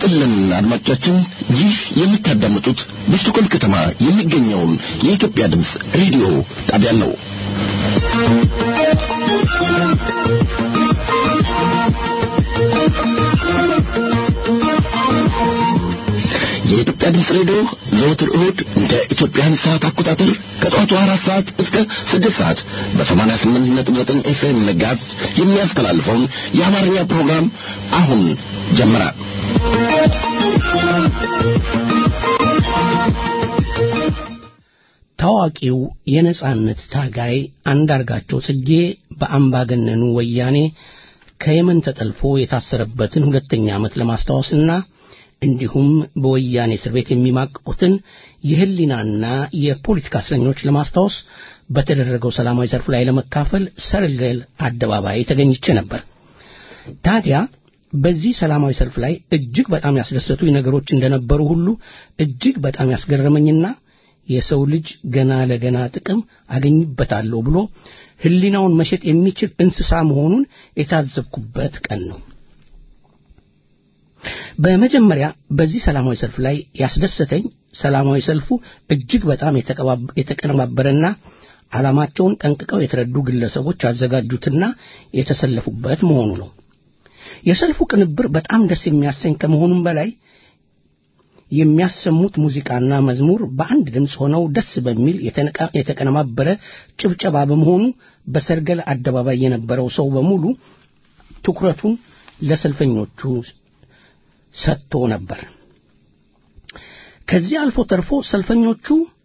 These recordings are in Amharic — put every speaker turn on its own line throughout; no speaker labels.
ይስጥልን አድማጮቻችን፣ ይህ የምታዳምጡት በስቶኮልም ከተማ የሚገኘውን የኢትዮጵያ ድምፅ ሬዲዮ ጣቢያ ነው። የኢትዮጵያ ድምፅ ሬዲዮ ዘወትር እሁድ እንደ ኢትዮጵያን ሰዓት አቆጣጠር ከጠዋቱ አራት ሰዓት እስከ ስድስት ሰዓት በሰማንያ ስምንት ነጥብ ዘጠኝ ኤፍኤም መጋዝ የሚያስተላልፈውን የአማርኛ ፕሮግራም አሁን ጀመረ።
ታዋቂው የነጻነት ታጋይ አንዳርጋቸው ጽጌ በአምባገነኑ ወያኔ ከየመን ተጠልፎ የታሰረበትን ሁለተኛ ዓመት ለማስታወስና እንዲሁም በወያኔ እስር ቤት የሚማቅቁትን የህሊናና የፖለቲካ እስረኞች ለማስታወስ በተደረገው ሰላማዊ ሰልፍ ላይ ለመካፈል ሰርገል አደባባይ ተገኝቼ ነበር። ታዲያ በዚህ ሰላማዊ ሰልፍ ላይ እጅግ በጣም ያስደሰቱኝ ነገሮች እንደነበሩ ሁሉ እጅግ በጣም ያስገረመኝና የሰው ልጅ ገና ለገና ጥቅም አገኝበታለሁ ብሎ ህሊናውን መሸጥ የሚችል እንስሳ መሆኑን የታዘብኩበት ቀን ነው። በመጀመሪያ በዚህ ሰላማዊ ሰልፍ ላይ ያስደሰተኝ ሰላማዊ ሰልፉ እጅግ በጣም የተቀነባበረና ዓላማቸውን ጠንቅቀው የተረዱ ግለሰቦች ያዘጋጁትና የተሰለፉበት መሆኑ ነው። የሰልፉ ቅንብር በጣም ደስ የሚያሰኝ ከመሆኑም በላይ የሚያሰሙት ሙዚቃና መዝሙር በአንድ ድምፅ ሆነው ደስ በሚል የተቀነባበረ ጭብጨባ በመሆኑ በሰርገል አደባባይ የነበረው ሰው በሙሉ ትኩረቱን ለሰልፈኞቹ ሰጥቶ ነበር። ከዚህ አልፎ ተርፎ ሰልፈኞቹ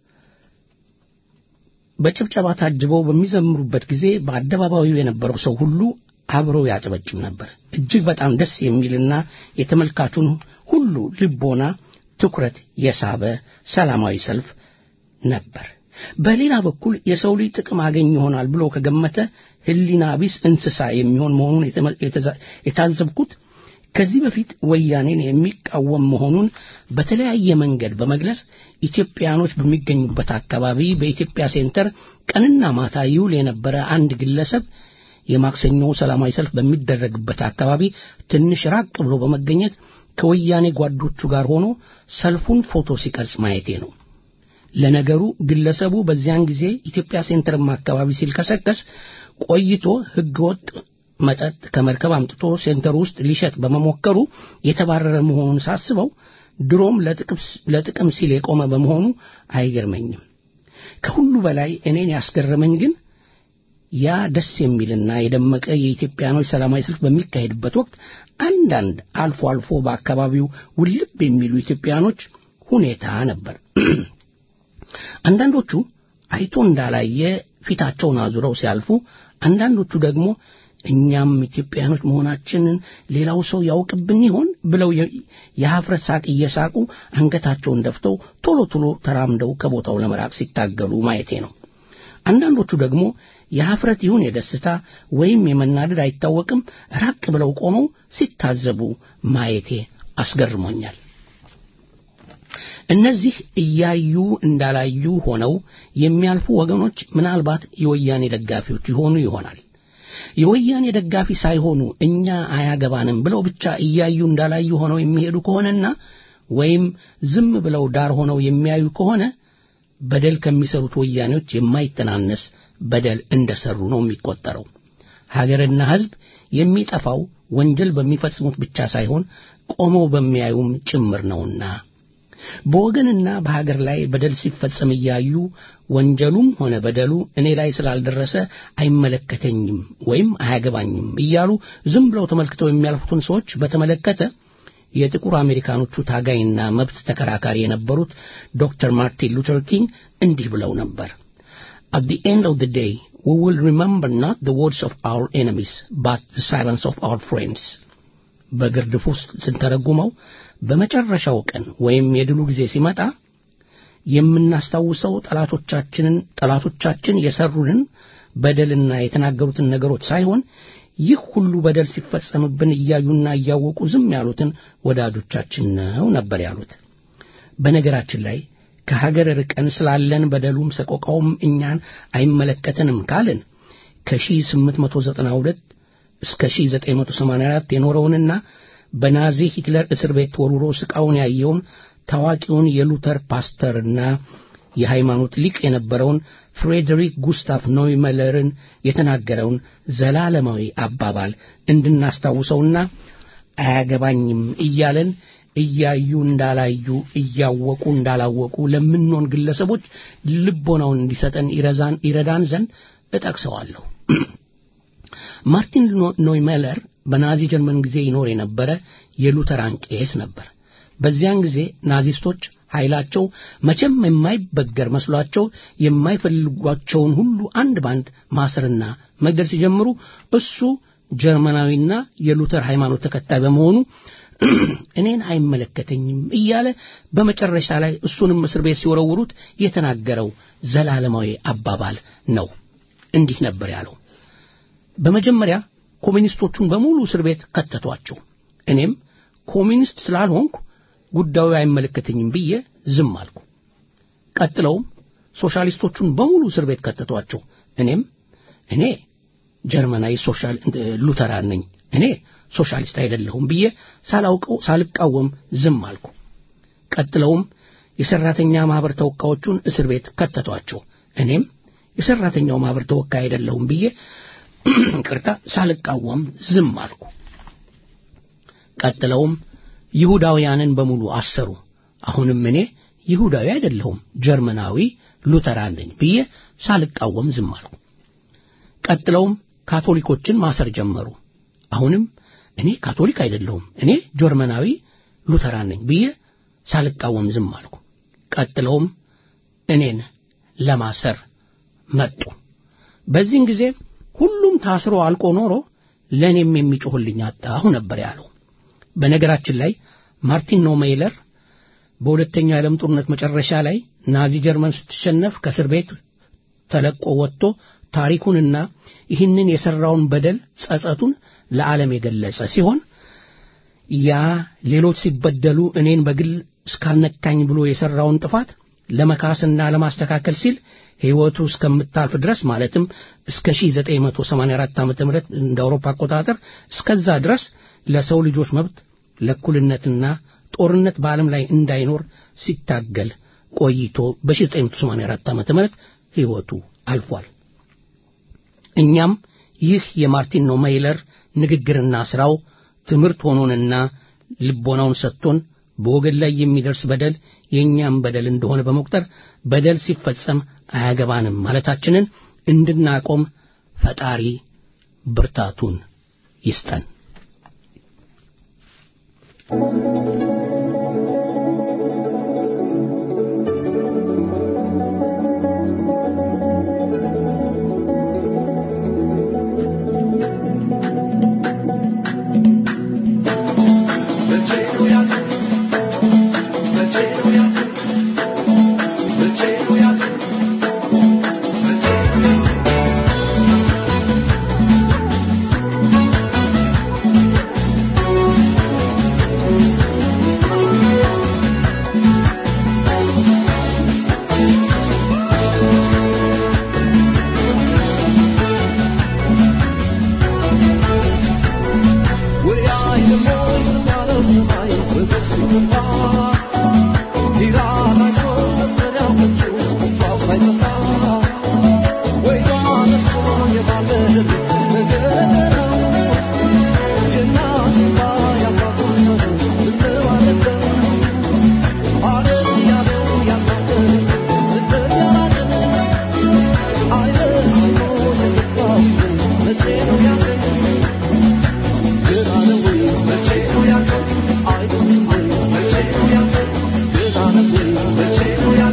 በጭብጨባ ታጅበው በሚዘምሩበት ጊዜ በአደባባዩ የነበረው ሰው ሁሉ አብሮ ያጨበጭብ ነበር። እጅግ በጣም ደስ የሚልና የተመልካቹን ሁሉ ልቦና ትኩረት የሳበ ሰላማዊ ሰልፍ ነበር። በሌላ በኩል የሰው ልጅ ጥቅም አገኝ ይሆናል ብሎ ከገመተ ሕሊና ቢስ እንስሳ የሚሆን መሆኑን የታዘብኩት ከዚህ በፊት ወያኔን የሚቃወም መሆኑን በተለያየ መንገድ በመግለጽ ኢትዮጵያኖች በሚገኙበት አካባቢ በኢትዮጵያ ሴንተር ቀንና ማታ ይውል የነበረ አንድ ግለሰብ የማክሰኞ ሰላማዊ ሰልፍ በሚደረግበት አካባቢ ትንሽ ራቅ ብሎ በመገኘት ከወያኔ ጓዶቹ ጋር ሆኖ ሰልፉን ፎቶ ሲቀርጽ ማየቴ ነው። ለነገሩ ግለሰቡ በዚያን ጊዜ ኢትዮጵያ ሴንተርም አካባቢ ሲልከሰከስ ቆይቶ ሕገወጥ መጠጥ ከመርከብ አምጥቶ ሴንተር ውስጥ ሊሸጥ በመሞከሩ የተባረረ መሆኑን ሳስበው ድሮም ለጥቅም ሲል የቆመ በመሆኑ አይገርመኝም። ከሁሉ በላይ እኔን ያስገረመኝ ግን ያ ደስ የሚልና የደመቀ የኢትዮጵያኖች ሰላማዊ ሰልፍ በሚካሄድበት ወቅት አንዳንድ አልፎ አልፎ በአካባቢው ውልብ የሚሉ ኢትዮጵያኖች ሁኔታ ነበር። አንዳንዶቹ አይቶ እንዳላየ ፊታቸውን አዙረው ሲያልፉ፣ አንዳንዶቹ ደግሞ እኛም ኢትዮጵያኖች መሆናችንን ሌላው ሰው ያውቅብን ይሆን ብለው የሀፍረት ሳቅ እየሳቁ አንገታቸውን ደፍተው ቶሎ ቶሎ ተራምደው ከቦታው ለመራቅ ሲታገሉ ማየቴ ነው። አንዳንዶቹ ደግሞ የሀፍረት ይሁን የደስታ ወይም የመናደድ አይታወቅም ራቅ ብለው ቆመው ሲታዘቡ ማየቴ አስገርሞኛል። እነዚህ እያዩ እንዳላዩ ሆነው የሚያልፉ ወገኖች ምናልባት የወያኔ ደጋፊዎች ይሆኑ ይሆናል። የወያኔ ደጋፊ ሳይሆኑ እኛ አያገባንም ብለው ብቻ እያዩ እንዳላዩ ሆነው የሚሄዱ ከሆነና ወይም ዝም ብለው ዳር ሆነው የሚያዩ ከሆነ በደል ከሚሰሩት ወያኔዎች የማይተናነስ በደል እንደሰሩ ነው የሚቆጠረው። ሀገርና ሕዝብ የሚጠፋው ወንጀል በሚፈጽሙት ብቻ ሳይሆን ቆመው በሚያዩም ጭምር ነውና በወገንና በሀገር ላይ በደል ሲፈጸም እያዩ ወንጀሉም ሆነ በደሉ እኔ ላይ ስላልደረሰ አይመለከተኝም ወይም አያገባኝም እያሉ ዝም ብለው ተመልክተው የሚያልፉትን ሰዎች በተመለከተ የጥቁር አሜሪካኖቹ ታጋይና መብት ተከራካሪ የነበሩት ዶክተር ማርቲን ሉተር ኪንግ እንዲህ ብለው ነበር። At the end of the day, we will remember not the words of our enemies, but the silence of our friends. በግርድፍ ውስጥ ስንተረጉመው በመጨረሻው ቀን ወይም የድሉ ጊዜ ሲመጣ የምናስታውሰው ጠላቶቻችንን ጠላቶቻችን የሰሩንን በደልና የተናገሩትን ነገሮች ሳይሆን ይህ ሁሉ በደል ሲፈጸምብን እያዩና እያወቁ ዝም ያሉትን ወዳጆቻችን ነው ነበር ያሉት። በነገራችን ላይ ከሀገር ርቀን ስላለን በደሉም ሰቆቃውም እኛን አይመለከተንም ካልን ከ1892 እስከ 1984 የኖረውንና በናዚ ሂትለር እስር ቤት ተወርውሮ ስቃውን ያየውን ታዋቂውን የሉተር ፓስተርና የሃይማኖት ሊቅ የነበረውን ፍሬዴሪክ ጉስታፍ ኖይመለርን የተናገረውን ዘላለማዊ አባባል እንድናስታውሰውና አያገባኝም እያለን እያዩ እንዳላዩ እያወቁ እንዳላወቁ ለምንሆን ግለሰቦች ልቦናውን እንዲሰጠን ይረዛን ይረዳን ዘንድ እጠቅሰዋለሁ። ማርቲን ኖይመለር በናዚ ጀርመን ጊዜ ይኖር የነበረ የሉተራን ቄስ ነበር። በዚያን ጊዜ ናዚስቶች ኃይላቸው መቼም የማይበገር መስሏቸው የማይፈልጓቸውን ሁሉ አንድ ባንድ ማሰርና መግደል ሲጀምሩ እሱ ጀርመናዊና የሉተር ሃይማኖት ተከታይ በመሆኑ እኔን አይመለከተኝም እያለ በመጨረሻ ላይ እሱንም እስር ቤት ሲወረውሩት የተናገረው ዘላለማዊ አባባል ነው። እንዲህ ነበር ያለው። በመጀመሪያ ኮሚኒስቶቹን በሙሉ እስር ቤት ከተቷቸው። እኔም ኮሚኒስት ስላልሆንኩ ጉዳዩ አይመለከተኝም ብዬ ዝም አልኩ። ቀጥለውም ሶሻሊስቶቹን በሙሉ እስር ቤት ከተቷቸው። እኔም እኔ ጀርመናዊ ሶሻል ሉተራን ነኝ፣ እኔ ሶሻሊስት አይደለሁም ብዬ ሳላውቀው ሳልቃወም ዝም አልኩ። ቀጥለውም የሰራተኛ ማህበር ተወካዮቹን እስር ቤት ከተቷቸው። እኔም የሰራተኛው ማህበር ተወካይ አይደለሁም ብዬ ቅርታ ሳልቃወም ዝም አልኩ። ቀጥለውም ይሁዳውያንን በሙሉ አሰሩ። አሁንም እኔ ይሁዳዊ አይደለሁም ጀርመናዊ ሉተራን ነኝ ብዬ ሳልቃወም ዝም አልኩ። ቀጥለውም ካቶሊኮችን ማሰር ጀመሩ። አሁንም እኔ ካቶሊክ አይደለሁም እኔ ጀርመናዊ ሉተራን ነኝ ብዬ ሳልቃወም ዝም አልኩ። ቀጥለውም እኔን ለማሰር መጡ። በዚህን ጊዜ ሁሉም ታስሮ አልቆ ኖሮ ለእኔም የሚጮህልኝ አጣሁ ነበር ያለው። በነገራችን ላይ ማርቲን ኖሜይለር በሁለተኛው የዓለም ጦርነት መጨረሻ ላይ ናዚ ጀርመን ስትሸነፍ ከእስር ቤት ተለቆ ወጥቶ ታሪኩንና ይህንን የሠራውን በደል ጸጸቱን ለዓለም የገለጸ ሲሆን ያ ሌሎች ሲበደሉ እኔን በግል እስካልነካኝ ብሎ የሠራውን ጥፋት ለመካስና ለማስተካከል ሲል ሕይወቱ እስከምታልፍ ድረስ ማለትም እስከ 1984 ዓ ም እንደ አውሮፓ አቆጣጠር እስከዛ ድረስ ለሰው ልጆች መብት ለእኩልነትና ጦርነት በዓለም ላይ እንዳይኖር ሲታገል ቆይቶ በ1984 ዓ ም ሕይወቱ አልፏል። እኛም ይህ የማርቲን ኖሜይለር ንግግርና ሥራው ትምህርት ሆኖንና ልቦናውን ሰጥቶን በወገን ላይ የሚደርስ በደል የእኛም በደል እንደሆነ በመቁጠር በደል ሲፈጸም አያገባንም ማለታችንን እንድናቆም ፈጣሪ ብርታቱን ይስጠን።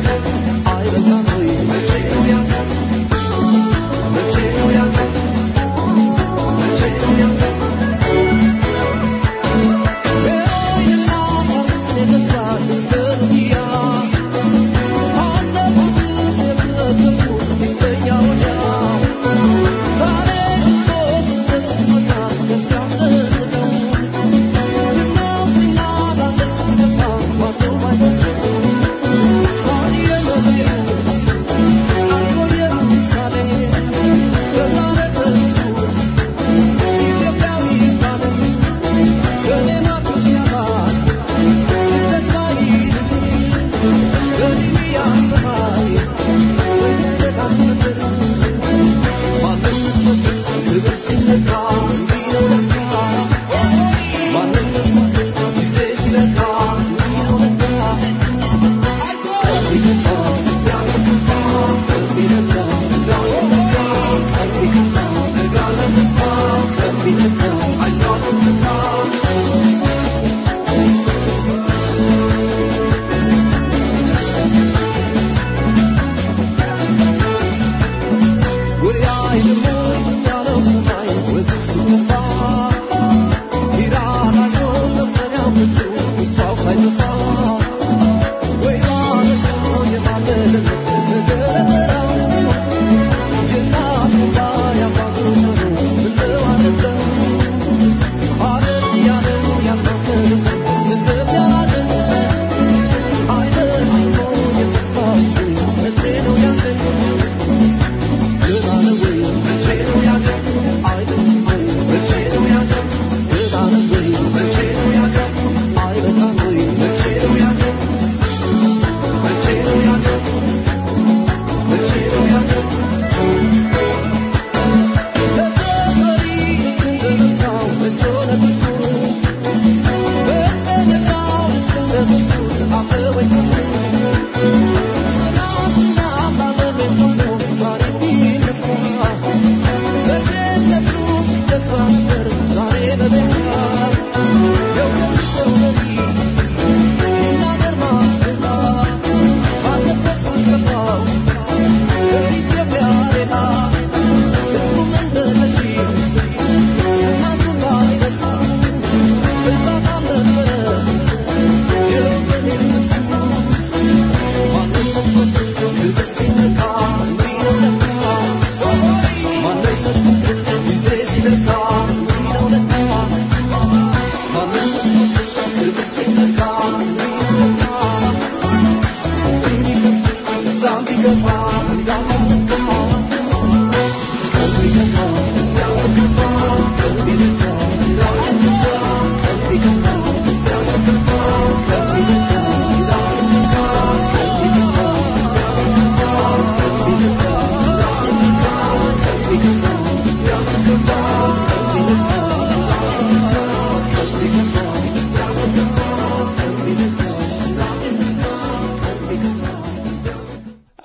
I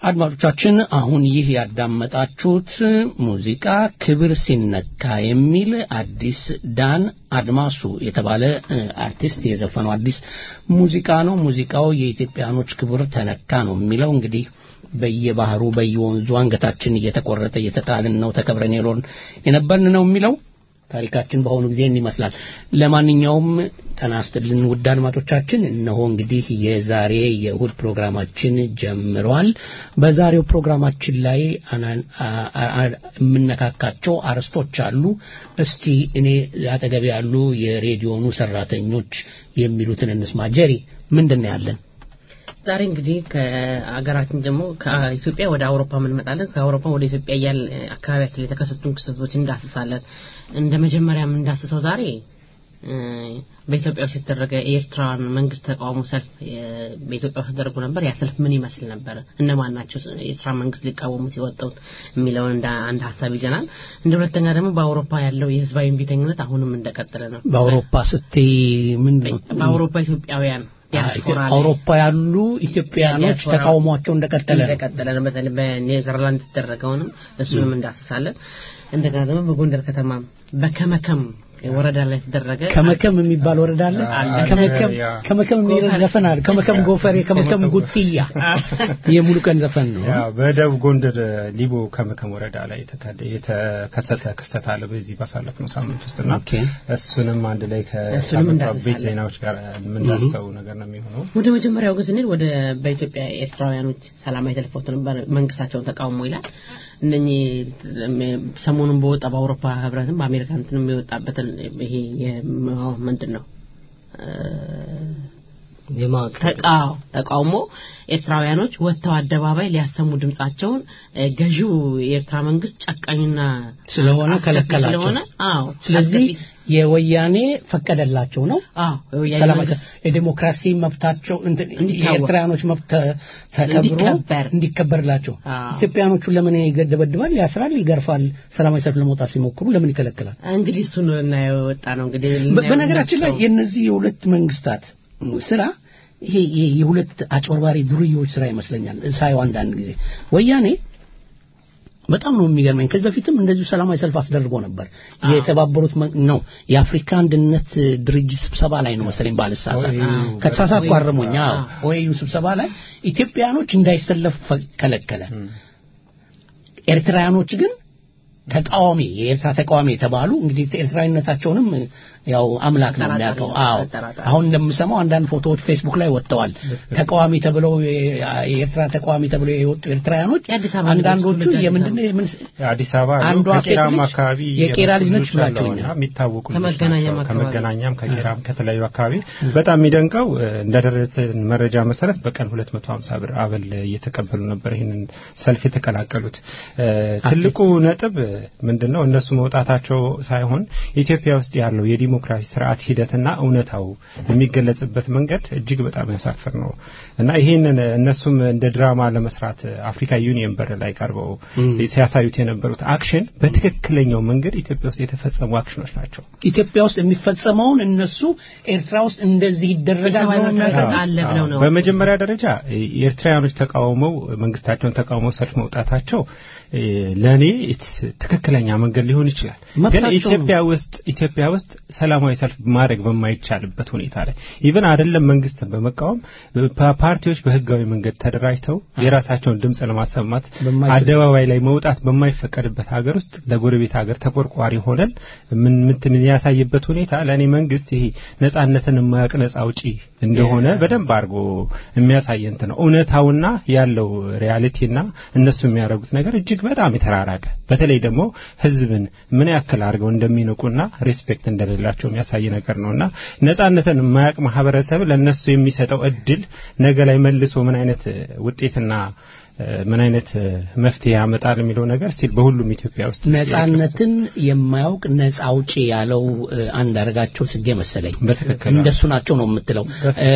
አድማጮቻችን አሁን ይህ ያዳመጣችሁት ሙዚቃ ክብር ሲነካ የሚል አዲስ ዳን አድማሱ የተባለ አርቲስት የዘፈነው አዲስ ሙዚቃ ነው። ሙዚቃው የኢትዮጵያኖች ክብር ተነካ ነው የሚለው እንግዲህ በየባህሩ በየወንዙ አንገታችን እየተቆረጠ እየተጣልን ነው ተከብረን የሎን የነበርን ነው የሚለው ታሪካችን በአሁኑ ጊዜ ይመስላል። ለማንኛውም ጤና ይስጥልን ውድ አድማጮቻችን፣ እነሆ እንግዲህ የዛሬ የእሁድ ፕሮግራማችን ጀምሯል። በዛሬው ፕሮግራማችን ላይ የምነካካቸው አርዕስቶች አሉ። እስቲ እኔ አጠገቤ ያሉ የሬዲዮኑ ሰራተኞች የሚሉትን እንስማ። ጀሪ ምንድን ነው ያለን?
ዛሬ እንግዲህ ከአገራችን ደግሞ ከኢትዮጵያ ወደ አውሮፓ እንመጣለን። ከአውሮፓ ወደ ኢትዮጵያ እያል አካባቢያችን ላይ የተከሰቱን ክስተቶች እንዳስሳለን። እንደ መጀመሪያ የምንዳስሰው ዛሬ በኢትዮጵያ ውስጥ የተደረገ የኤርትራን መንግስት ተቃውሞ ሰልፍ በኢትዮጵያ ውስጥ ተደርጎ ነበር። ያ ሰልፍ ምን ይመስል ነበር? እነማን ናቸው የኤርትራ መንግስት ሊቃወሙት የወጡት የሚለውን እንደ አንድ ሀሳብ ይዘናል። እንደ ሁለተኛ ደግሞ በአውሮፓ ያለው የህዝባዊ እምቢተኝነት አሁንም እንደቀጠለ ነው።
በአውሮፓ ስትይ ምን
በአውሮፓ ኢትዮጵያውያን
አውሮፓ ያሉ ኢትዮጵያኖች ተቃውሟቸው እንደቀጠለ
እንደቀጠለ ነው። በተለይ በኔዘርላንድ የተደረገውን እሱንም እንዳስሳለን። እንደገና ደግሞ በጎንደር ከተማ በከመከም ወረዳ ላይ የተደረገ
ከመከም የሚባል ወረዳ አለ። ከመከም ከመከም የሚል ዘፈን አለ። ከመከም ጎፈሬ፣ ከመከም ጉጥያ የሙሉ ቀን ዘፈን ነው።
ያው በደቡብ ጎንደር ሊቦ ከመከም ወረዳ ላይ የተከሰተ ክስተት አለ በዚህ ባሳለፍነው ሳምንት ውስጥና እሱንም አንድ ላይ ከቤት ዜናዎች ጋር የምንዳስሰው ነገር ነው የሚሆነው።
ወደ መጀመሪያው ግን ስንሄድ ወደ በኢትዮጵያ ኤርትራውያኖች ሰላማዊ ሰልፍ ወጥተው ነበር፣ መንግስታቸውን ተቃውሞ ይላል። እነኚህ ሰሞኑን በወጣ በአውሮፓ ህብረትም በአሜሪካ እንትን የወጣበትን ይሄ ምንድን ነው ተቃውሞ ኤርትራውያኖች ወጥተው አደባባይ ሊያሰሙ ድምጻቸውን ገዢው የኤርትራ መንግስት ጨቃኝና
ስለሆነ ከለከላቸው
ስለሆነ አዎ
ስለዚህ የወያኔ ፈቀደላቸው ነው ሰላማዊ የዲሞክራሲ መብታቸው የኤርትራውያኖች መብት ተከብሮ እንዲከበርላቸው ኢትዮጵያኖቹ ለምን ይገደበድባል ያስራል ይገርፋል ሰላማዊ ሰልፍ ለመውጣት ሲሞክሩ ለምን ይከለክላል
እንግዲህ እሱን ልናየው ወጣ ነው እንግዲህ
በነገራችን ላይ የነዚህ የሁለት መንግስታት ስራ ይሄ የሁለት አጭበርባሪ ዱርዬዎች ስራ ይመስለኛል ሳየው አንዳንድ ጊዜ ወያኔ በጣም ነው የሚገርመኝ ከዚህ በፊትም እንደዚሁ ሰላማዊ ሰልፍ አስደርጎ ነበር የተባበሩት ነው የአፍሪካ አንድነት ድርጅት ስብሰባ ላይ ነው መሰለኝ ባልሳሳት ከተሳሳትኩ አርሙኝ ኦኤዩ ስብሰባ ላይ ኢትዮጵያኖች እንዳይሰለፉ ከለከለ ኤርትራውያኖች ግን ተቃዋሚ የኤርትራ ተቃዋሚ የተባሉ እንግዲህ ኤርትራዊነታቸውንም ያው አምላክ ነው የሚያውቀው። አዎ አሁን እንደምሰማው አንዳንድ ፎቶዎች ፌስቡክ ላይ ወጥተዋል። ተቃዋሚ ተብለው የኤርትራ ተቃዋሚ ተብለው የወጡ ኤርትራውያኖች አንዳንዶቹ የምንድን ነው
አዲስ አበባ
አንዷ
ከቄራም አካባቢ
የቄራ ልጅ ነች ብላችሁኛል።
የሚታወቁ
ከመገናኛም
ከመገናኛም ከቄራም ከተለያዩ አካባቢ በጣም የሚደንቀው እንደደረሰን መረጃ መሰረት በቀን 250 ብር አበል እየተቀበሉ ነበር ይህንን ሰልፍ የተቀላቀሉት። ትልቁ ነጥብ ምንድነው እነሱ መውጣታቸው ሳይሆን ኢትዮጵያ ውስጥ ያለው የዲሞክራሲ ስርዓት ሂደትና እውነታው የሚገለጽበት መንገድ እጅግ በጣም ያሳፍር ነው እና ይህንን እነሱም እንደ ድራማ ለመስራት አፍሪካ ዩኒየን በር ላይ ቀርበው ሲያሳዩት የነበሩት አክሽን በትክክለኛው መንገድ ኢትዮጵያ ውስጥ የተፈጸሙ አክሽኖች ናቸው።
ኢትዮጵያ ውስጥ የሚፈጸመውን እነሱ ኤርትራ ውስጥ እንደዚህ ይደረጋል
ብለው ነው።
በመጀመሪያ ደረጃ ኤርትራውያኖች ተቃውመው መንግስታቸውን ተቃውመው ሰልፍ መውጣታቸው ለእኔ ትክክለኛ መንገድ ሊሆን ይችላል። ግን ኢትዮጵያ ውስጥ ኢትዮጵያ ውስጥ ሰላማዊ ሰልፍ ማድረግ በማይቻልበት ሁኔታ ላይ ኢቭን አይደለም መንግስትን በመቃወም ፓርቲዎች በህጋዊ መንገድ ተደራጅተው የራሳቸውን ድምፅ ለማሰማት አደባባይ ላይ መውጣት በማይፈቀድበት ሀገር ውስጥ ለጎረቤት ሀገር ተቆርቋሪ ሆነን ምን ምትን ያሳይበት ሁኔታ ለእኔ መንግስት ይሄ ነጻነትን የማያውቅ ነጻ አውጪ እንደሆነ በደንብ አድርጎ የሚያሳይ እንትን ነው። እውነታውና ያለው ሪያሊቲና እነሱ የሚያደርጉት ነገር እጅግ በጣም የተራራቀ በተለይ ደግሞ ህዝብን ምን ያክል አድርገው እንደሚንቁና ሬስፔክት እንደሌላቸው የሚያሳይ ነገር ነውና ነጻነትን የማያውቅ ማህበረሰብ ለነሱ የሚሰጠው እድል ነገ ላይ መልሶ ምን አይነት ውጤትና ምን አይነት መፍትሄ ያመጣል የሚለው ነገር ስቲል በሁሉም ኢትዮጵያ ውስጥ
ነጻነትን የማያውቅ ነጻ አውጪ ያለው አንዳርጋቸው ጽጌ መሰለኝ
በትክክል
እንደሱ ናቸው ነው የምትለው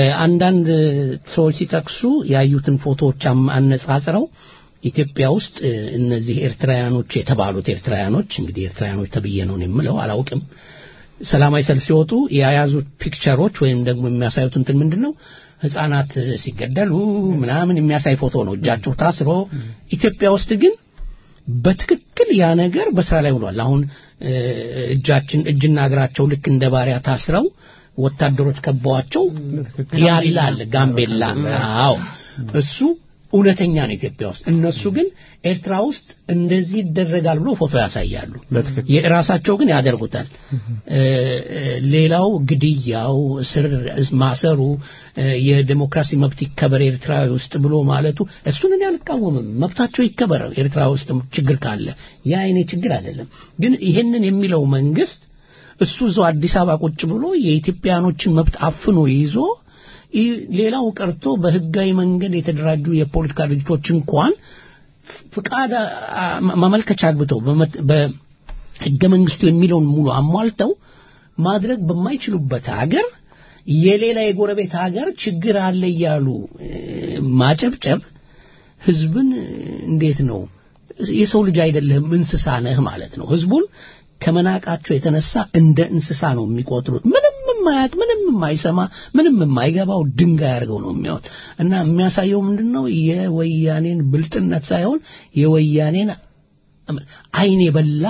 አንዳንድ ሰዎች ሲጠቅሱ ያዩትን ፎቶዎች አነጻጽረው ኢትዮጵያ ውስጥ እነዚህ ኤርትራውያኖች የተባሉት ኤርትራውያኖች እንግዲህ ኤርትራውያኖች ተብዬ ነው የምለው አላውቅም ሰላማዊ ሰልፍ ሲወጡ የያዙት ፒክቸሮች ወይም ደግሞ የሚያሳዩት እንትን ምንድን ነው ህፃናት ሲገደሉ ምናምን የሚያሳይ ፎቶ ነው እጃቸው ታስሮ ኢትዮጵያ ውስጥ ግን በትክክል ያ ነገር በስራ ላይ ውሏል አሁን እጃችን እጅና እግራቸው ልክ እንደ ባሪያ ታስረው ወታደሮች ከበዋቸው ያላል ጋምቤላ አዎ እሱ እውነተኛ ነው ኢትዮጵያ ውስጥ እነሱ ግን ኤርትራ ውስጥ እንደዚህ ይደረጋል ብሎ ፎቶ ያሳያሉ የራሳቸው ግን ያደርጉታል ሌላው ግድያው እስር ማሰሩ የዴሞክራሲ መብት ይከበር ኤርትራ ውስጥ ብሎ ማለቱ እሱን እኔ አልቃወምም መብታቸው ይከበር ኤርትራ ውስጥ ችግር ካለ ያ አይኔ ችግር አይደለም ግን ይሄንን የሚለው መንግስት እሱ እዛው አዲስ አበባ ቁጭ ብሎ የኢትዮጵያኖችን መብት አፍኖ ይዞ ሌላው ቀርቶ በህጋዊ መንገድ የተደራጁ የፖለቲካ ድርጅቶች እንኳን ፍቃድ ማመልከቻ አግብተው በህገ መንግስቱ የሚለውን ሙሉ አሟልተው ማድረግ በማይችሉበት ሀገር የሌላ የጎረቤት ሀገር ችግር አለ እያሉ ማጨብጨብ ህዝብን እንዴት ነው የሰው ልጅ አይደለህም እንስሳ ነህ ማለት ነው ህዝቡን ከመናቃቸው የተነሳ እንደ እንስሳ ነው የሚቆጥሩት ምንም የማያውቅ ምንም የማይሰማ ምንም የማይገባው ድንጋይ አድርገው ነው የሚያዩት እና የሚያሳየው ምንድን ነው የወያኔን ብልጥነት ሳይሆን የወያኔን አይን የበላ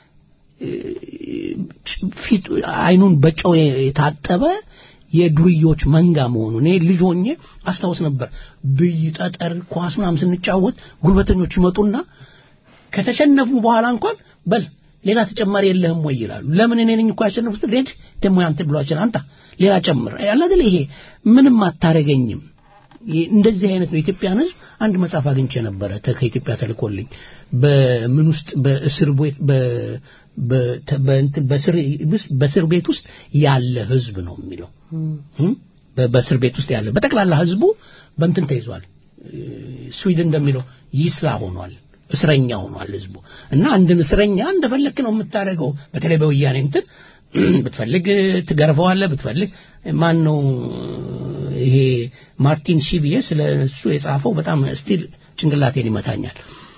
ፊት አይኑን በጨው የታጠበ የዱርዮች መንጋ መሆኑ እኔ ልጅ ሆኜ አስታውስ ነበር ብይ ጠጠር ኳስ ምናምን ስንጫወት ጉልበተኞች ይመጡና ከተሸነፉ በኋላ እንኳን በል ሌላ ተጨማሪ የለህም ወይ ይላሉ ለምን እኔ ነኝ እኮ ያሸነፉት ሬድ ደግሞ ያንተ ብሏችን አንተ ሌላ ጨምር ያለ ይሄ ምንም አታረገኝም እንደዚህ አይነት ነው ኢትዮጵያን ህዝብ አንድ መጽሐፍ አግኝቼ ነበረ ከኢትዮጵያ ተልኮልኝ በምን ውስጥ በእስር ቤት በእስር ቤት ውስጥ ያለ ህዝብ ነው የሚለው በእስር ቤት ውስጥ ያለ በጠቅላላ ህዝቡ በእንትን ተይዟል ስዊድን እንደሚለው ይስራ ሆኗል እስረኛ ሆኗል ህዝቡ እና አንድን እስረኛ እንደፈለክ ነው የምታደርገው በተለይ በወያኔ እንትን ብትፈልግ ትገርፈዋለህ ብትፈልግ ማን ነው ይሄ ማርቲን ሺቢየ ስለ እሱ የጻፈው በጣም ስቲል ጭንቅላቴን ይመታኛል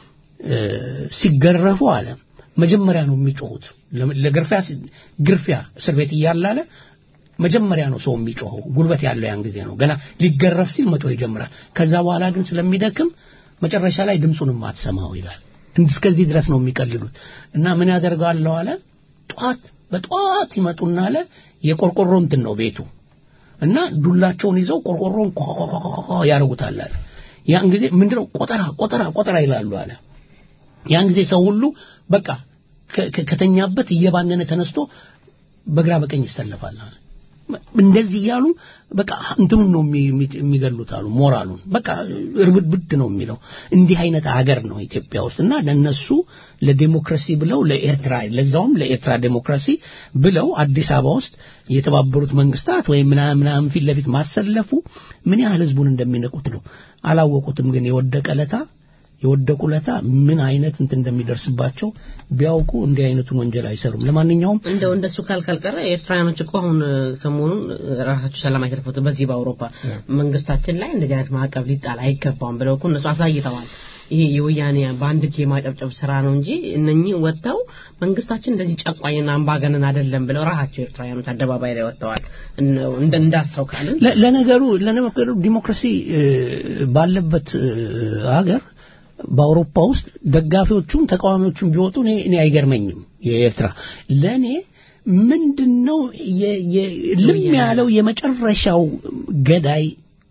ሲገረፉ አለ መጀመሪያ ነው የሚጮሁት ለግርፊያ ግርፊያ እስር ቤት እያላለ መጀመሪያ ነው ሰው የሚጮኸው ጉልበት ያለው ያን ጊዜ ነው ገና ሊገረፍ ሲል መጮህ ይጀምራል ከዛ በኋላ ግን ስለሚደክም መጨረሻ ላይ ድምፁንም አትሰማው ይላል እስከዚህ ድረስ ነው የሚቀልሉት እና ምን ያደርጋለሁ አለ ጧት በጧት ይመጡና አለ የቆርቆሮ እንትን ነው ቤቱ እና ዱላቸውን ይዘው ቆርቆሮን ያደርጉታል አለ ያን ጊዜ ምንድነው ቆጠራ ቆጠራ ቆጠራ ይላሉ አለ ያን ጊዜ ሰው ሁሉ በቃ ከተኛበት እየባነነ ተነስቶ በግራ በቀኝ ይሰለፋል አለ እንደዚህ እያሉ በቃ እንትኑን ነው የሚገሉት አሉ ሞራሉን በቃ እርብድብድ ነው የሚለው እንዲህ አይነት አገር ነው ኢትዮጵያ ውስጥ እና ለነሱ ለዴሞክራሲ ብለው ለኤርትራ ለዛውም ለኤርትራ ዴሞክራሲ ብለው አዲስ አበባ ውስጥ የተባበሩት መንግስታት ወይም ምናምን ፊት ለፊት ማሰለፉ ምን ያህል ህዝቡን እንደሚነቁት ነው አላወቁትም ግን የወደቀ ለታ የወደቁ ለታ ምን አይነት እንት እንደሚደርስባቸው ቢያውቁ እንዲህ አይነቱን ወንጀል አይሰሩም ለማንኛውም
እንደው እንደሱ ካልካልቀረ ኤርትራውያኖች እኮ አሁን ሰሞኑን ራሳቸው ሰላም አይተርፉት በዚህ በአውሮፓ መንግስታችን ላይ እንደዚህ አይነት ማዕቀብ ሊጣል አይገባም ብለው እኮ እነሱ አሳይተዋል ይሄ የወያኔ በአንድ እጅ የማጨብጨብ ስራ ነው እንጂ እነኚህ ወጥተው መንግስታችን እንደዚህ ጨቋኝና አምባገነን አይደለም ብለው ራሳቸው ኤርትራውያኖች አደባባይ ላይ ወጥተዋል እንደ እንዳሰው ካልን
ለነገሩ ለነገሩ ዲሞክራሲ ባለበት ሀገር በአውሮፓ ውስጥ ደጋፊዎቹም ተቃዋሚዎቹም ቢወጡ እኔ አይገርመኝም የኤርትራ ለእኔ ምንድነው ልም ያለው የመጨረሻው ገዳይ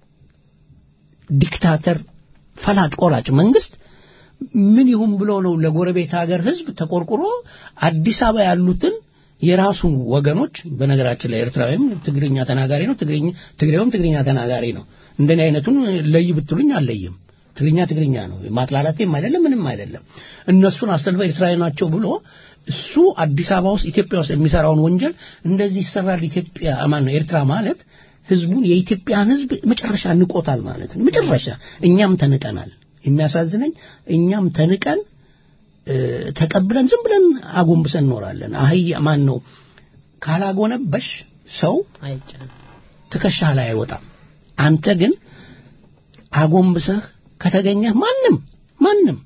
ዲክታተር ፈላጭ ቆራጭ መንግስት ምን ይሁን ብሎ ነው ለጎረቤት ሀገር ህዝብ ተቆርቁሮ አዲስ አበባ ያሉትን የራሱን ወገኖች በነገራችን ላይ ኤርትራዊም ትግርኛ ተናጋሪ ነው ትግሬውም ትግርኛ ተናጋሪ ነው እንደኔ አይነቱን ለይ ብትሉኝ አልለይም ትግርኛ ትግርኛ ነው ማጥላላቴም አይደለም ምንም አይደለም እነሱን አሰልፈው ኤርትራዊ ናቸው ብሎ እሱ አዲስ አበባ ውስጥ ኢትዮጵያ ውስጥ የሚሰራውን ወንጀል እንደዚህ ይሰራል ኢትዮጵያ ማን ነው ኤርትራ ማለት ህዝቡን የኢትዮጵያን ህዝብ መጨረሻ ንቆታል ማለት ነው መጨረሻ እኛም ተንቀናል የሚያሳዝነኝ እኛም ተንቀን ተቀብለን ዝም ብለን አጎንብሰን እኖራለን አህያ ማን ነው ካላጎነበሽ ሰው ትከሻህ ላይ አይወጣም አንተ ግን አጎንብሰህ ከተገኘህ ማንም ማንም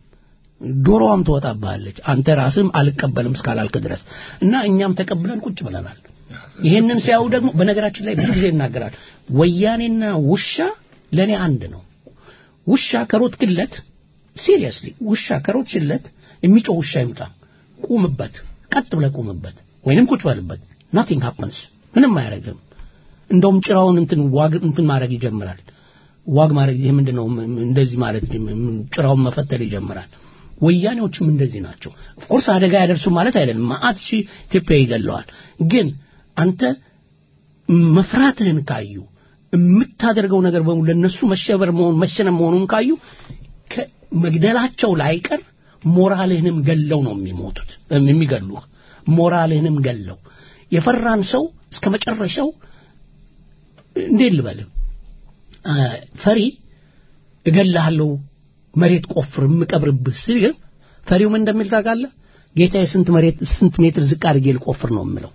ዶሮዋም ትወጣብሃለች አንተ ራስም አልቀበልም እስካላልክ ድረስ እና እኛም ተቀብለን ቁጭ ብለናል ይህንን ሲያዩ ደግሞ በነገራችን ላይ ብዙ ጊዜ ይናገራል። ወያኔና ውሻ ለእኔ አንድ ነው። ውሻ ከሮጥክለት ሲሪየስሊ ውሻ ከሮጥሽለት የሚጮህ ውሻ ይምጣ፣ ቁምበት፣ ቀጥ ብለህ ቁምበት፣ ወይንም ቁጭ በልበት። ናቲንግ ሃፐንስ ምንም አያደርግም። እንደውም ጭራውን እንትን ዋግ እንትን ማድረግ ይጀምራል። ዋግ ማድረግ ይሄ ምንድነው? እንደዚህ ማለት ጭራውን መፈተል ይጀምራል። ወያኔዎችም እንደዚህ ናቸው። ኦፍኮርስ አደጋ ያደርሱ ማለት አይደለም። ማአት ሺህ ኢትዮጵያ ይገለዋል። ግን አንተ መፍራትህን ካዩ የምታደርገው ነገር በሙሉ ለነሱ መሸበር መሆን መሸነፍ መሆኑን ካዩ መግደላቸው ላይቀር ሞራልህንም ገለው ነው የሚሞቱት የሚገሉህ ሞራልህንም ገለው የፈራን ሰው እስከ መጨረሻው እንዴት ልበልህ ፈሪ እገልሃለሁ መሬት ቆፍር የምቀብርብህ ሲል ፈሪው ምን እንደሚል ታውቃለህ ጌታዬ ስንት መሬት ስንት ሜትር ዝቅ አድርጌ ልቆፍር ነው የምለው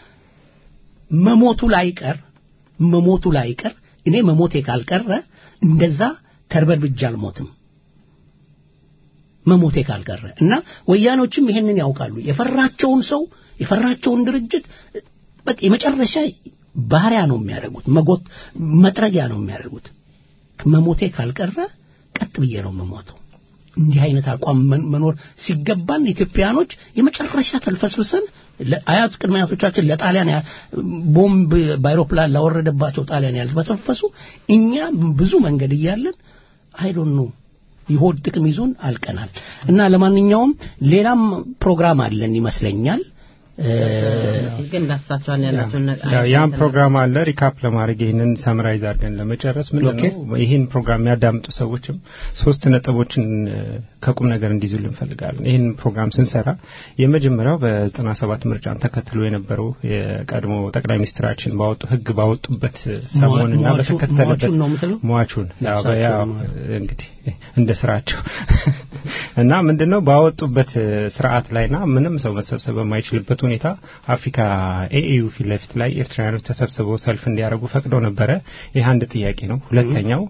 መሞቱ ላይቀር መሞቱ ላይቀር እኔ መሞቴ ካልቀረ እንደዛ ተርበድብጃ አልሞትም መሞቴ ካልቀረ እና ወያኖችም ይሄንን ያውቃሉ የፈራቸውን ሰው የፈራቸውን ድርጅት በቃ የመጨረሻ ባህሪያ ነው የሚያደርጉት መጎት መጥረጊያ ነው የሚያደርጉት መሞቴ ካልቀረ ቀጥ ብዬ ነው የምሞተው እንዲህ አይነት አቋም መኖር ሲገባን ኢትዮጵያኖች የመጨረሻ ተልፈስፍሰን አያት ቅድመ አያቶቻችን ለጣሊያን ቦምብ በአይሮፕላን ላወረደባቸው ጣሊያን ያልፈሰፈሱ እኛ ብዙ መንገድ እያለን አይዶን ነው የሆድ ጥቅም ይዞን አልቀናል እና ለማንኛውም ሌላም ፕሮግራም አለን ይመስለኛል
ግን ዳሳቸዋል ያላቸውን
ያን ፕሮግራም አለ ሪካፕ ለማድረግ ይህንን ሰምራይዝ አድርገን ለመጨረስ ምንድን ነው ይህን ፕሮግራም የሚያዳምጡ ሰዎችም ሶስት ነጥቦችን ከቁም ነገር እንዲይዙልን እንፈልጋለን ይህን ፕሮግራም ስንሰራ የመጀመሪያው በዘጠና ሰባት ምርጫን ተከትሎ የነበረው የቀድሞ ጠቅላይ ሚኒስትራችን ባወጡ ህግ ባወጡበት ሰሞንና በተከተለበት ሟቹን እንግዲህ እንደ ስራቸው እና ምንድነው ባወጡበት ስርዓት ላይና ምንም ሰው መሰብሰብ በማይችልበት ሁኔታ አፍሪካ ኤኤዩ ፊት ለፊት ላይ ኤርትራውያኖች ተሰብስበው ሰልፍ እንዲያደርጉ ፈቅደው ነበረ ይህ አንድ ጥያቄ ነው ሁለተኛው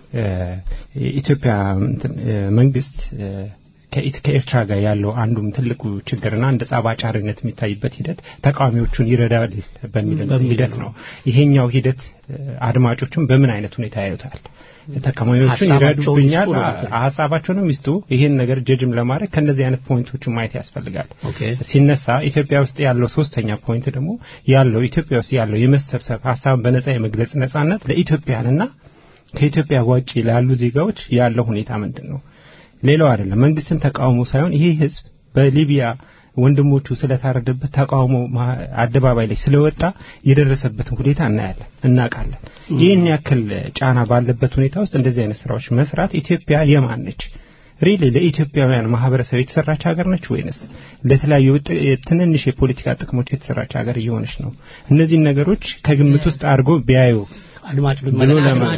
ኢትዮጵያ መንግስት ከኤርትራ ጋር ያለው አንዱም ትልቁ ችግርና እንደ ጸብ አጫሪነት የሚታይበት ሂደት ተቃዋሚዎቹን ይረዳል በሚል ሂደት ነው ይሄኛው ሂደት አድማጮቹም በምን አይነት ሁኔታ ያዩታል ተቃዋሚዎቹን ይረዱብኛል ሀሳባቸውንም ይስጡ ይህን ነገር ጀጅም ለማድረግ ከእነዚህ አይነት ፖይንቶችን ማየት ያስፈልጋል ሲነሳ ኢትዮጵያ ውስጥ ያለው ሶስተኛ ፖይንት ደግሞ ያለው ኢትዮጵያ ውስጥ ያለው የመሰብሰብ ሀሳብን በነጻ የመግለጽ ነጻነት ለኢትዮጵያንና ከኢትዮጵያ ውጭ ላሉ ዜጋዎች ያለው ሁኔታ ምንድን ነው ሌላው አይደለም መንግስትን ተቃውሞ ሳይሆን ይሄ ህዝብ በሊቢያ ወንድሞቹ ስለታረደበት ተቃውሞ አደባባይ ላይ ስለወጣ የደረሰበትን ሁኔታ እናያለን እናውቃለን ይህን ያክል ጫና ባለበት ሁኔታ ውስጥ እንደዚህ አይነት ስራዎች መስራት ኢትዮጵያ የማን ነች ሪሊ ለኢትዮጵያውያን ማህበረሰብ የተሰራች ሀገር ነች ወይንስ ለተለያዩ ትንንሽ የፖለቲካ ጥቅሞች የተሰራች ሀገር እየሆነች ነው እነዚህን ነገሮች ከግምት ውስጥ አድርጎ ቢያዩ
አድማጭ
ብሎ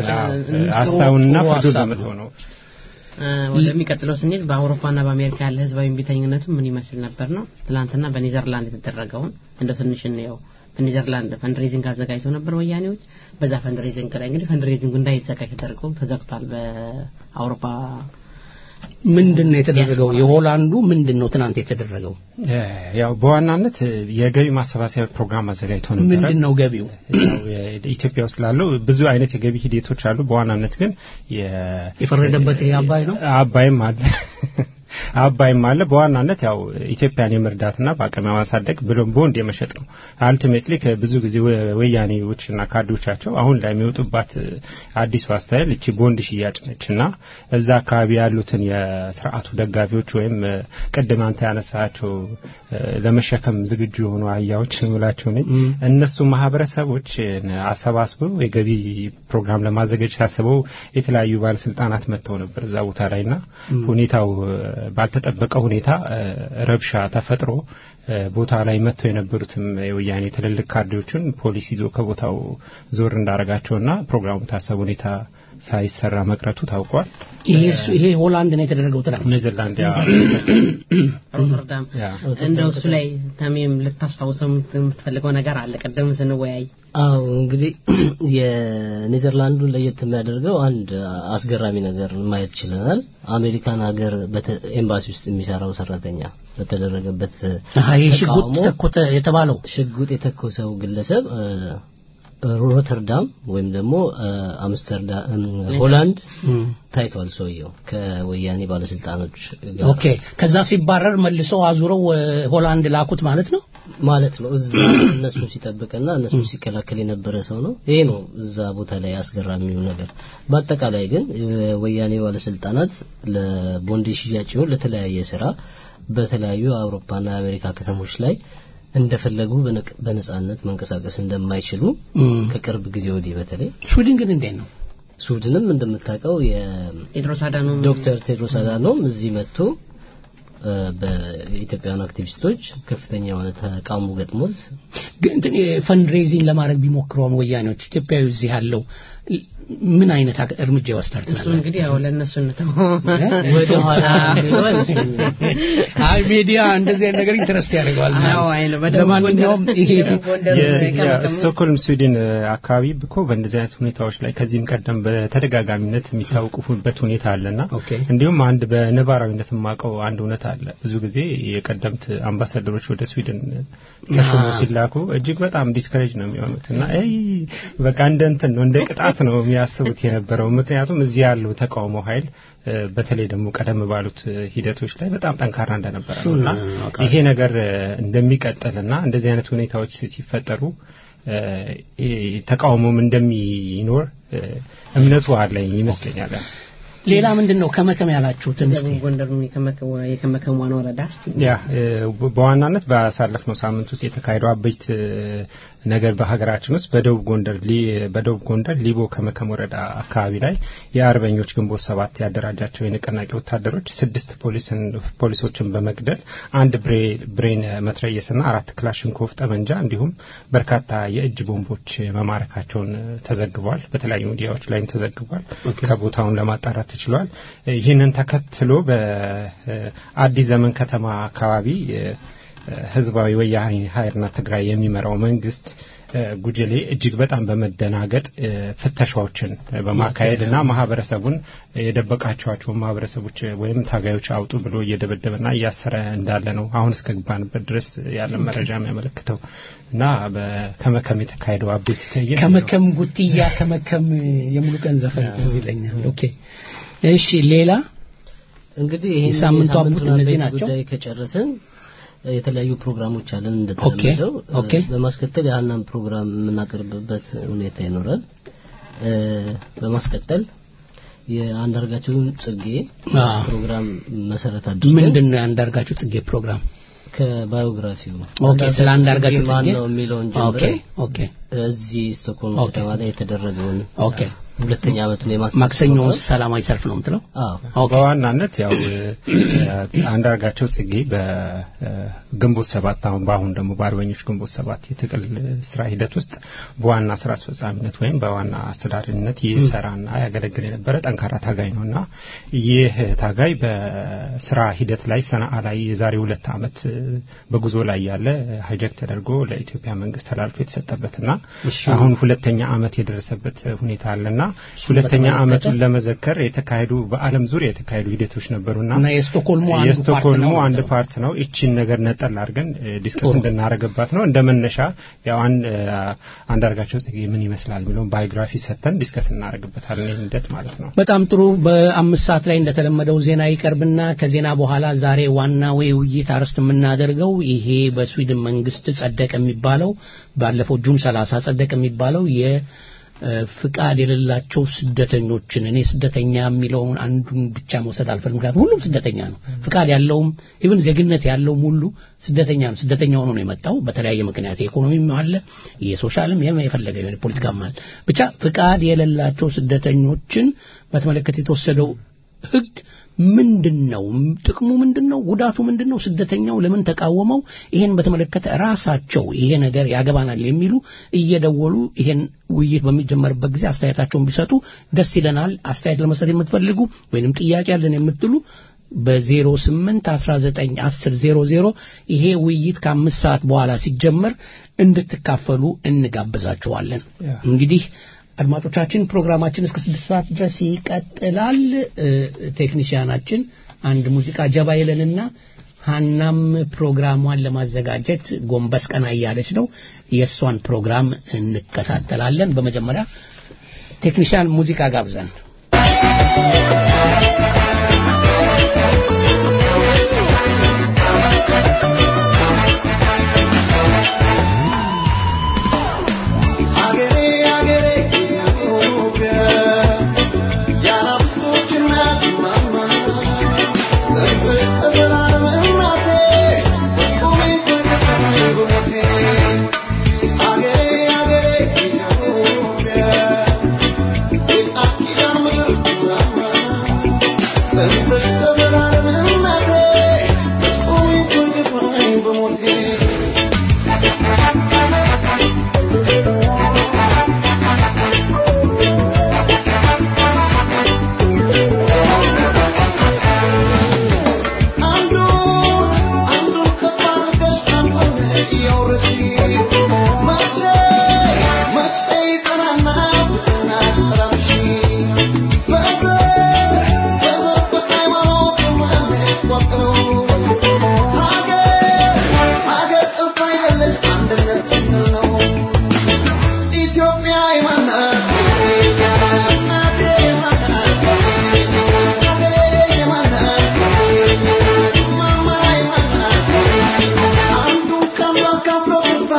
ሀሳቡንና ፍርዱን ለመተው ነው
ወደሚቀጥለው ስንሄድ በአውሮፓና በአሜሪካ ያለ ህዝባዊ እምቢተኝነቱ ምን ይመስል ነበር ነው ትላንትና በኔዘርላንድ የተደረገውን እንደ ትንሽ እንየው በኔዘርላንድ ፈንድሬዚንግ አዘጋጅተው ነበር ወያኔዎች በዛ ፈንድሬዚንግ ላይ እንግዲህ ፈንድሬዚንግ እንዳይዘጋጅ ተደርገው ተዘግቷል በአውሮፓ
ምንድን ነው የተደረገው የሆላንዱ ምንድን ነው ትናንት የተደረገው
ያው በዋናነት የገቢ ማሰባሰቢያ ፕሮግራም አዘጋጅቶ ነበር
ምንድን ነው ገቢው
ኢትዮጵያ ውስጥ ላለው ብዙ አይነት የገቢ ሂደቶች አሉ በዋናነት ግን
የፈረደበት ይሄ አባይ ነው
አባይም አለ አባይም አለ በዋናነት ያው ኢትዮጵያን የመርዳትና በአቅም የማሳደግ ብሎም ቦንድ የመሸጥ ነው አልቲሜትሊ ከብዙ ጊዜ ወያኔዎችና ካድሬዎቻቸው አሁን ላይ የሚወጡባት አዲሱ አስተያየት እቺ ቦንድ ሽያጭ ነች እና እዛ አካባቢ ያሉትን የስርዓቱ ደጋፊዎች ወይም ቅድም አንተ ያነሳቸው ለመሸከም ዝግጁ የሆኑ አህያዎች ምላቸው ነኝ እነሱ ማህበረሰቦች አሰባስበው የገቢ ፕሮግራም ለማዘጋጀት አስበው የተለያዩ ባለስልጣናት መጥተው ነበር እዛ ቦታ ላይና ሁኔታው ባልተጠበቀ ሁኔታ ረብሻ ተፈጥሮ ቦታ ላይ መጥተው የነበሩትም የወያኔ ትልልቅ ካድሬዎችን ፖሊስ ይዞ ከቦታው ዞር እንዳረጋቸውና ፕሮግራሙ ታሰብ ሁኔታ ሳይሰራ መቅረቱ ታውቋል።
ይሄ ሆላንድ ነው የተደረገው ትላል
ኔዘርላንድ
ሮተርዳም እንደው እሱ ላይ ተሜም ልታስታውሰው የምትፈልገው ነገር አለ ቅድም ስንወያይ
አዎ እንግዲህ የኔዘርላንዱን ለየት የሚያደርገው አንድ አስገራሚ ነገር ማየት ችለናል አሜሪካን ሀገር ኤምባሲ ውስጥ የሚሰራው ሰራተኛ በተደረገበት
ሽጉጥ ተኮተ የተባለው
ሽጉጥ የተኮሰው ግለሰብ ሮተርዳም ወይም ደግሞ አምስተርዳም ሆላንድ ታይቷል ሰውየው ከወያኔ ባለስልጣኖች ጋር
ኦኬ ከዛ ሲባረር መልሰው አዙረው ሆላንድ ላኩት ማለት ነው
ማለት ነው እዛ እነሱ ሲጠብቅና እነሱ ሲከላከል የነበረ ሰው ነው ይሄ ነው እዛ ቦታ ላይ አስገራሚው ነገር በአጠቃላይ ግን ወያኔ ባለስልጣናት ለቦንድ ሽያጭ ይሁን ለተለያየ ስራ በተለያዩ አውሮፓና የአሜሪካ ከተሞች ላይ እንደፈለጉ በነጻነት መንቀሳቀስ እንደማይችሉ ከቅርብ ጊዜ ወዲህ በተለይ
ስዊድን ግን እንዴት ነው
ስዊድንም እንደምታውቀው
ቴድሮስ አዳኖም
ዶክተር ቴድሮስ አዳኖም እዚህ መጥቶ በኢትዮጵያውያን አክቲቪስቶች ከፍተኛ የሆነ ተቃውሞ ገጥሞት
ግን ፈንድሬዚንግ ለማድረግ ቢሞክረውም ወያኔዎች ኢትዮጵያዊ እዚህ ያለው ምን አይነት እርምጃ ይወስዳል
እሱ እንግዲህ ያው ለእነሱ እንተው
ወደ ኋላ አይመስለኝም
አይ ሚዲያ እንደዚህ አይነት ነገር ኢንተረስት ያደርገዋል
አዎ አይ ነው በደንብ
ለማንኛውም ይሄ
ስቶክሆልም ስዊድን አካባቢ እኮ በእንደዚህ አይነት ሁኔታዎች ላይ ከዚህም ቀደም በተደጋጋሚነት የሚታወቁበት ሁኔታ አለና እንዲሁም አንድ በነባራዊነት የማውቀው አንድ እውነት አለ ብዙ ጊዜ የቀደምት አምባሳደሮች ወደ ስዊድን ተሾሞ ሲላኩ እጅግ በጣም ዲስከሬጅ ነው የሚሆኑት እና በቃ እንደ እንትን ነው እንደ ቅጣት ነው የሚያስቡት የነበረው ምክንያቱም እዚህ ያለው ተቃውሞ ኃይል በተለይ ደግሞ ቀደም ባሉት ሂደቶች ላይ በጣም ጠንካራ እንደነበረ ነው እና ይሄ ነገር እንደሚቀጥልና እንደዚህ አይነት ሁኔታዎች ሲፈጠሩ ተቃውሞም እንደሚኖር እምነቱ አለኝ ይመስለኛል
ሌላ ምንድን ነው ከመከም ያላችሁትን እስቲ
ጎንደር የከመከም ዋና ወረዳ
ያ በዋናነት ባሳለፍነው ሳምንት ውስጥ የተካሄደው አበይት ነገር በሀገራችን ውስጥ በደቡብ ጎንደር በደቡብ ጎንደር ሊቦ ከመከም ወረዳ አካባቢ ላይ የአርበኞች ግንቦት ሰባት ያደራጃቸው የንቅናቄ ወታደሮች ስድስት ፖሊሶችን በመግደል አንድ ብሬን መትረየስና አራት ክላሽንኮቭ ጠመንጃ እንዲሁም በርካታ የእጅ ቦምቦች መማረካቸውን ተዘግቧል። በተለያዩ ሚዲያዎች ላይም ተዘግቧል። ከቦታውን ለማጣራት ተችሏል። ይህንን ተከትሎ በአዲስ ዘመን ከተማ አካባቢ ህዝባዊ ወያኔ ኃይልና ትግራይ የሚመራው መንግስት ጉጅሌ እጅግ በጣም በመደናገጥ ፍተሻዎችን በማካሄድ እና ማህበረሰቡን የደበቃቸዋቸውን ማህበረሰቦች ወይም ታጋዮች አውጡ ብሎ እየደበደበና እያሰረ እንዳለ ነው አሁን እስከገባንበት ድረስ ያለ መረጃ የሚያመለክተው እና ከመከም የተካሄደው አቤት ትዕይንት
ከመከም ጉትያ ከመከም የሙሉ ቀን ዘፈን ይለኛል ኦኬ እሺ ሌላ
እንግዲህ ይሄን
የሳምንቱ አቡት እነዚህ ናቸው
ጉዳይ ከጨረስን የተለያዩ ፕሮግራሞች አለን እንደተለመደው በማስከተል የሀናን ፕሮግራም የምናቀርብበት ሁኔታ ይኖራል በማስቀጠል የአንዳርጋቸውን ጽጌ ፕሮግራም መሰረት አድርገን
ምንድን ነው የአንዳርጋቸው ጽጌ ፕሮግራም
ከባዮግራፊው
ኦኬ ስለ አንዳርጋቸው
ማን
ጽጌ
ነው የሚለውን
ኦኬ
ጀምረን
ኦኬ
እዚህ ስቶክሆልም
ኦኬ።
ከተማ ላይ የተደረገውን
ኦኬ
ሁለተኛ ዓመቱን የማስታወስ
ማክሰኞ
ፕሮግራም።
ሰላማዊ ሰልፍ ነው የምትለው
አዎ
ኦኬ
በዋናነት ያው አንዳርጋቸው ጽጌ በግንቦት ሰባት አሁን በአሁን ደግሞ በአርበኞች ግንቦት ሰባት የትግል ስራ ሂደት ውስጥ በዋና ስራ አስፈጻሚነት ወይም በዋና አስተዳዳሪነት ይሰራና ያገለግል የነበረ ጠንካራ ታጋይ ነው እና ይህ ታጋይ በስራ ሂደት ላይ ሰነአ ላይ የዛሬ ሁለት ዓመት በጉዞ ላይ ያለ ሀይጀክ ተደርጎ ለኢትዮጵያ መንግስት ተላልፎ የተሰጠበትና አሁን ሁለተኛ ዓመት የደረሰበት ሁኔታ አለና ሁለተኛ ዓመቱን ለመዘከር የተካሄዱ በዓለም ዙሪያ የተካሄዱ ሂደቶች ነበሩና
እና የስቶክሆልሙ አንዱ ፓርት
የስቶክሆልሙ
ነው
አንድ
ማለት ነው።
ፓርት ነው። ይቺን ነገር ነጠል አድርገን ዲስከስ እንድናረግባት ነው። እንደ መነሻ ያው አን- አንዳርጋቸው ጽጌ ምን ይመስላል ብሎም ባዮግራፊ ሰጥተን ዲስከስ እናረግበታለን። ይህን ሂደት ማለት ነው።
በጣም ጥሩ በአምስት ሰዓት ላይ እንደተለመደው ዜና ይቀርብና ከዜና በኋላ ዛሬ ዋና ውይይት አርዕስት የምናደርገው ይሄ በስዊድን መንግስት ጸደቀ የሚባለው ባለፈው ጁን 30 ጸደቀ የሚባለው የ እ፣ ፍቃድ የሌላቸው ስደተኞችን እኔ ስደተኛ የሚለውን አንዱን ብቻ መውሰድ አልፈልም። ምክንያቱም ሁሉም ስደተኛ ነው። ፍቃድ ያለውም ኢቭን ዜግነት ያለውም ሁሉ ስደተኛ ነው። ስደተኛ ሆኖ ነው የመጣው በተለያየ ምክንያት የኢኮኖሚም አለ፣ የሶሻልም የም- የፈለገ ቢሆን የፖለቲካም አለ። ብቻ ፍቃድ የሌላቸው ስደተኞችን በተመለከተ የተወሰደው ህግ ምንድን ነው? ጥቅሙ ምንድን ነው? ጉዳቱ ምንድን ነው? ስደተኛው ለምን ተቃወመው? ይሄን በተመለከተ ራሳቸው ይሄ ነገር ያገባናል የሚሉ እየደወሉ ይሄን ውይይት በሚጀመርበት ጊዜ አስተያየታቸውን ቢሰጡ ደስ ይለናል። አስተያየት ለመስጠት የምትፈልጉ ወይንም ጥያቄ ያለን የምትሉ በ08 19 10 00 ይሄ ውይይት ከአምስት ሰዓት በኋላ ሲጀመር እንድትካፈሉ እንጋብዛችኋለን። እንግዲህ አድማጮቻችን ፕሮግራማችን እስከ ስድስት ሰዓት ድረስ ይቀጥላል። ቴክኒሽያናችን አንድ ሙዚቃ ጀባ ይለንና ሀናም ፕሮግራሟን ለማዘጋጀት ጎንበስ ቀና እያለች ነው። የእሷን ፕሮግራም እንከታተላለን። በመጀመሪያ ቴክኒሽያን ሙዚቃ ጋብዘን
Thank you.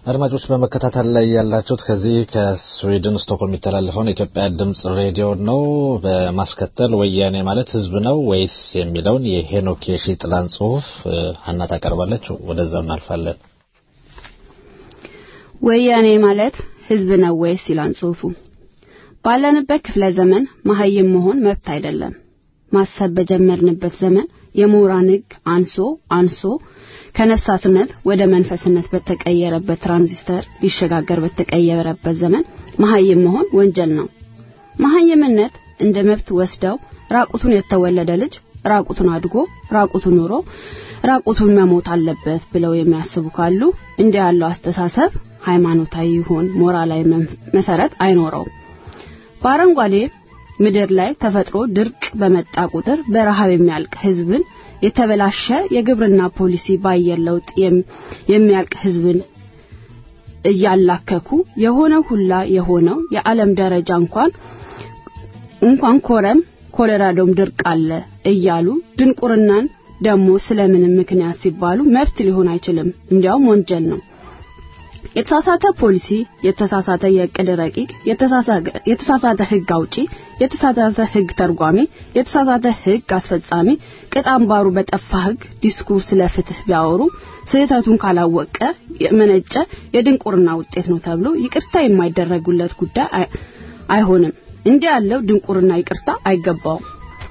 አድማጮች በመከታተል ላይ ያላችሁት ከዚህ ከስዊድን ስቶክሆልም የሚተላለፈውን የኢትዮጵያ ድምጽ ሬዲዮ ነው። በማስከተል ወያኔ ማለት ህዝብ ነው ወይስ የሚለውን የሄኖክ የሺጥላን ጽሁፍ ሀና ታቀርባለች። ወደዛ እናልፋለን።
ወያኔ ማለት ህዝብ ነው ወይስ ይላል ጽሁፉ። ባለንበት ክፍለ ዘመን መሀይም መሆን መብት አይደለም። ማሰብ በጀመርንበት ዘመን የምሁራን ህግ አንሶ አንሶ ከነፍሳትነት ወደ መንፈስነት በተቀየረበት ትራንዚስተር ሊሸጋገር በተቀየረበት ዘመን መሀይም መሆን ወንጀል ነው። መሀይምነት እንደ መብት ወስደው ራቁቱን የተወለደ ልጅ ራቁቱን አድጎ ራቁቱን ኑሮ ራቁቱን መሞት አለበት ብለው የሚያስቡ ካሉ እንዲህ ያለው አስተሳሰብ ሃይማኖታዊ ይሁን ሞራላዊ መሰረት አይኖረውም። በአረንጓዴ ምድር ላይ ተፈጥሮ ድርቅ በመጣ ቁጥር በረሃብ የሚያልቅ ህዝብን የተበላሸ የግብርና ፖሊሲ በአየር ለውጥ የሚያልቅ ህዝብን እያላከኩ የሆነው ሁላ የሆነው የዓለም ደረጃ እንኳን እንኳን ኮረም ኮሎራዶም ድርቅ አለ እያሉ ድንቁርናን ደግሞ ስለምንም ምክንያት ሲባሉ መብት ሊሆን አይችልም፣ እንዲያውም ወንጀል ነው። የተሳሳተ ፖሊሲ፣ የተሳሳተ የእቅድ ረቂቅ፣ የተሳሳተ ህግ አውጪ፣ የተሳሳተ ህግ ተርጓሚ፣ የተሳሳተ ህግ አስፈጻሚ፣ ቅጥ አምባሩ በጠፋ ህግ ዲስኩር ስለ ፍትህ ቢያወሩ ስህተቱን ካላወቀ የመነጨ የድንቁርና ውጤት ነው ተብሎ ይቅርታ የማይደረጉለት ጉዳይ አይሆንም። እንዲህ ያለው ድንቁርና ይቅርታ አይገባውም።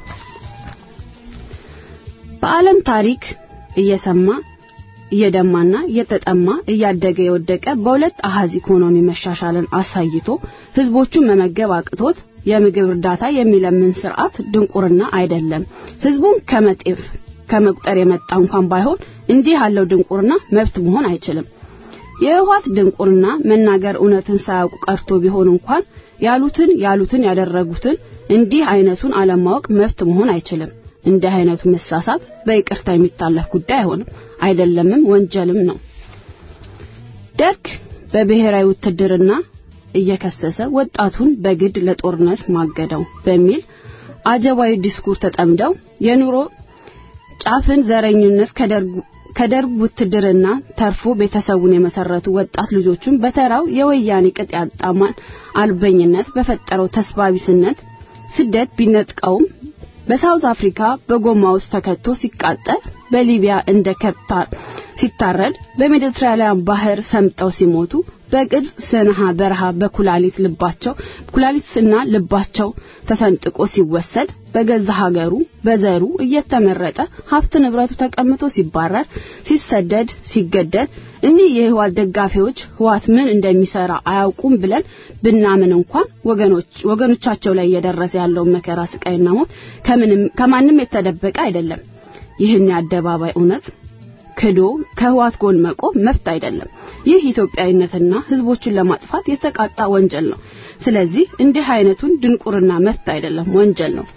በዓለም ታሪክ እየሰማ እየደማና እየተጠማ እያደገ የወደቀ በሁለት አሃዝ ኢኮኖሚ መሻሻልን አሳይቶ ህዝቦቹን መመገብ አቅቶት የምግብ እርዳታ የሚለምን ስርዓት ድንቁርና አይደለም። ህዝቡን ከመጤፍ ከመቁጠር የመጣ እንኳን ባይሆን እንዲህ ያለው ድንቁርና መብት መሆን አይችልም። የህወሓት ድንቁርና መናገር እውነትን ሳያውቁ ቀርቶ ቢሆን እንኳን ያሉትን ያሉትን ያደረጉትን እንዲህ አይነቱን አለማወቅ መብት መሆን አይችልም። እንዲህ አይነቱ መሳሳት በይቅርታ የሚታለፍ ጉዳይ አይሆንም፣ አይደለምም፣ ወንጀልም ነው። ደርግ በብሔራዊ ውትድርና እየከሰሰ ወጣቱን በግድ ለጦርነት ማገደው በሚል አጀባዊ ዲስኩር ተጠምደው የኑሮ ጫፍን ዘረኝነት ከደርግ ውትድርና ተርፎ ቤተሰቡን የመሰረቱ ወጣት ልጆቹን በተራው የወያኔ ቅጥ ያጣማን አልበኝነት በፈጠረው ተስባቢስነት ስደት ቢነጥቀውም በሳውዝ አፍሪካ በጎማ ውስጥ ተከቶ ሲቃጠል በሊቢያ እንደ ከብት ሲታረድ በሜዲትራኒያን ባህር ሰምጠው ሲሞቱ በግብጽ ሰንሃ በረሃ በኩላሊት ልባቸው ኩላሊትና ልባቸው ተሰንጥቆ ሲወሰድ በገዛ ሀገሩ በዘሩ እየተመረጠ ሀብት ንብረቱ ተቀምጦ ሲባረር ሲሰደድ ሲገደል እኒህ የህዋት ደጋፊዎች ህዋት ምን እንደሚሰራ አያውቁም ብለን ብናምን እንኳን ወገኖች ወገኖቻቸው ላይ እየደረሰ ያለውን መከራ ስቃይና ሞት ከምንም ከማንም የተደበቀ አይደለም። ይህን የአደባባይ እውነት ክዶ ከህዋት ጎን መቆም መፍት አይደለም። ይህ ኢትዮጵያዊነትና ህዝቦችን ለማጥፋት የተቃጣ ወንጀል ነው። ስለዚህ እንዲህ አይነቱን ድንቁርና መፍት አይደለም፣ ወንጀል ነው።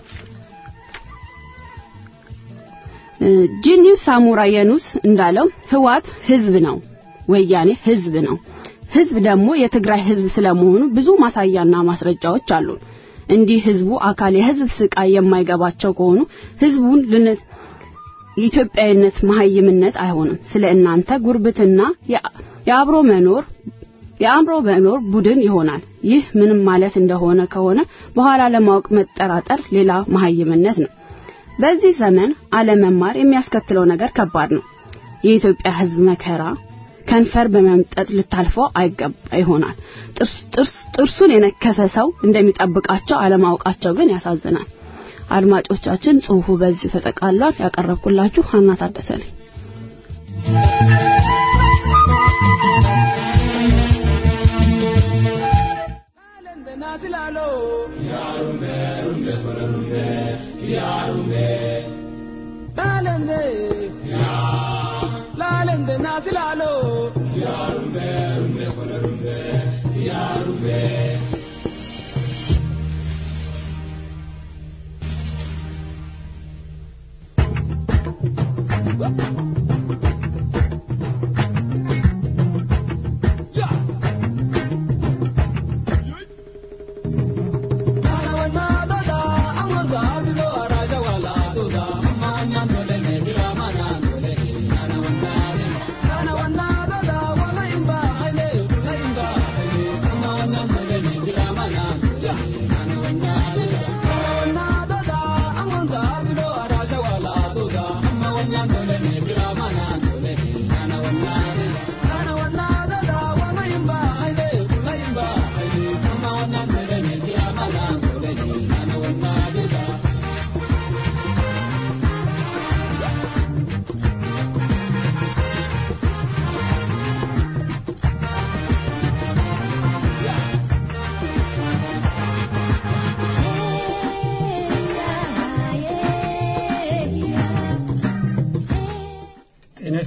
ጂኒው ሳሙራ የኑስ እንዳለው ህዋት ህዝብ ነው፣ ወያኔ ህዝብ ነው። ህዝብ ደግሞ የትግራይ ህዝብ ስለመሆኑ ብዙ ማሳያና ማስረጃዎች አሉን። እንዲህ ህዝቡ አካል የህዝብ ስቃይ የማይገባቸው ከሆኑ ህዝቡን የኢትዮጵያዊነት መሀይምነት አይሆንም። ስለ እናንተ ጉርብትና የአብሮ መኖር የአእምሮ መኖር ቡድን ይሆናል። ይህ ምንም ማለት እንደሆነ ከሆነ በኋላ ለማወቅ መጠራጠር ሌላ መሀይምነት ነው። በዚህ ዘመን አለመማር የሚያስከትለው ነገር ከባድ ነው። የኢትዮጵያ ህዝብ መከራ ከንፈር በመምጠጥ ልታልፈው አይገባ ይሆናል። ጥርሱን የነከሰ ሰው እንደሚጠብቃቸው አለማወቃቸው ግን ያሳዝናል። አድማጮቻችን ጽሁፉ በዚህ ተጠቃሏል። ያቀረብኩላችሁ ሀና ታደሰ ነኝ።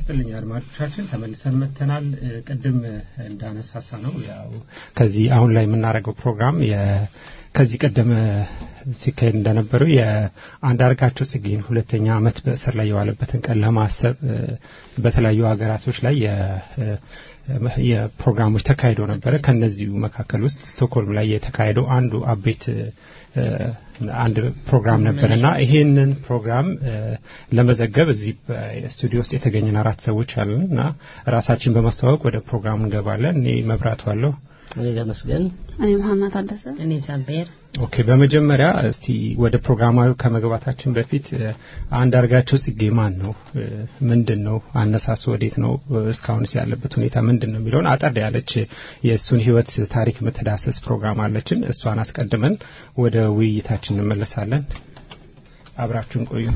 ይስጥልኝ አድማጮቻችን፣ ተመልሰን መጥተናል። ቅድም እንዳነሳሳ ነው ያው ከዚህ አሁን ላይ የምናደርገው ፕሮግራም ከዚህ ቀደም ሲካሄድ እንደነበረው የአንዳርጋቸው ጽጌን ሁለተኛ ዓመት በእስር ላይ የዋለበትን ቀን ለማሰብ በተለያዩ ሀገራቶች ላይ የፕሮግራሞች ተካሂዶ ነበረ። ከነዚሁ መካከል ውስጥ ስቶክሆልም ላይ የተካሄደው አንዱ አቤት አንድ ፕሮግራም ነበር እና ይሄንን ፕሮግራም ለመዘገብ እዚህ ስቱዲዮ ውስጥ የተገኘን አራት ሰዎች አለን እና ራሳችን በማስተዋወቅ ወደ ፕሮግራሙ እንገባለን። እኔ መብራቱ አለሁ።
እኔ ተመስገን፣
እኔም ሀና ታደሰ፣
እኔም ሳምፔር።
ኦኬ፣ በመጀመሪያ እስቲ ወደ ፕሮግራማዊ ከመግባታችን በፊት አንዳርጋቸው ጽጌ ማን ነው? ምንድን ነው አነሳሱ? ወዴት ነው? እስካሁንስ ያለበት ሁኔታ ምንድን ነው የሚለውን አጠር ያለች የእሱን ሕይወት ታሪክ የምትዳሰስ ፕሮግራም አለችን። እሷን አስቀድመን ወደ ውይይታችን እንመለሳለን። አብራችሁን ቆዩ።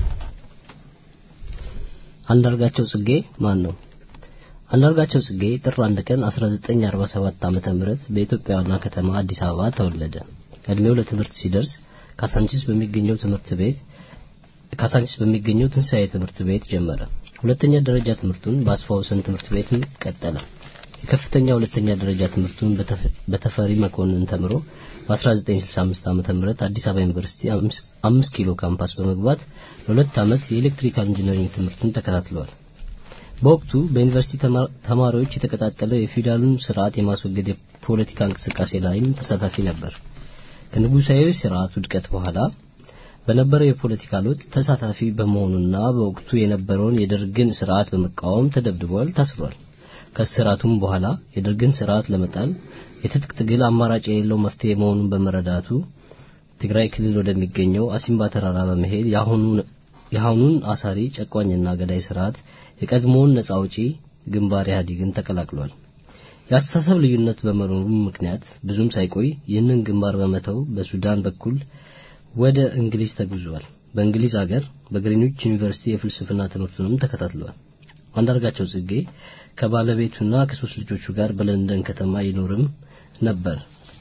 አንዳርጋቸው ጽጌ ማን ነው? አንዳርጋቸው ጽጌ ጥር አንድ ቀን 1947 ዓመተ ምህረት በኢትዮጵያ ዋና ከተማ አዲስ አበባ ተወለደ። እድሜው ለትምህርት ሲደርስ ካሳንቺስ በሚገኘው ትምህርት ቤት ካሳንቺስ በሚገኘው ትንሣኤ ትምህርት ቤት ጀመረ። ሁለተኛ ደረጃ ትምህርቱን በአስፋው ወሰን ትምህርት ቤትም ቀጠለ። የከፍተኛ ሁለተኛ ደረጃ ትምህርቱን በተፈሪ መኮንን ተምሮ በ1965 ዓመተ ምህረት አዲስ አበባ ዩኒቨርሲቲ አምስት ኪሎ ካምፓስ በመግባት ለሁለት ዓመት የኤሌክትሪካል ኢንጂነሪንግ ትምህርቱን ተከታትለዋል። በወቅቱ በዩኒቨርሲቲ ተማሪዎች የተቀጣጠለው የፊውዳሉን ስርዓት የማስወገድ የፖለቲካ እንቅስቃሴ ላይም ተሳታፊ ነበር። ከንጉሳዊ ስርዓት ውድቀት በኋላ በነበረው የፖለቲካ ለውጥ ተሳታፊ በመሆኑና በወቅቱ የነበረውን የደርግን ስርዓት በመቃወም ተደብድቧል፣ ታስሯል። ከስርዓቱም በኋላ የደርግን ስርዓት ለመጣል የትጥቅ ትግል አማራጭ የሌለው መፍትሄ መሆኑን በመረዳቱ ትግራይ ክልል ወደሚገኘው አሲምባ ተራራ በመሄድ የአሁኑን አሳሪ ጨቋኝና ገዳይ ስርዓት የቀድሞውን ነጻ አውጪ ግንባር ኢህአዴግን ተቀላቅሏል። የአስተሳሰብ ልዩነት በመኖሩ ምክንያት ብዙም ሳይቆይ ይህንን ግንባር በመተው በሱዳን በኩል ወደ እንግሊዝ ተጉዟል። በእንግሊዝ አገር በግሪንዊች ዩኒቨርሲቲ የፍልስፍና ትምህርቱንም ተከታትሏል። አንዳርጋቸው ጽጌ ከባለቤቱና ከሶስት ልጆቹ ጋር በለንደን ከተማ ይኖርም ነበር።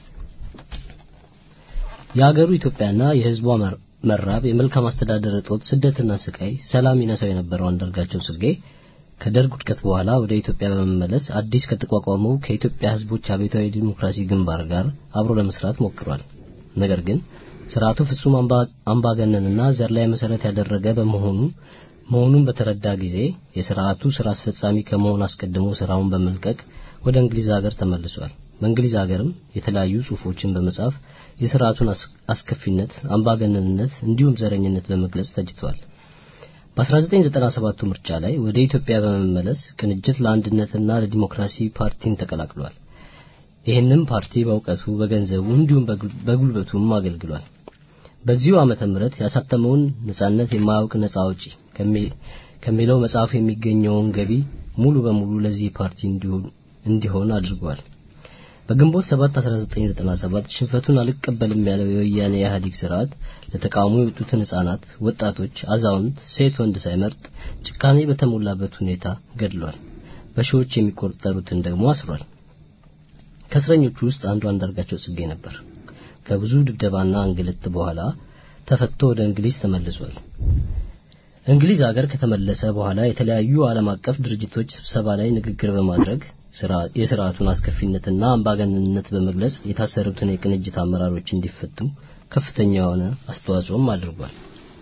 የአገሩ ኢትዮጵያና የህዝቧ መራብ፣ የመልካም አስተዳደር እጦት፣ ስደትና ስቃይ ሰላም ይነሳው የነበረው አንዳርጋቸው ጽጌ ከደርግ ውድቀት በኋላ ወደ ኢትዮጵያ በመመለስ አዲስ ከተቋቋመው ከኢትዮጵያ ህዝቦች አብዮታዊ ዲሞክራሲ ግንባር ጋር አብሮ ለመስራት ሞክሯል። ነገር ግን ስርዓቱ ፍጹም አምባገነንና ዘር ላይ መሰረት ያደረገ በመሆኑ መሆኑን በተረዳ ጊዜ የስርዓቱ ስራ አስፈጻሚ ከመሆን አስቀድሞ ስራውን በመልቀቅ ወደ እንግሊዝ ሀገር ተመልሷል። በእንግሊዝ ሀገርም የተለያዩ ጽሁፎችን በመጻፍ የስርዓቱን አስከፊነት፣ አምባገነንነት እንዲሁም ዘረኝነት በመግለጽ ተጅቷል። በ1997 ምርጫ ላይ ወደ ኢትዮጵያ በመመለስ ቅንጅት ለአንድነትና ለዲሞክራሲ ፓርቲን ተቀላቅሏል። ይህንም ፓርቲ በእውቀቱ በገንዘቡ እንዲሁም በጉልበቱም አገልግሏል። በዚሁ ዓመተ ምህረት ያሳተመውን ነጻነት የማያውቅ ነጻ አውጪ ከሚለው መጽሐፍ የሚገኘውን ገቢ ሙሉ በሙሉ ለዚህ ፓርቲ እንዲሆን አድርጓል። በግንቦት 7 1997 ሽንፈቱን አልቀበልም ያለው የወያኔ ኢህአዴግ ስርዓት ለተቃውሞ የወጡትን ህጻናት፣ ወጣቶች፣ አዛውንት፣ ሴት ወንድ ሳይመርጥ ጭካኔ በተሞላበት ሁኔታ ገድሏል። በሺዎች የሚቆጠሩትን ደግሞ አስሯል። ከእስረኞቹ ውስጥ አንዱ አንዳርጋቸው ጽጌ ነበር። ከብዙ ድብደባና እንግልት በኋላ ተፈቶ ወደ እንግሊዝ ተመልሷል። እንግሊዝ ሀገር ከተመለሰ በኋላ የተለያዩ ዓለም አቀፍ ድርጅቶች ስብሰባ ላይ ንግግር በማድረግ የስርዓቱን አስከፊነትና አምባገነንነት በመግለጽ የታሰሩትን የቅንጅት አመራሮች እንዲፈቱ ከፍተኛ የሆነ አስተዋጽኦም አድርጓል።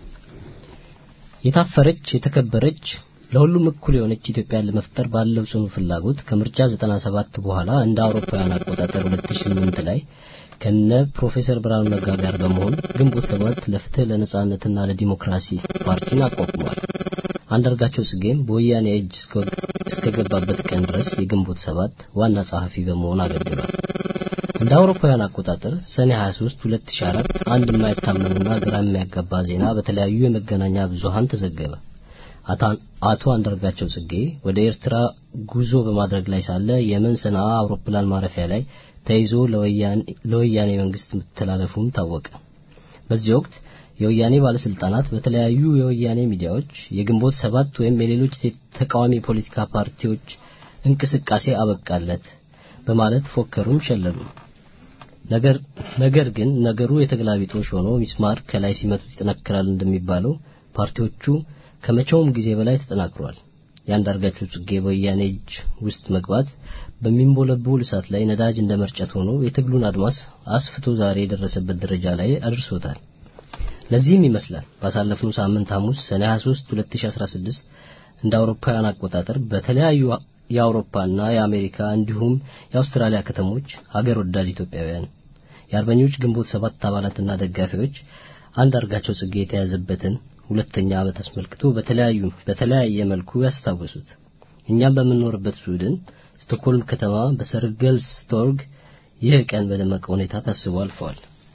የታፈረች የተከበረች ለሁሉም እኩል የሆነች ኢትዮጵያን ለመፍጠር ባለው ጽኑ ፍላጎት ከምርጫ 97 በኋላ እንደ አውሮፓውያን አቆጣጠር 2008 ላይ ከነ ፕሮፌሰር ብርሃኑ ነጋ ጋር በመሆን ግንቦት ሰባት ለፍትህ ለነጻነትና ለዲሞክራሲ ፓርቲን አቋቁሟል። አንዳርጋቸው ጽጌም በወያኔ እጅ እስከገባበት ቀን ድረስ የግንቦት ሰባት ዋና ጸሐፊ በመሆን አገልግሏል። እንደ አውሮፓውያን አቆጣጠር ሰኔ 23 2004 አንድ የማይታመንና ግራ የሚያጋባ ዜና በተለያዩ የመገናኛ ብዙሃን ተዘገበ። አቶ አንዳርጋቸው ጽጌ ወደ ኤርትራ ጉዞ በማድረግ ላይ ሳለ የመን ሰንዓ አውሮፕላን ማረፊያ ላይ ተይዞ ለወያኔ መንግስት መተላለፉም ታወቀ። በዚህ ወቅት የወያኔ ባለስልጣናት በተለያዩ የወያኔ ሚዲያዎች የግንቦት ሰባት ወይም የሌሎች ተቃዋሚ የፖለቲካ ፓርቲዎች እንቅስቃሴ አበቃለት በማለት ፎከሩም ሸለሉ። ነገር ነገር ግን ነገሩ የተገላቢጦሽ ሆኖ ሚስማር ከላይ ሲመቱት ይጠነክራል እንደሚባለው ፓርቲዎቹ ከመቼውም ጊዜ በላይ ተጠናክሯል። የአንዳርጋቸው ጽጌ በወያኔ እጅ ውስጥ መግባት በሚንቦለቦል እሳት ላይ ነዳጅ እንደ መርጨት ሆኖ የትግሉን አድማስ አስፍቶ ዛሬ የደረሰበት ደረጃ ላይ አድርሶታል። ለዚህም ይመስላል ባሳለፍነው ሳምንት ሐሙስ ሰኔ 23 2016 እንደ አውሮፓውያን አቆጣጠር በተለያዩ የአውሮፓና የአሜሪካ እንዲሁም የአውስትራሊያ ከተሞች ሀገር ወዳድ ኢትዮጵያውያን የአርበኞች ግንቦት ሰባት አባላትና ደጋፊዎች አንዳርጋቸው ጽጌ የተያዘበትን ሁለተኛ ዓመት አስመልክቶ በተለያዩ በተለያየ መልኩ ያስታወሱት። እኛም በምንኖርበት ስዊድን ስቶክሆልም ከተማ በሰርገልስ ቶርግ ይህ ቀን በደመቀ ሁኔታ ታስቦ አልፈዋል።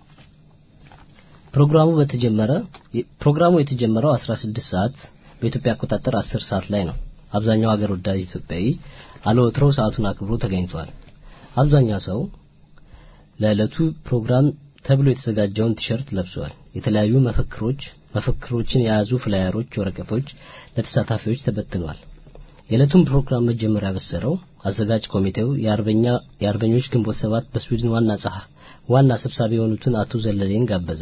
ፕሮግራሙ በተጀመረ ፕሮግራሙ የተጀመረው 16 ሰዓት በኢትዮጵያ አቆጣጠር 10 ሰዓት ላይ ነው። አብዛኛው ሀገር ወዳድ ኢትዮጵያዊ አለወትሮው ሰዓቱን አክብሮ ተገኝቷል። አብዛኛው ሰው ለዕለቱ ፕሮግራም ተብሎ የተዘጋጀውን ቲሸርት ለብሷል። የተለያዩ መፈክሮች መፈክሮችን የያዙ ፍላየሮች፣ ወረቀቶች ለተሳታፊዎች ተበትነዋል። የዕለቱን ፕሮግራም መጀመር ያበሰረው አዘጋጅ ኮሚቴው የአርበኛ የአርበኞች ግንቦት ሰባት በስዊድን ዋና ጸሐ ዋና ሰብሳቢ የሆኑትን አቶ ዘለሌን ጋበዘ።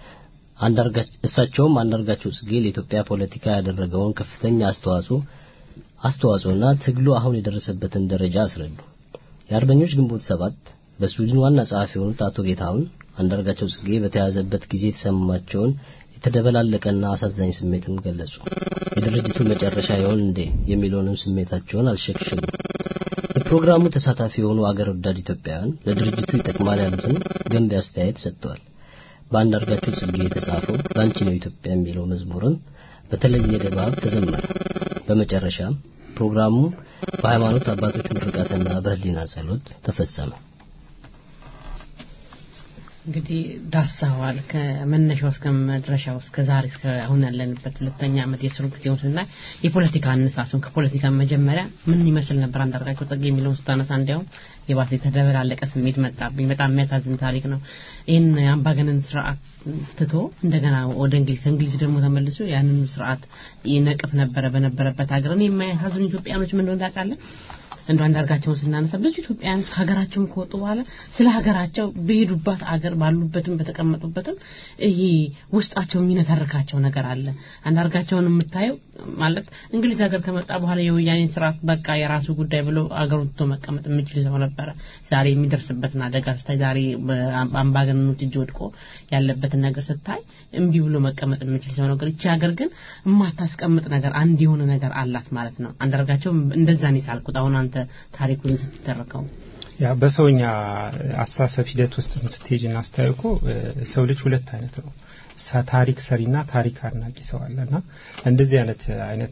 እሳቸውም አንዳርጋቸው ጽጌ ለኢትዮጵያ ፖለቲካ ያደረገውን ከፍተኛ አስተዋጽኦ አስተዋጽኦና ትግሉ አሁን የደረሰበትን ደረጃ አስረዱ። የአርበኞች ግንቦት ሰባት በስዊድን ዋና ጸሐፊ የሆኑት አቶ ጌታሁን አንዳርጋቸው ጽጌ በተያዘበት ጊዜ የተሰማቸውን የተደበላለቀና አሳዛኝ ስሜትም ገለጹ። የድርጅቱ መጨረሻ ይሆን እንዴ የሚለውንም ስሜታቸውን አልሸክሽም። የፕሮግራሙ ተሳታፊ የሆኑ አገር ወዳድ ኢትዮጵያውያን ለድርጅቱ ይጠቅማል ያሉትን ገንቢ አስተያየት ሰጥተዋል። በአንዳርጋቸው ጽጌ የተጻፈው ላንቺ ነው ኢትዮጵያ የሚለው መዝሙርም በተለየ ድባብ ተዘመረ። በመጨረሻም ፕሮግራሙ በሃይማኖት አባቶች ምርቃትና በህሊና ጸሎት ተፈጸመ።
እንግዲህ ዳሳዋል ከመነሻው እስከ መድረሻው እስከ ዛሬ እስከ አሁን ያለንበት ሁለተኛ ዓመት የስሩ ጊዜውን ስናይ የፖለቲካ አነሳሱን ከፖለቲካ መጀመሪያ ምን ይመስል ነበር አንዳርጋቸው ጽጌ የሚለውን ስታነሳ እንዲያውም የባሰ የተደበላለቀ ስሜት መጣብኝ። በጣም የሚያሳዝን ታሪክ ነው። ይህን የአምባገነን ስርዓት ትቶ እንደገና ወደ እንግሊዝ ከእንግሊዝ ደግሞ ተመልሶ ያንን ስርዓት ይነቅፍ ነበረ በነበረበት ሀገር እኔ የማያሳዝኑ ኢትዮጵያኖች ምን እንደሆነ ታውቃለህ? እንደ አንዳርጋቸውን ስናነሳ ብዙ ኢትዮጵያውያን ከሀገራቸውም ከወጡ በኋላ ስለ ሀገራቸው በሄዱባት አገር ባሉበትም በተቀመጡበትም ይሄ ውስጣቸው የሚነተርካቸው ነገር አለ። አንዳርጋቸውን የምታየው ማለት እንግሊዝ ሀገር ከመጣ በኋላ የወያኔን ስርዓት በቃ የራሱ ጉዳይ ብሎ አገሩን ትቶ መቀመጥ የሚችል ሰው ነበረ። ዛሬ የሚደርስበትን አደጋ ስታይ፣ ዛሬ በአምባገነኖች እጅ ወድቆ ያለበትን ነገር ስታይ እምቢ ብሎ መቀመጥ የሚችል ሰው ነገር። ይቺ ሀገር ግን የማታስቀምጥ ነገር አንድ የሆነ ነገር አላት ማለት ነው። አንዳርጋቸው እንደዛ ነው የሳልኩት አሁን አንተ ታሪኩን ስትተርከው
ያ በሰውኛ አስተሳሰብ ሂደት ውስጥ ስትሄጅ እና ስታዩ እኮ ሰው ልጅ ሁለት አይነት ነው። ታሪክ ሰሪና ታሪክ አድናቂ ሰው አለና እንደዚህ አይነት አይነት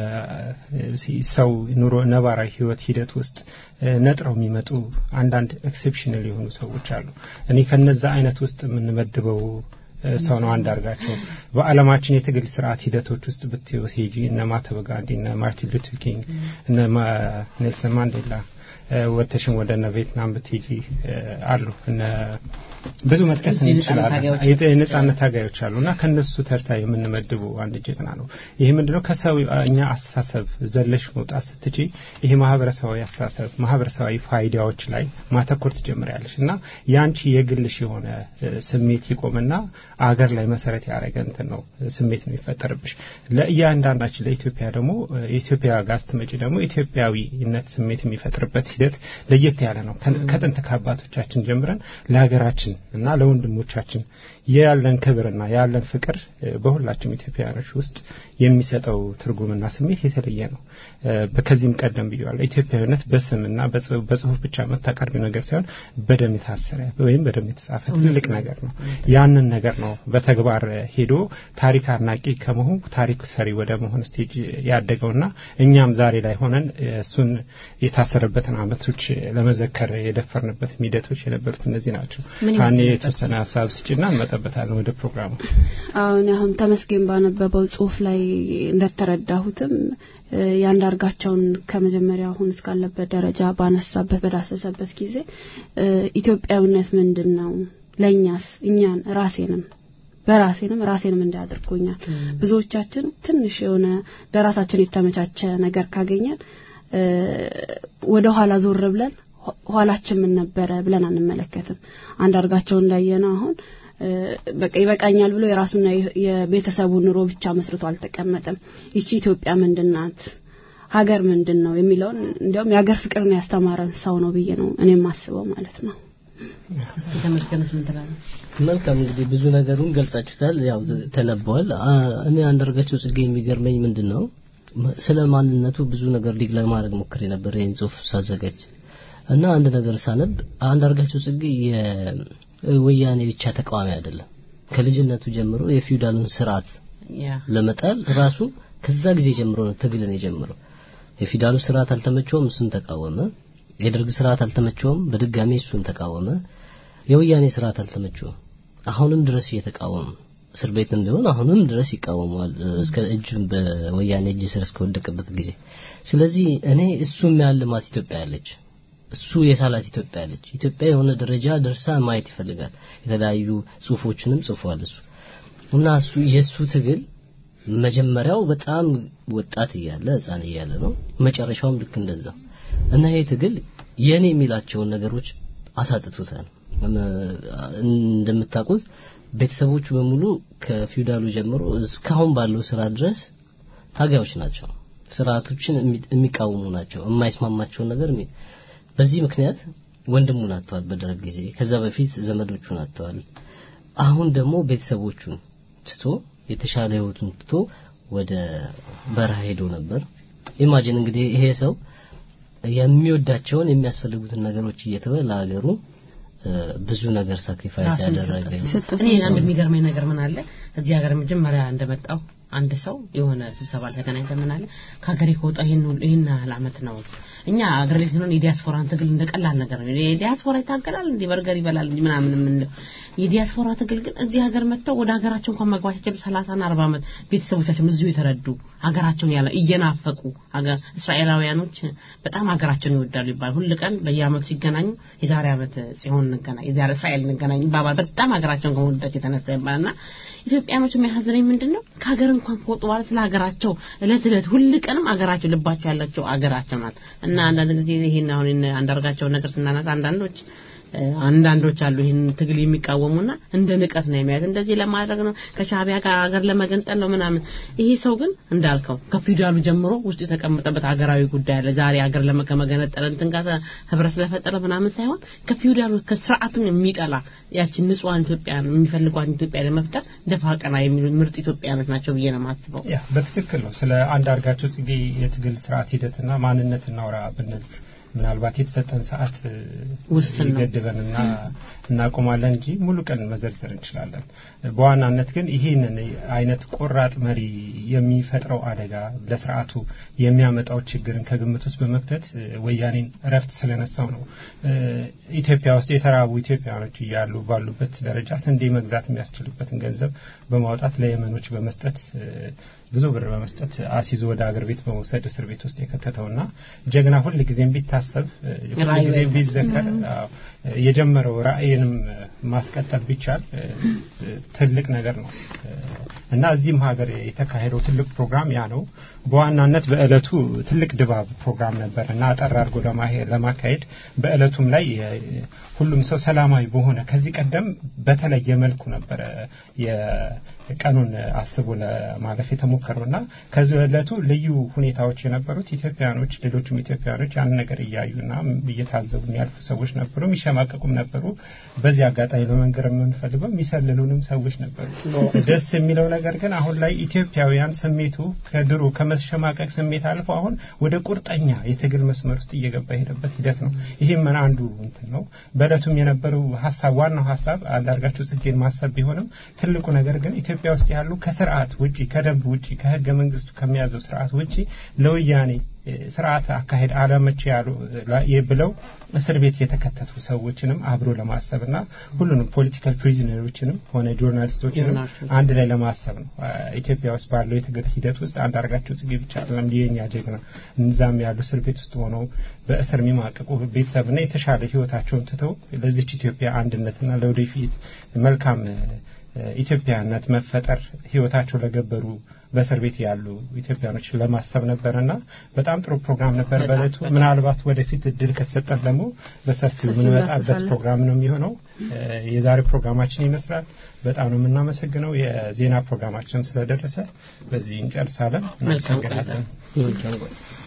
ሰው ኑሮ ነባራዊ ህይወት ሂደት ውስጥ ነጥረው የሚመጡ አንዳንድ ኤክሴፕሽናል የሆኑ ሰዎች አሉ። እኔ ከነዛ አይነት ውስጥ የምንመድበው ሰው ነው አንዳርጋቸው። በዓለማችን የትግል ስርዓት ሂደቶች ውስጥ ብትሄጂ እነ ማህተመ ጋንዲ፣ እነ ማርቲን ሉተር ኪንግ፣ እነ ኔልሰን ማንዴላ ወተሽን ወደ እነ ቪየትናም ብትሄጂ አሉ እነ ብዙ መጥቀስ እንችላለን። የነጻነት ታጋዮች አሉ እና ከነሱ ተርታ የምንመድቡ አንድ ጀግና ነው። ይሄ ምንድነው ከሰው እኛ አስተሳሰብ ዘለሽ መውጣት ስትቺ ይሄ ማህበረሰባዊ አስተሳሰብ ማህበረሰባዊ ፋይዳዎች ላይ ማተኮር ትጀምሪያለሽ እና ያንቺ የግልሽ የሆነ ስሜት ይቆምና አገር ላይ መሰረት ያደረገ እንትን ነው ስሜት ነው የሚፈጠርብሽ። ለእያንዳንዳችን ለኢትዮጵያ ደግሞ የኢትዮጵያ ጋር ስትመጪ ደግሞ ኢትዮጵያዊነት ስሜት የሚፈጥርበት ሂደት ለየት ያለ ነው። ከጥንት ከአባቶቻችን ጀምረን ለሀገራችን እና ለወንድሞቻችን ያለን ክብርና ያለን ፍቅር በሁላችንም ኢትዮጵያውያኖች ውስጥ የሚሰጠው ትርጉምና ስሜት የተለየ ነው። ከዚህም ቀደም ብያለሁ። ኢትዮጵያዊነት በስምና በጽሁፍ ብቻ የምታቀርቢው ነገር ሳይሆን በደም የታሰረ ወይም በደም የተጻፈ ትልቅ ነገር ነው። ያንን ነገር ነው በተግባር ሄዶ ታሪክ አድናቂ ከመሆን ታሪክ ሰሪ ወደ መሆን ስቴጅ ያደገውና እኛም ዛሬ ላይ ሆነን እሱን የታሰረበትን አመቶች ለመዘከር የደፈርንበት ሂደቶች የነበሩት እነዚህ ናቸው። ካኔ የተወሰነ ሀሳብ ስጭና እንመጣበታለን ወደ ፕሮግራሙ።
አሁን አሁን ተመስገን ባነበበው ጽሁፍ ላይ እንደተረዳሁትም ያንዳርጋቸውን ከመጀመሪያ አሁን እስካለበት ደረጃ ባነሳበት በዳሰሰበት ጊዜ ኢትዮጵያዊነት ምንድን ነው ለእኛስ እኛን ራሴንም በራሴንም ራሴንም እንዳያደርጎኛል ብዙዎቻችን ትንሽ የሆነ ለራሳችን የተመቻቸ ነገር ካገኘን ወደ ኋላ ዞር ብለን ኋላችን ምን ነበረ ብለን አንመለከትም። አንዳርጋቸውን እንዳየነው አሁን በቃ ይበቃኛል ብሎ የራሱና የቤተሰቡ ኑሮ ብቻ መስርቶ አልተቀመጠም። ይቺ ኢትዮጵያ ምንድናት? ሀገር ምንድን ነው የሚለውን እንዲያውም የሀገር ፍቅርን ያስተማረን ሰው ነው ብዬ ነው እኔ የማስበው ማለት ነው።
እስኪ ተመስገንስ ምን ትላለህ?
መልካም እንግዲህ ብዙ ነገሩን ገልጻችሁታል፣ ያው ተነበዋል። እኔ አንዳርጋቸው ጽጌ የሚገርመኝ ምንድን ነው ስለ ማንነቱ ብዙ ነገር ሊግ ለማድረግ ሞክሬ ነበር ይህን ጽሁፍ ሳዘጋጅ እና አንድ ነገር ሳነብ አንዳርጋቸው ጽጌ የወያኔ ብቻ ተቃዋሚ አይደለም። ከልጅነቱ ጀምሮ የፊውዳሉን ስርዓት ለመጣል ራሱ ከዛ ጊዜ ጀምሮ ነው ትግልን የጀመረው። የፊውዳሉ ስርዓት አልተመቸውም፣ እሱን ተቃወመ። የደርግ ስርዓት አልተመቸውም፣ በድጋሚ እሱን ተቃወመ። የወያኔ ስርዓት አልተመቸውም፣ አሁንም ድረስ እየተቃወመ እስር ቤትም ቢሆን አሁንም ድረስ ይቃወመዋል እስከ እጁ በወያኔ እጅ ስር እስከወደቀበት ጊዜ። ስለዚህ እኔ እሱ የሚያልማት ኢትዮጵያ ያለች እሱ የሳላት ኢትዮጵያ ያለች ኢትዮጵያ የሆነ ደረጃ ደርሳ ማየት ይፈልጋል። የተለያዩ ጽሁፎችንም ጽፏል እሱ እና እሱ የእሱ ትግል መጀመሪያው በጣም ወጣት እያለ ህፃን እያለ ነው። መጨረሻውም ልክ እንደዛ እና ይሄ ትግል የኔ የሚላቸውን ነገሮች አሳጥቶታል። እንደምታውቁት ቤተሰቦቹ በሙሉ ከፊውዳሉ ጀምሮ እስካሁን ባለው ስራ ድረስ ታጋዮች ናቸው። ስርዓቶችን የሚቃወሙ ናቸው። የማይስማማቸውን ነገር በዚህ ምክንያት ወንድሙን አጥተዋል በደርግ ጊዜ። ከዛ በፊት ዘመዶቹን አጥተዋል። አሁን ደግሞ ቤተሰቦቹን ትቶ የተሻለ ህይወቱን ትቶ ወደ በረሃ ሄዶ ነበር። ኢማጂን እንግዲህ ይሄ ሰው የሚወዳቸውን የሚያስፈልጉትን ነገሮች እየተወ ለሀገሩ ብዙ ነገር ሳክሪፋይስ ያደረገ
እኔ አንድ የሚገርመኝ ነገር ምን አለ እዚህ ሀገር መጀመሪያ እንደመጣው አንድ ሰው የሆነ ስብሰባ ተገናኝተን ምን አለ ከሀገሬ ከወጣሁ ይሄን ይሄን ያህል አመት ነው እኛ አገር ቤት ሆነን የዲያስፖራን ትግል እንደ ቀላል ነገር ነው የዲያስፖራ ይታገላል እንዲህ በርገር ይበላል እንዲህ ምናምን የምንለው የዲያስፖራ ትግል ግን እዚህ ሀገር መጥተው ወደ ሀገራቸው እንኳን መግባት የቻሉ ሰላሳና አርባ ዓመት ቤተሰቦቻቸው እዚሁ የተረዱ ሀገራቸውን ያለ እየናፈቁ ሀገር እስራኤላውያኖች በጣም ሀገራቸውን ይወዳሉ ይባላል ሁል ቀን በየአመቱ ሲገናኙ የዛሬ አመት ጽዮን እንገናኝ የዛሬ እስራኤል እንገናኝ ይባባል በጣም ሀገራቸውን ከመወዳቸው የተነሳ ይባላልና ኢትዮጵያኖች የሚያሳዝነኝ ምንድን ነው ከሀገር እንኳን ከወጡ በኋላ ስለ ሀገራቸው እለት እለት ሁል ቀንም ሀገራቸው ልባቸው ያላቸው ሀገራቸው ናት እና አንዳንድ ጊዜ ይሄን አሁን አንዳርጋቸውን ነገር ስናነሳ አንዳንዶች አንዳንዶች አሉ ይህን ትግል የሚቃወሙና እንደ ንቀት ነው የሚያዩት። እንደዚህ ለማድረግ ነው ከሻቢያ ጋር ሀገር ለመገንጠል ነው ምናምን። ይሄ ሰው ግን እንዳልከው ከፊውዳሉ ጀምሮ ውስጡ የተቀመጠበት ሀገራዊ ጉዳይ አለ። ዛሬ ሀገር ለመገነጠል እንትን ጋር ህብረት ስለፈጠረ ምናምን ሳይሆን ከፊውዳሉ ከስርዓቱን የሚጠላ ያችን ንጹሐን ኢትዮጵያን የሚፈልጓት ኢትዮጵያ ለመፍጠር ደፋ ቀና የሚሉ ምርጥ ኢትዮጵያኖች ናቸው ብዬ ነው የማስበው።
ያ በትክክል ነው። ስለ አንዳርጋቸው ጽጌ የትግል ስርዓት ሂደትና ማንነት እናውራ ብንል ምናልባት የተሰጠን ሰዓት ይገድበንና እናቆማለን እንጂ ሙሉ ቀን መዘርዘር እንችላለን። በዋናነት ግን ይህንን አይነት ቆራጥ መሪ የሚፈጥረው አደጋ ለስርዓቱ የሚያመጣው ችግርን ከግምት ውስጥ በመክተት ወያኔን እረፍት ስለነሳው ነው። ኢትዮጵያ ውስጥ የተራቡ ኢትዮጵያኖች እያሉ ባሉበት ደረጃ ስንዴ መግዛት የሚያስችሉበትን ገንዘብ በማውጣት ለየመኖች በመስጠት ብዙ ብር በመስጠት አሲዞ ወደ አገር ቤት በመውሰድ እስር ቤት ውስጥ የከተተውና ጀግና ሁል ጊዜም ቢታሰብ ሁል ጊዜ ቢዘከር የጀመረው ራእይንም ማስቀጠል ቢቻል ትልቅ ነገር ነው እና እዚህም ሀገር የተካሄደው ትልቅ ፕሮግራም ያ ነው። በዋናነት በእለቱ ትልቅ ድባብ ፕሮግራም ነበር እና አጠር አድርጎ ለማካሄድ በእለቱም ላይ ሁሉም ሰው ሰላማዊ በሆነ ከዚህ ቀደም በተለየ መልኩ ነበረ የቀኑን አስቦ ለማለፍ የተሞከረው እና ከዚህ እለቱ ልዩ ሁኔታዎች የነበሩት ኢትዮጵያኖች ሌሎችም ኢትዮጵያኖች ያን ነገር እያዩና እየታዘቡ የሚያልፉ ሰዎች ነበሩ፣ የሚሸማቀቁም ነበሩ። በዚህ አጋጣሚ ለመንገር የምንፈልገው የሚሰልሉንም ሰዎች ነበሩ። ደስ የሚለው ነገር ግን አሁን ላይ ኢትዮጵያውያን ስሜቱ ከድሮ ከመሸማቀቅ ስሜት አልፎ አሁን ወደ ቁርጠኛ የትግል መስመር ውስጥ እየገባ የሄደበት ሂደት ነው። ይህም አንዱ እንትን ነው። በእለቱም የነበረው ሀሳብ ዋናው ሀሳብ አንዳርጋቸው ጽጌን ማሰብ ቢሆንም ትልቁ ነገር ግን ኢትዮጵያ ውስጥ ያሉ ከስርዓት ውጪ ከደንብ ውጪ ከህገ መንግስቱ ከሚያዘው ስርዓት ውጪ ለወያኔ ስርዓት አካሄድ አለመቼ ያሉ ብለው እስር ቤት የተከተቱ ሰዎችንም አብሮ ለማሰብና ሁሉንም ፖለቲካል ፕሪዝነሮችንም ሆነ ጆርናሊስቶችንም አንድ ላይ ለማሰብ ነው። ኢትዮጵያ ውስጥ ባለው የትግል ሂደት ውስጥ አንዳርጋቸው ጽጌ ብቻ አይደለም የኛ ጀግና፣ እዛም ያሉ እስር ቤት ውስጥ ሆነው በእስር የሚማቀቁ ቤተሰብና የተሻለ ህይወታቸውን ትተው ለዚች ኢትዮጵያ አንድነትና ለወደፊት መልካም ኢትዮጵያነት መፈጠር ህይወታቸው ለገበሩ በእስር ቤት ያሉ ኢትዮጵያኖችን ለማሰብ ነበርና በጣም ጥሩ ፕሮግራም ነበር በእለቱ። ምናልባት ወደፊት እድል ከተሰጠን ደግሞ በሰፊው የምንመጣበት ፕሮግራም ነው የሚሆነው። የዛሬ ፕሮግራማችን ይመስላል። በጣም ነው የምናመሰግነው። የዜና ፕሮግራማችንም ስለደረሰ በዚህ እንጨርሳለን። እናመሰግናለን።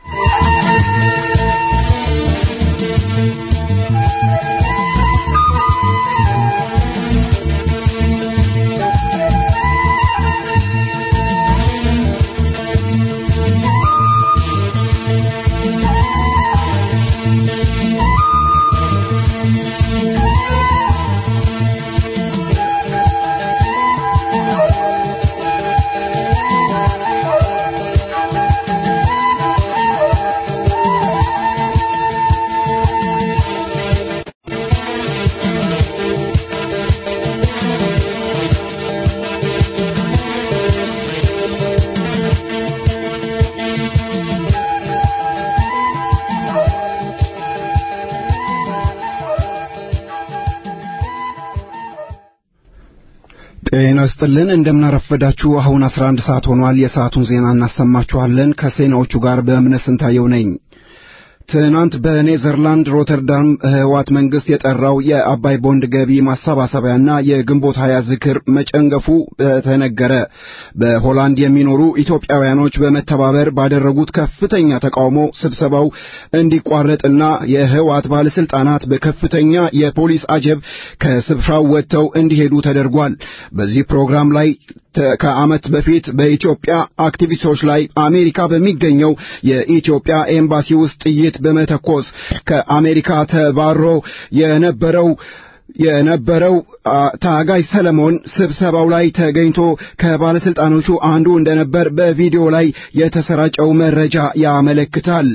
ጤና ይስጥልን እንደምናረፈዳችሁ አሁን 11 ሰዓት ሆኗል የሰዓቱን ዜና እናሰማችኋለን ከዜናዎቹ ጋር በእምነት ስንታየው ነኝ ትናንት በኔዘርላንድ ሮተርዳም ህዋት መንግስት የጠራው የአባይ ቦንድ ገቢ ማሰባሰቢያና የግንቦት ሀያ ዝክር መጨንገፉ ተነገረ። በሆላንድ የሚኖሩ ኢትዮጵያውያኖች በመተባበር ባደረጉት ከፍተኛ ተቃውሞ ስብሰባው እንዲቋረጥና የህዋት ባለስልጣናት በከፍተኛ የፖሊስ አጀብ ከስፍራው ወጥተው እንዲሄዱ ተደርጓል። በዚህ ፕሮግራም ላይ ከዓመት በፊት በኢትዮጵያ አክቲቪስቶች ላይ አሜሪካ በሚገኘው የኢትዮጵያ ኤምባሲ ውስጥ ጥይት በመተኮስ ከአሜሪካ ተባሮ የነበረው የነበረው ታጋይ ሰለሞን ስብሰባው ላይ ተገኝቶ ከባለስልጣኖቹ አንዱ እንደነበር በቪዲዮ ላይ የተሰራጨው መረጃ ያመለክታል።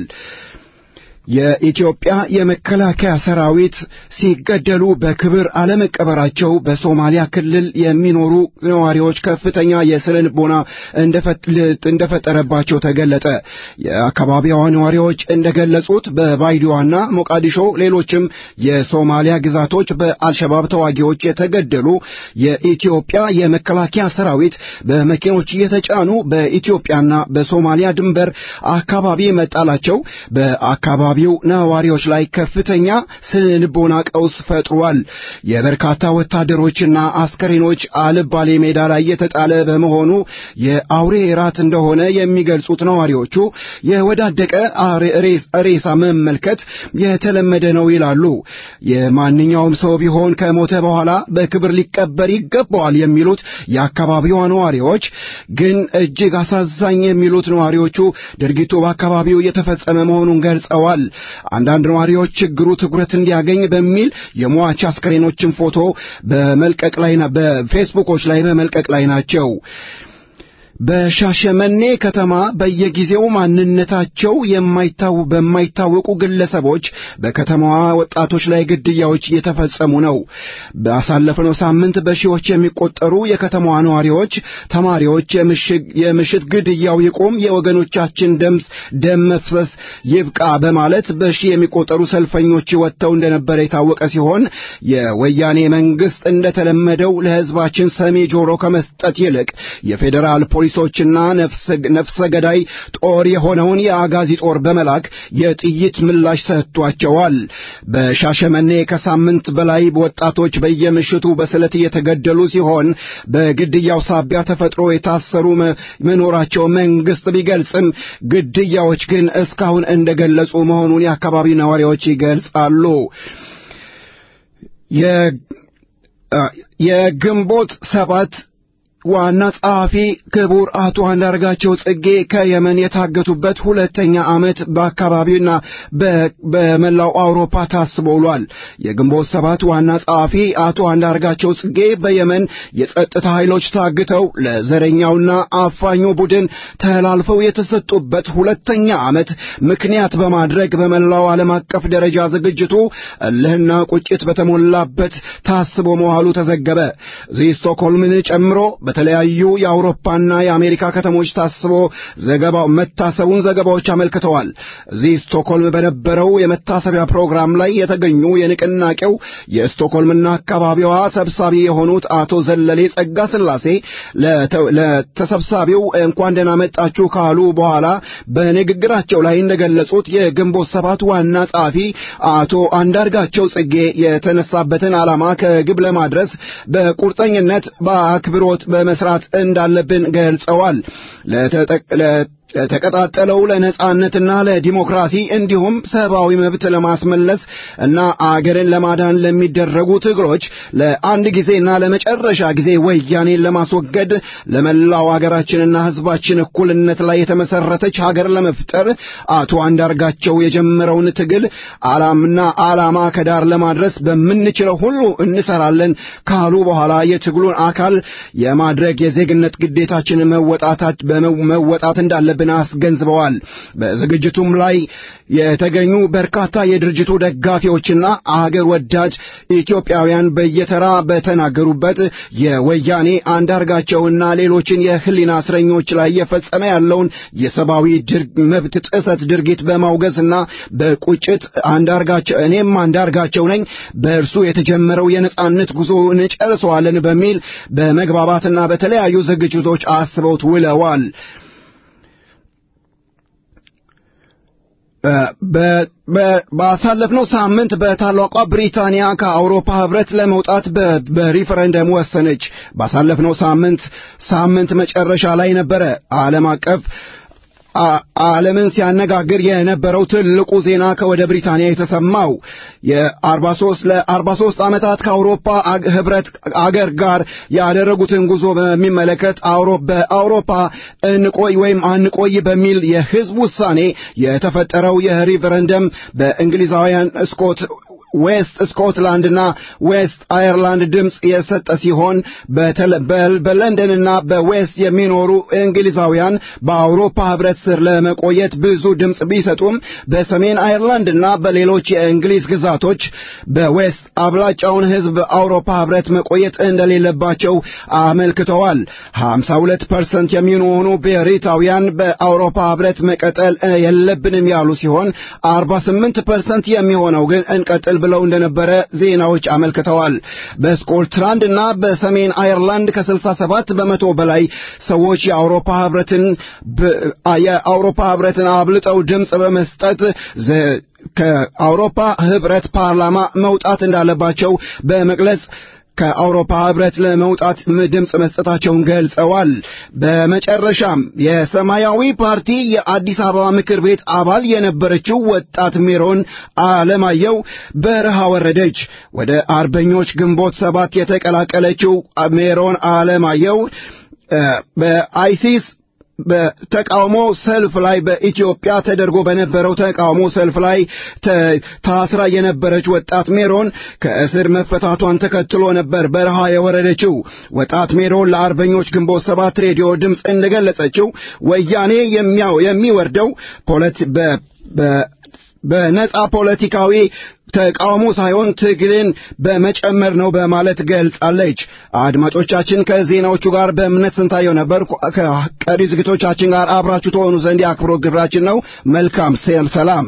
የኢትዮጵያ የመከላከያ ሰራዊት ሲገደሉ በክብር አለመቀበራቸው በሶማሊያ ክልል የሚኖሩ ነዋሪዎች ከፍተኛ የስነ ልቦና እንደፈጠረባቸው ተገለጠ። የአካባቢዋ ነዋሪዎች እንደገለጹት በባይዲዋና ሞቃዲሾ ሌሎችም የሶማሊያ ግዛቶች በአልሸባብ ተዋጊዎች የተገደሉ የኢትዮጵያ የመከላከያ ሰራዊት በመኪኖች እየተጫኑ በኢትዮጵያና በሶማሊያ ድንበር አካባቢ መጣላቸው በአካባቢ አካባቢው ነዋሪዎች ላይ ከፍተኛ ስነ ልቦና ቀውስ ፈጥሯል። የበርካታ ወታደሮችና አስከሬኖች አልባሌ ሜዳ ላይ የተጣለ በመሆኑ የአውሬ ራት እንደሆነ የሚገልጹት ነዋሪዎቹ የወዳደቀ ሬሳ መመልከት የተለመደ ነው ይላሉ። የማንኛውም ሰው ቢሆን ከሞተ በኋላ በክብር ሊቀበር ይገባዋል የሚሉት የአካባቢዋ ነዋሪዎች ግን እጅግ አሳዛኝ የሚሉት ነዋሪዎቹ ድርጊቱ በአካባቢው የተፈጸመ መሆኑን ገልጸዋል። አንዳንድ ነዋሪዎች ችግሩ ትኩረት እንዲያገኝ በሚል የሟች አስከሬኖችን ፎቶ በመልቀቅ ላይ በፌስቡኮች ላይ በመልቀቅ ላይ ናቸው። በሻሸመኔ ከተማ በየጊዜው ማንነታቸው በማይታወቁ ግለሰቦች በከተማዋ ወጣቶች ላይ ግድያዎች እየተፈጸሙ ነው። ባሳለፍነው ሳምንት በሺዎች የሚቆጠሩ የከተማዋ ነዋሪዎች፣ ተማሪዎች የምሽት ግድያው ይቁም፣ የወገኖቻችን ደምስ ደም መፍሰስ ይብቃ በማለት በሺ የሚቆጠሩ ሰልፈኞች ወጥተው እንደነበረ የታወቀ ሲሆን የወያኔ መንግስት እንደተለመደው ለሕዝባችን ሰሚ ጆሮ ከመስጠት ይልቅ የፌዴራል ፖሊሶችና ነፍሰ ገዳይ ጦር የሆነውን የአጋዚ ጦር በመላክ የጥይት ምላሽ ሰጥቷቸዋል። በሻሸመኔ ከሳምንት በላይ ወጣቶች በየምሽቱ በስለት እየተገደሉ ሲሆን በግድያው ሳቢያ ተፈጥሮ የታሰሩ መኖራቸው መንግስት ቢገልጽም ግድያዎች ግን እስካሁን እንደገለጹ መሆኑን የአካባቢ ነዋሪዎች ይገልጻሉ። የግንቦት ሰባት ዋና ጸሐፊ ክቡር አቶ አንዳርጋቸው ጽጌ ከየመን የታገቱበት ሁለተኛ ዓመት በአካባቢውና በመላው አውሮፓ ታስቦ ውሏል። የግንቦት ሰባት ዋና ጸሐፊ አቶ አንዳርጋቸው ጽጌ በየመን የጸጥታ ኃይሎች ታግተው ለዘረኛውና አፋኙ ቡድን ተላልፈው የተሰጡበት ሁለተኛ ዓመት ምክንያት በማድረግ በመላው ዓለም አቀፍ ደረጃ ዝግጅቱ እልህና ቁጭት በተሞላበት ታስቦ መዋሉ ተዘገበ። እዚህ ስቶክሆልምን ጨምሮ በተለያዩ የአውሮፓና የአሜሪካ ከተሞች ታስቦ ዘገባው መታሰቡን ዘገባዎች አመልክተዋል። እዚህ ስቶክሆልም በነበረው የመታሰቢያ ፕሮግራም ላይ የተገኙ የንቅናቄው የስቶክሆልምና አካባቢዋ ሰብሳቢ የሆኑት አቶ ዘለሌ ጸጋ ስላሴ ለተሰብሳቢው እንኳን ደህና መጣችሁ ካሉ በኋላ በንግግራቸው ላይ እንደገለጹት የግንቦት ሰባት ዋና ጸሐፊ አቶ አንዳርጋቸው ጽጌ የተነሳበትን ዓላማ ከግብ ለማድረስ በቁርጠኝነት በአክብሮት በመስራት እንዳለብን ገልጸዋል። ተቀጣጠለው ለነጻነትና ለዲሞክራሲ እንዲሁም ሰብአዊ መብት ለማስመለስ እና አገርን ለማዳን ለሚደረጉ ትግሎች ለአንድ ጊዜና ለመጨረሻ ጊዜ ወያኔን ለማስወገድ ለመላው አገራችንና ሕዝባችን እኩልነት ላይ የተመሰረተች ሀገር ለመፍጠር አቶ አንዳርጋቸው የጀመረውን ትግል ዓላምና ዓላማ ከዳር ለማድረስ በምንችለው ሁሉ እንሰራለን ካሉ በኋላ የትግሉን አካል የማድረግ የዜግነት ግዴታችን መወጣታት መወጣት እንዳለብን አስገንዝበዋል። በዝግጅቱም ላይ የተገኙ በርካታ የድርጅቱ ደጋፊዎችና አገር ወዳጅ ኢትዮጵያውያን በየተራ በተናገሩበት የወያኔ አንዳርጋቸውና ሌሎችን የህሊና እስረኞች ላይ እየፈጸመ ያለውን የሰብአዊ መብት ጥሰት ድርጊት በማውገዝና በቁጭት አንዳርጋቸው እኔም አንዳርጋቸው ነኝ በእርሱ የተጀመረው የነጻነት ጉዞ እንጨርሰዋለን በሚል በመግባባትና በተለያዩ ዝግጅቶች አስበውት ውለዋል። ባሳለፍነው ሳምንት በታላቋ ብሪታንያ ከአውሮፓ ህብረት ለመውጣት በሪፈረንደም ወሰነች። ባሳለፍነው ሳምንት ሳምንት መጨረሻ ላይ ነበረ ዓለም አቀፍ ዓለምን ሲያነጋግር የነበረው ትልቁ ዜና ከወደ ብሪታንያ የተሰማው የ43 ለ43 ዓመታት ከአውሮፓ ህብረት አገር ጋር ያደረጉትን ጉዞ በሚመለከት በአውሮፓ እንቆይ ወይም አንቆይ በሚል የህዝብ ውሳኔ የተፈጠረው የሪፈረንደም በእንግሊዛውያን ስኮት ዌስት ስኮትላንድና ዌስት አየርላንድ ድምፅ የሰጠ ሲሆን በለንደንና በዌስት የሚኖሩ እንግሊዛውያን በአውሮፓ ህብረት ስር ለመቆየት ብዙ ድምፅ ቢሰጡም በሰሜን አየርላንድና በሌሎች የእንግሊዝ ግዛቶች በዌስት አብላጫውን ህዝብ በአውሮፓ ህብረት መቆየት እንደሌለባቸው አመልክተዋል። 52 ፐርሰንት የሚሆኑ ብሪታውያን በአውሮፓ ህብረት መቀጠል የለብንም ያሉ ሲሆን 48 ፐርሰንት የሚሆነው ግን እንቀጥል ብለው እንደነበረ ዜናዎች አመልክተዋል። በስኮትላንድ እና በሰሜን አየርላንድ ከ67 በመቶ በላይ ሰዎች የአውሮፓ ህብረትን የአውሮፓ ህብረትን አብልጠው ድምፅ በመስጠት ከአውሮፓ ህብረት ፓርላማ መውጣት እንዳለባቸው በመግለጽ ከአውሮፓ ህብረት ለመውጣት ድምፅ መስጠታቸውን ገልጸዋል። በመጨረሻም የሰማያዊ ፓርቲ የአዲስ አበባ ምክር ቤት አባል የነበረችው ወጣት ሜሮን አለማየሁ በረሃ ወረደች። ወደ አርበኞች ግንቦት ሰባት የተቀላቀለችው ሜሮን አለማየሁ በአይሲስ በተቃውሞ ሰልፍ ላይ በኢትዮጵያ ተደርጎ በነበረው ተቃውሞ ሰልፍ ላይ ታስራ የነበረች ወጣት ሜሮን ከእስር መፈታቷን ተከትሎ ነበር በረሃ የወረደችው። ወጣት ሜሮን ለአርበኞች ግንቦት ሰባት ሬዲዮ ድምፅ እንደገለጸችው ወያኔ የሚያው የሚወርደው ፖለቲ በነጻ ፖለቲካዊ ተቃውሞ ሳይሆን ትግልን በመጨመር ነው በማለት ገልጻለች። አድማጮቻችን ከዜናዎቹ ጋር በእምነት ስንታየው ነበር። ከቀሪ ዝግቶቻችን ጋር አብራችሁ ተሆኑ ዘንድ የአክብሮት ግብራችን ነው። መልካም ሴል ሰላም።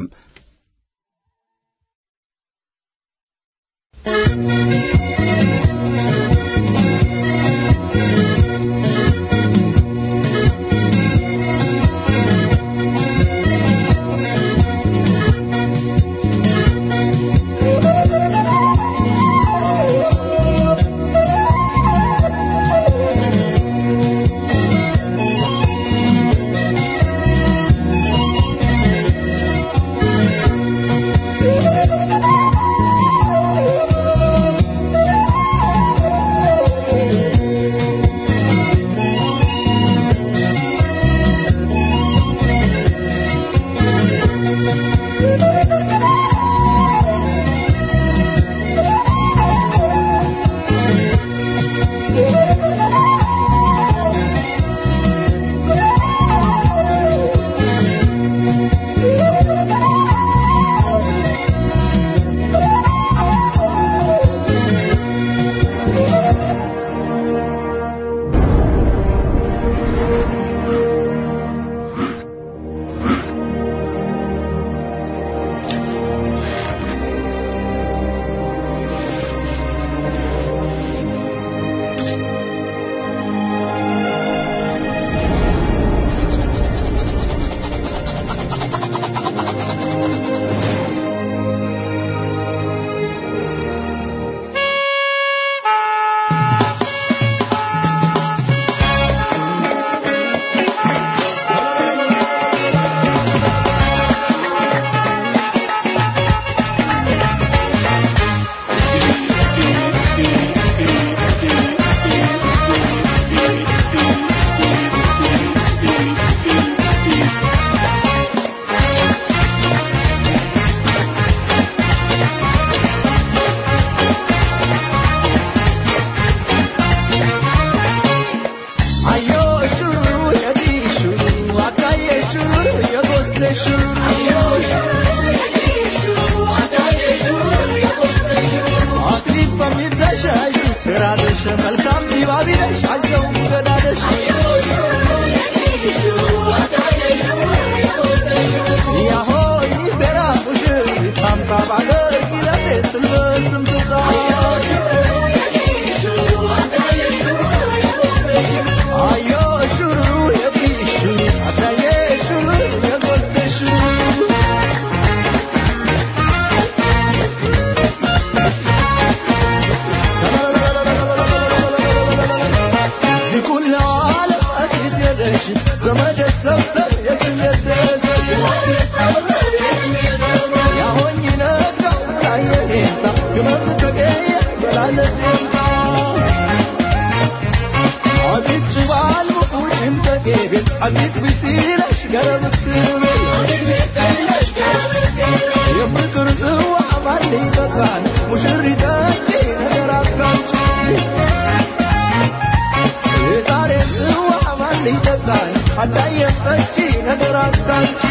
አዳየም ጠጪ ነገር አታንቺ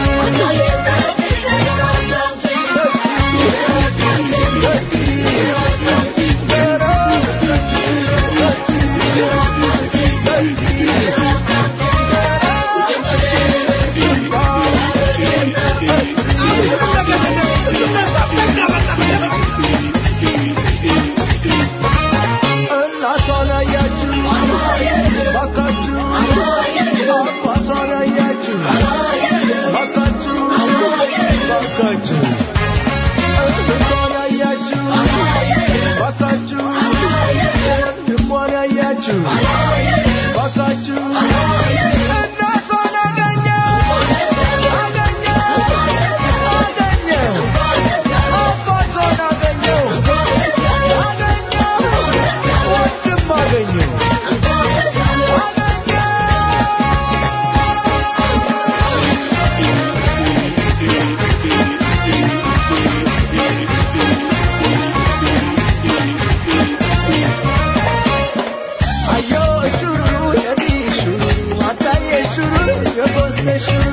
እናቷን አያችሁ ባካችሁ አባቷን አያችሁ ባካችሁ ባካችሁ እህቷን አያችሁ ባካችሁ ወንድሟን አያችሁ ባካችሁ እናቷን አገኘ አገኘ አገኘ አባቷን አገኘው አገኘው ወንድም አገኘው አዮ ሹሩ የዲ ሹሩ አታዬ ሹሩ የጎስቴ ሹሩ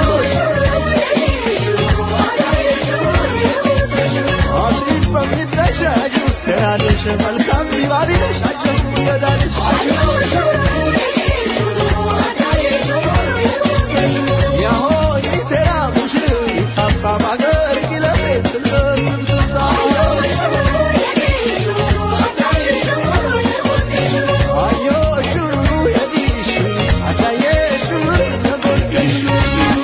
አዲስ በሚተሻዩ ስራልሽ መልካም ቢባቢሽ አጀቡ ገዳልሽ ያሆይ ሴራ ሙሽር ይጣፋ ባገር ኪለቤት ስምስምስታ አዮ ሹሩ የዲ ሹሩ አታዬ ሹሩ የጎስቴ ሹሩ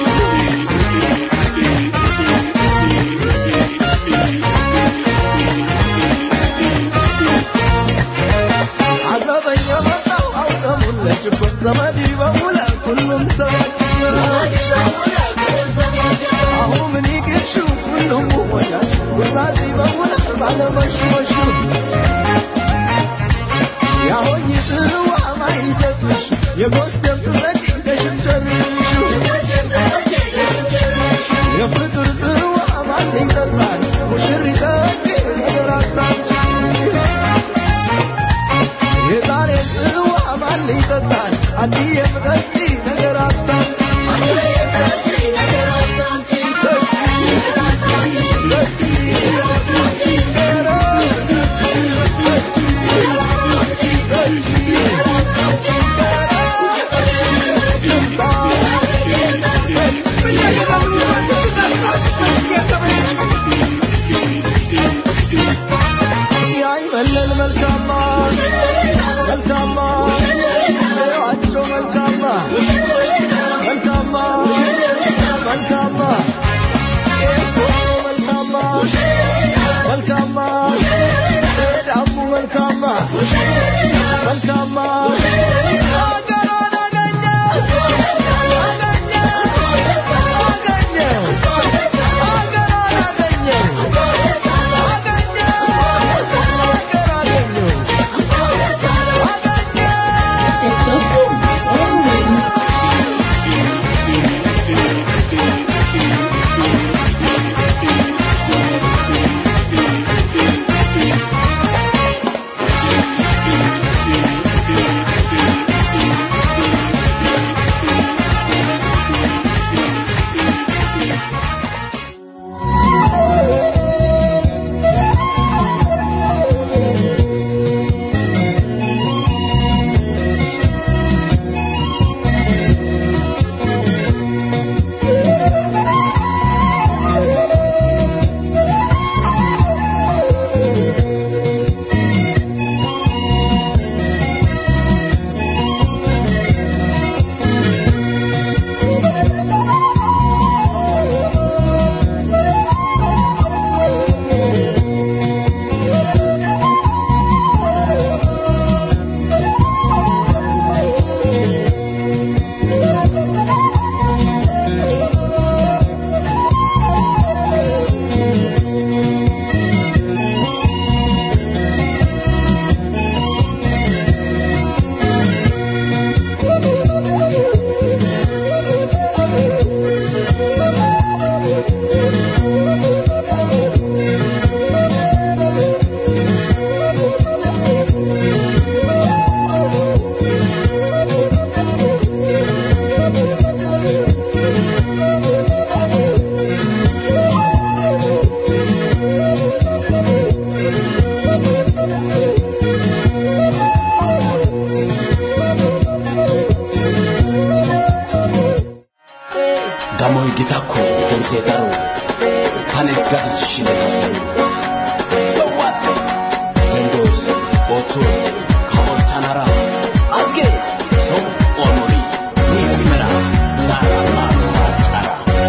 gita ko demse daro kanes gatis shiletasar so what windows otos kawos tanara azge so onori nisimera dara malo tara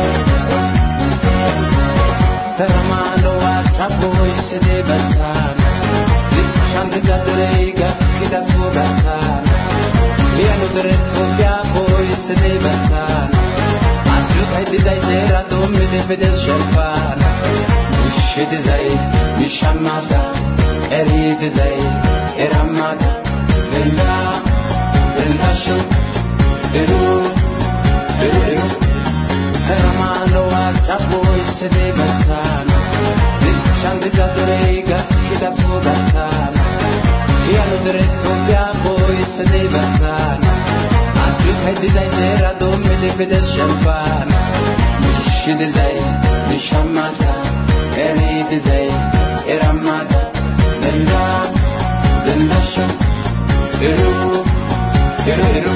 Termalo achapo isede basana Shanti zadreiga kita sugasana Liano diretto biapo isede basana Adjuta dizai zera domme de fede shelfana Mishi dizai mishamada Eri dizai eramada Venda Venda shu Eru Eru Eru Hermano achapo isede basana Shanti zadreiga kita sugasana Liano diretto biapo isede basana Adjuta dizai zera domme de fede shelfana Mishi dizai mishamada Eri dizai eramada Venda Venda shu Eru Eru Eru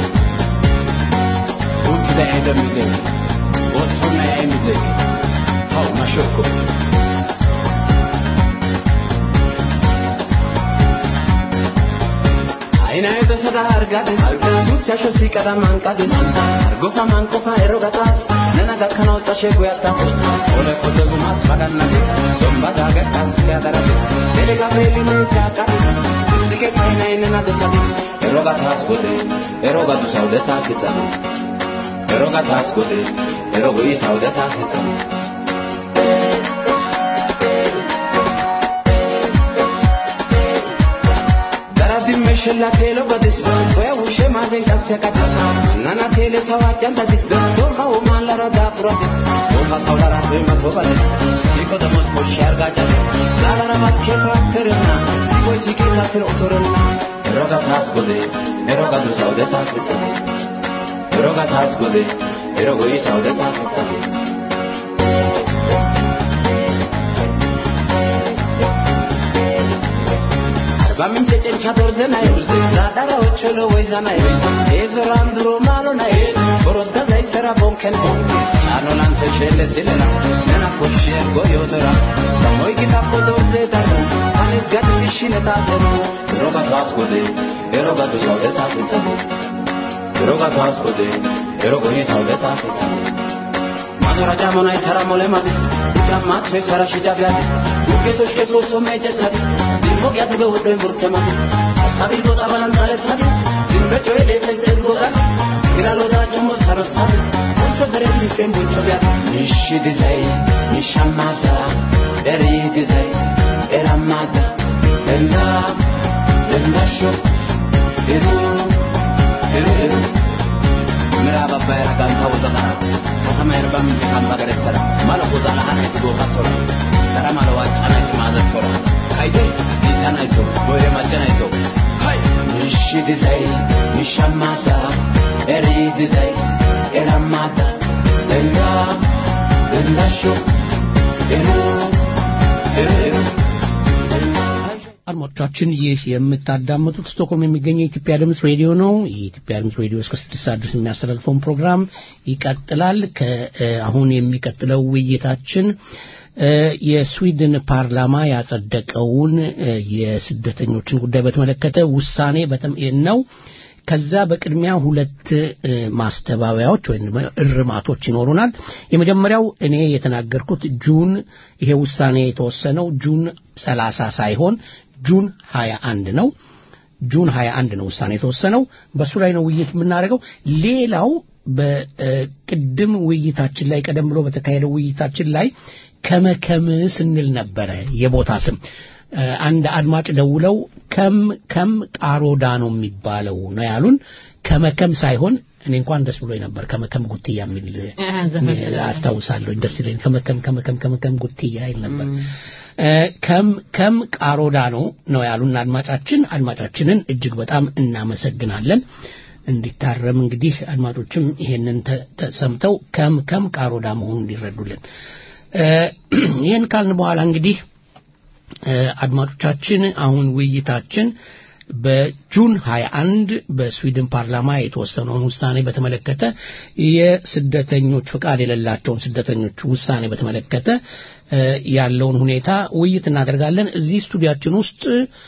Put the end of music What's from the end music? How mashoko አይና የተሰዳ አርጋደስ ሱቻሾ ሲቀዳ ማንቃደስ አርጎፋ ማንቆፋ ኤሮጋታስ ነናጋ ከናውጫ ሼጎ ያታስ ኦለ ኮተዙማስ ባጋናደስ ዶምባዛ ገታስ ሲያደረግስ ቴሌጋ ፌሊኔ ሲያቃደስ ዝጌ ካይናይንና ደሳደስ ኤሮጋታስ ጎዴ ኤሮጋዱ ሳውደታስ ይጸኑ ኤሮጋታስ ጎዴ ኤሮጎይ ሳውደታስ ይጸኑ Daradime shella telo badis Oya ushe mazen kasya katas Nana tele sawa chanta dis Dorha o malara da puratis Dorha saulara tuima tobadis Siko da mos koshi arga chadis Zalara mas keto akterina Siko siki tatir otorina Eroga tas gode Eroga du saude tas vitani Eroga tas gode Erogo i saude tas vitani በምንጭ ጭንቻ ዶርዘናይ ዛዳራ ኦቾሎ ወይዛናይ ኤዞራን ድሮ ማሎናይ ቦሮስ ገዛይ ሰራ ቦንከን ቻኖ ላንተ ሸለ ሲለና ነና ኮሽ ጎዮቶራ ሰሞይ ጊታ ኮ ዶርዜ ዳሩ አኔስ ጋት ሲሽነ ታዘኑ ሮጋ ታስጎዴ ኤሮጋ ዱ ሳውደ ታስጸኑ ኤሮጋ ታስጎዴ ኤሮጎ ይ ሳውደ ታስጸኑ ማዞራጃ ሞናይ ተራ ሞለ ማዲስ ዳማት ሰራ ሽጃ ቢያዲስ ጌቶች ከሶሶ መጀታዲስ ሞቅያት በወዶ ሙርተማዲስ ሳቢል ቦታ ባላንሳለት ታዲስ ድንበጮ የሌፈስ እዝጎጋዲስ ግራሎዳ ጭሞ ሰሮሳዲስ ቦንቾ ደሬ ሊፌን ቦንቾ ቢያዲስ ንሽ ድዘይ ንሻማዳ ደሪ ድዘይ ኤራማዳ ደንዳ ደንዳሾ ኤሩ ኤሩ ኤሩ ምዕራብ አባይ ራጋንታ ወዘጠራ ከተማ የርባ ምንጭ ካምባ ገደሰራ ማለቆ ዛላሃና የትጎፋት ሶራ ተራ ማለዋ ጫናይት ማዘት ሶራ ካይቴ ዲታናይቶ ቦይሬ ማጨናይቶ ሃይ ንሽ ድዘይ ንሻማታ ኤሪ ድዘይ ኤራማታ ደንዳ ደንዳሾ ኤሩ ኤሩ ኤሩ
አድማጮቻችን ይህ የምታዳምጡት ስቶክሆልም የሚገኘው የኢትዮጵያ ድምፅ ሬዲዮ ነው። የኢትዮጵያ ድምፅ ሬዲዮ እስከ ስድስት ሰዓት ድረስ የሚያስተላልፈውን ፕሮግራም ይቀጥላል። አሁን የሚቀጥለው ውይይታችን የስዊድን ፓርላማ ያጸደቀውን የስደተኞችን ጉዳይ በተመለከተ ውሳኔ ነው። ከዛ በቅድሚያ ሁለት ማስተባበያዎች ወይም እርማቶች ይኖሩናል። የመጀመሪያው እኔ የተናገርኩት ጁን ይሄ ውሳኔ የተወሰነው ጁን ሰላሳ ሳይሆን ጁን ሀያ አንድ ነው። ጁን ሀያ አንድ ነው ውሳኔ የተወሰነው። በእሱ ላይ ነው ውይይት የምናደርገው። ሌላው በቅድም ውይይታችን ላይ ቀደም ብሎ በተካሄደው ውይይታችን ላይ ከመከም ስንል ነበረ የቦታ ስም አንድ አድማጭ ደውለው ከም ከም ቃሮዳ ነው የሚባለው ነው ያሉን። ከመከም ሳይሆን እኔ እንኳን ደስ ብሎኝ ነበር። ከመከም ጉትያ የሚል አስታውሳለሁ። ደስ ይለኝ። ከመከም ከመከም ከመከም ጉትያ ይል ነበር። ከም ከም ቃሮዳ ነው ነው ያሉን አድማጫችን። አድማጫችንን እጅግ በጣም እናመሰግናለን። እንዲታረም እንግዲህ አድማጮችም ይሄንን ተሰምተው ከም ከም ቃሮዳ መሆኑን እንዲረዱልን ይህን ካልን በኋላ እንግዲህ አድማጮቻችን አሁን ውይይታችን በጁን 21 በስዊድን ፓርላማ የተወሰነውን ውሳኔ በተመለከተ የስደተኞች ፍቃድ የሌላቸውን ስደተኞች ውሳኔ በተመለከተ ያለውን ሁኔታ ውይይት እናደርጋለን። እዚህ ስቱዲያችን ውስጥ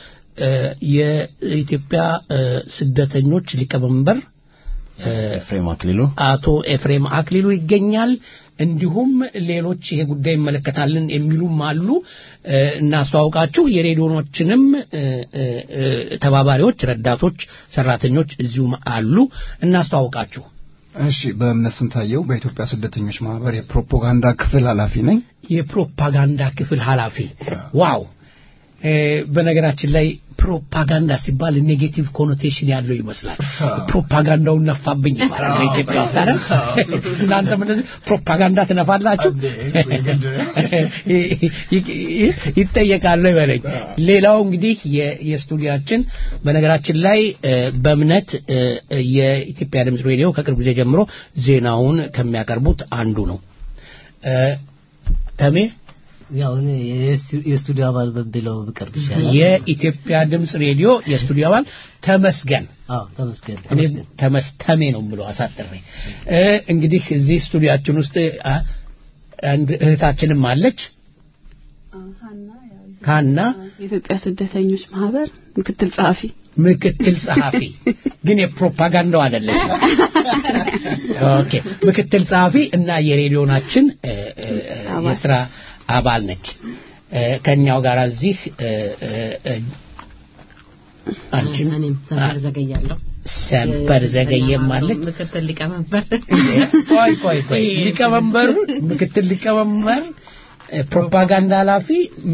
የኢትዮጵያ ስደተኞች ሊቀመንበር
ኤፍሬም አክሊሉ
አቶ ኤፍሬም አክሊሉ ይገኛል። እንዲሁም ሌሎች ይሄ ጉዳይ ይመለከታልን የሚሉም አሉ። እናስተዋውቃችሁ የሬዲዮኖችንም ተባባሪዎች፣ ረዳቶች፣ ሰራተኞች እዚሁም አሉ። እናስተዋውቃችሁ።
እሺ፣ በእምነት ስንታየው በኢትዮጵያ ስደተኞች ማህበር የፕሮፓጋንዳ ክፍል ኃላፊ ነኝ።
የፕሮፓጋንዳ ክፍል ኃላፊ ዋው! በነገራችን ላይ ፕሮፓጋንዳ ሲባል ኔጌቲቭ ኮኖቴሽን ያለው ይመስላል። ፕሮፓጋንዳውን ነፋብኝ ይባላል በኢትዮጵያ ውስጥ አይደል? እናንተም እንደዚህ ፕሮፓጋንዳ ትነፋላችሁ ይጠየቃሉ ይበለኝ። ሌላው እንግዲህ የስቱዲያችን በነገራችን ላይ በእምነት የኢትዮጵያ ድምፅ ሬዲዮ ከቅርብ ጊዜ ጀምሮ ዜናውን ከሚያቀርቡት አንዱ ነው። ተሜ
ያው እኔ የስቱዲዮ አባል በብለው ብቀርብ ይሻላል።
የኢትዮጵያ ድምፅ ሬዲዮ የስቱዲዮ አባል ተመስገን
አዎ ተመስገን
እኔ ተመስተሜ ነው ብሎ አሳጥሬ እንግዲህ እዚህ ስቱዲያችን ውስጥ አንድ እህታችንም አለች ሀና
የኢትዮጵያ ስደተኞች ማህበር ምክትል ጸሐፊ
ምክትል ጸሐፊ ግን የፕሮፓጋንዳው አይደለም። ኦኬ ምክትል ጸሐፊ እና የሬዲዮናችን የስራ አባል ነች። ከኛው ጋር እዚህ አንቺም
እኔም ሰንበር ዘገያለሁ።
ሰንበር ዘገየም አለች።
ምክትል ሊቀመንበር
ቆይ ቆይ ቆይ ሊቀመንበሩ ምክትል ሊቀመንበር ፕሮፓጋንዳ ኃላፊ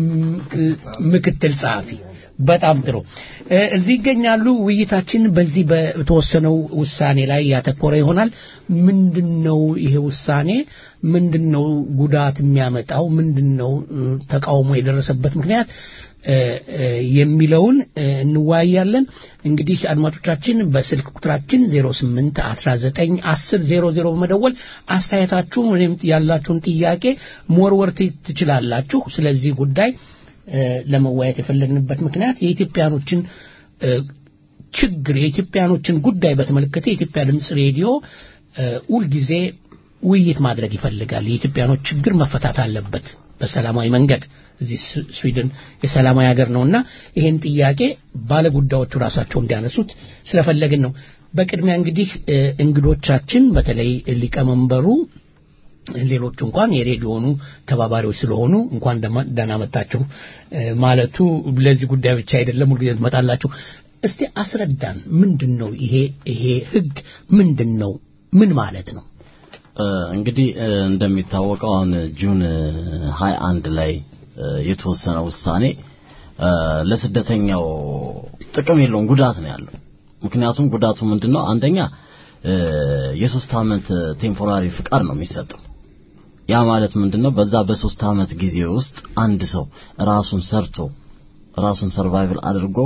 ምክትል ጸሐፊ በጣም ጥሩ እዚህ ይገኛሉ ውይይታችን በዚህ በተወሰነው ውሳኔ ላይ ያተኮረ ይሆናል ምንድነው ይሄ ውሳኔ ምንድነው ጉዳት የሚያመጣው ምንድነው ተቃውሞ የደረሰበት ምክንያት የሚለውን እንወያያለን እንግዲህ አድማጮቻችን በስልክ ቁጥራችን 08 19 10 00 በመደወል አስተያየታችሁን ወይም ያላችሁን ጥያቄ መወርወር ትችላላችሁ ስለዚህ ጉዳይ ለመወያየት የፈለግንበት ምክንያት የኢትዮጵያኖችን ችግር የኢትዮጵያኖችን ጉዳይ በተመለከተ የኢትዮጵያ ድምፅ ሬዲዮ ሁልጊዜ ውይይት ማድረግ ይፈልጋል የኢትዮጵያኖች ችግር መፈታት አለበት በሰላማዊ መንገድ እዚህ ስዊድን የሰላማዊ ሀገር ነውና ይሄን ጥያቄ ባለጉዳዮቹ ራሳቸው እንዲያነሱት ስለፈለግን ነው በቅድሚያ እንግዲህ እንግዶቻችን በተለይ ሊቀመንበሩ ሌሎቹ እንኳን የሬዲዮኑ ተባባሪዎች ስለሆኑ እንኳን ደህና መጣችሁ ማለቱ ለዚህ ጉዳይ ብቻ አይደለም ሁልጊዜ ትመጣላችሁ እስቲ አስረዳን ምንድን ነው ይሄ ይሄ ህግ ምንድን ነው ምን ማለት ነው
እንግዲህ እንደሚታወቀው አሁን ጁን 21 ላይ የተወሰነ ውሳኔ ለስደተኛው ጥቅም የለውም ጉዳት ነው ያለው ምክንያቱም ጉዳቱ ምንድነው አንደኛ የሶስት አመት ቴምፖራሪ ፍቃድ ነው የሚሰጠው ያ ማለት ምንድነው በዛ በሶስት አመት ጊዜ ውስጥ አንድ ሰው ራሱን ሰርቶ ራሱን ሰርቫይቭል አድርጎ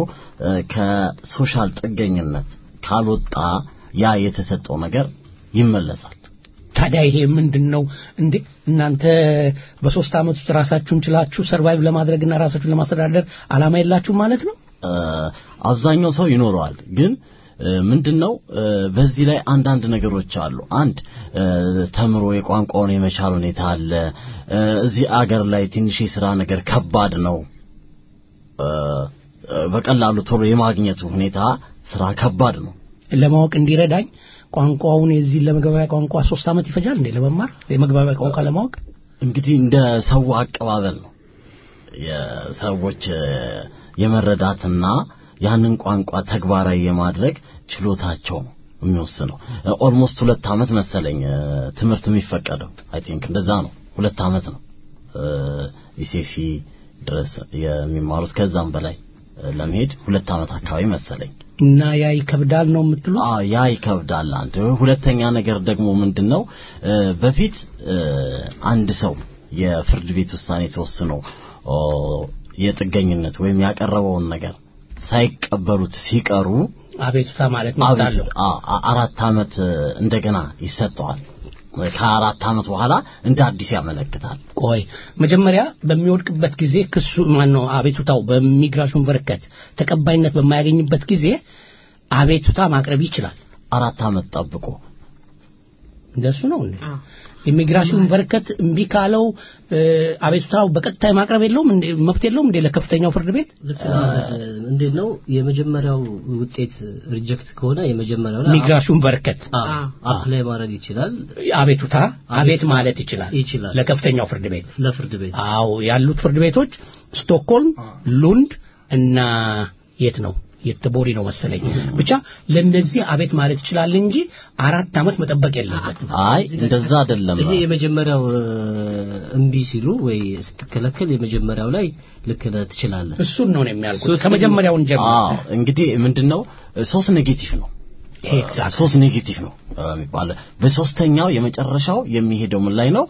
ከሶሻል ጥገኝነት ካልወጣ ያ የተሰጠው ነገር ይመለሳል
ታዲያ ይሄ ምንድን ነው እንዴ እናንተ በሶስት አመት ውስጥ ራሳችሁን ችላችሁ ሰርቫይቭ ለማድረግና ራሳችሁን ለማስተዳደር አላማ የላችሁ ማለት ነው
አብዛኛው ሰው ይኖረዋል ግን ምንድነው በዚህ ላይ አንዳንድ ነገሮች አሉ አንድ ተምሮ የቋንቋውን የመቻል ሁኔታ አለ እዚህ አገር ላይ ትንሽ የስራ ነገር ከባድ ነው በቀላሉ ቶሎ የማግኘቱ ሁኔታ ስራ ከባድ ነው
ለማወቅ እንዲረዳኝ ቋንቋውን የዚህ ለመግባቢያ ቋንቋ ሶስት አመት ይፈጃል እንዴ ለመማር የመግባቢያ ቋንቋ ለማወቅ
እንግዲህ እንደ ሰው አቀባበል ነው የሰዎች የመረዳትና ያንን ቋንቋ ተግባራዊ የማድረግ ችሎታቸው ነው የሚወስነው ኦልሞስት ሁለት አመት መሰለኝ ትምህርት የሚፈቀደው አይ ቲንክ እንደዛ ነው ሁለት አመት ነው ኢሴፊ ድረስ የሚማሩት ከዛም በላይ ለመሄድ ሁለት አመት አካባቢ መሰለኝ
እና ያ ይከብዳል ነው የምትሉ
ያ ይከብዳል አንድ ሁለተኛ ነገር ደግሞ ምንድነው በፊት አንድ ሰው የፍርድ ቤት ውሳኔ ተወስኖ የጥገኝነት ወይም ያቀረበውን ነገር ሳይቀበሉት ሲቀሩ
አቤቱታ ማለት ነው
አራት አመት እንደገና ይሰጠዋል ከአራት ዓመት በኋላ እንደ አዲስ ያመለክታል።
ቆይ መጀመሪያ በሚወድቅበት ጊዜ ክሱ ማን ነው አቤቱታው በሚግራሽን በረከት ተቀባይነት በማያገኝበት ጊዜ አቤቱታ ማቅረብ ይችላል።
አራት ዓመት ጠብቆ
እንደሱ ነው እንዴ? ኢሚግራሽን በረከት እምቢ ካለው አቤቱታው በቀጥታ ማቅረብ የለውም እንዴ? መብት የለውም እንዴ ለከፍተኛው ፍርድ ቤት?
እንዴት ነው የመጀመሪያው ውጤት ሪጀክት ከሆነ የመጀመሪያው ላይ
ኢሚግራሽን በረከት
አፕላይ ማድረግ ይችላል።
አቤቱታ አቤት ማለት ይችላል
ይችላል
ለከፍተኛው ፍርድ ቤት
ለፍርድ ቤት
አዎ ያሉት ፍርድ ቤቶች ስቶክሆልም፣ ሉንድ እና የት ነው የተቦሪ ነው መሰለኝ ብቻ ለነዚህ አቤት ማለት ይችላል እንጂ አራት ዓመት መጠበቅ የለበትም።
አይ እንደዛ አይደለም።
ይሄ የመጀመሪያው እምቢ ሲሉ ወይ ስትከለከል የመጀመሪያው ላይ ልክ ነህ ትችላለህ።
እሱን ነው የሚያልኩት። ከመጀመሪያው እንጀምር።
አዎ እንግዲህ ምንድነው ሶስት ኔጌቲቭ ነው ሶስት ኔጌቲቭ ነው የሚባለው። በሶስተኛው የመጨረሻው የሚሄደው ምን ላይ ነው?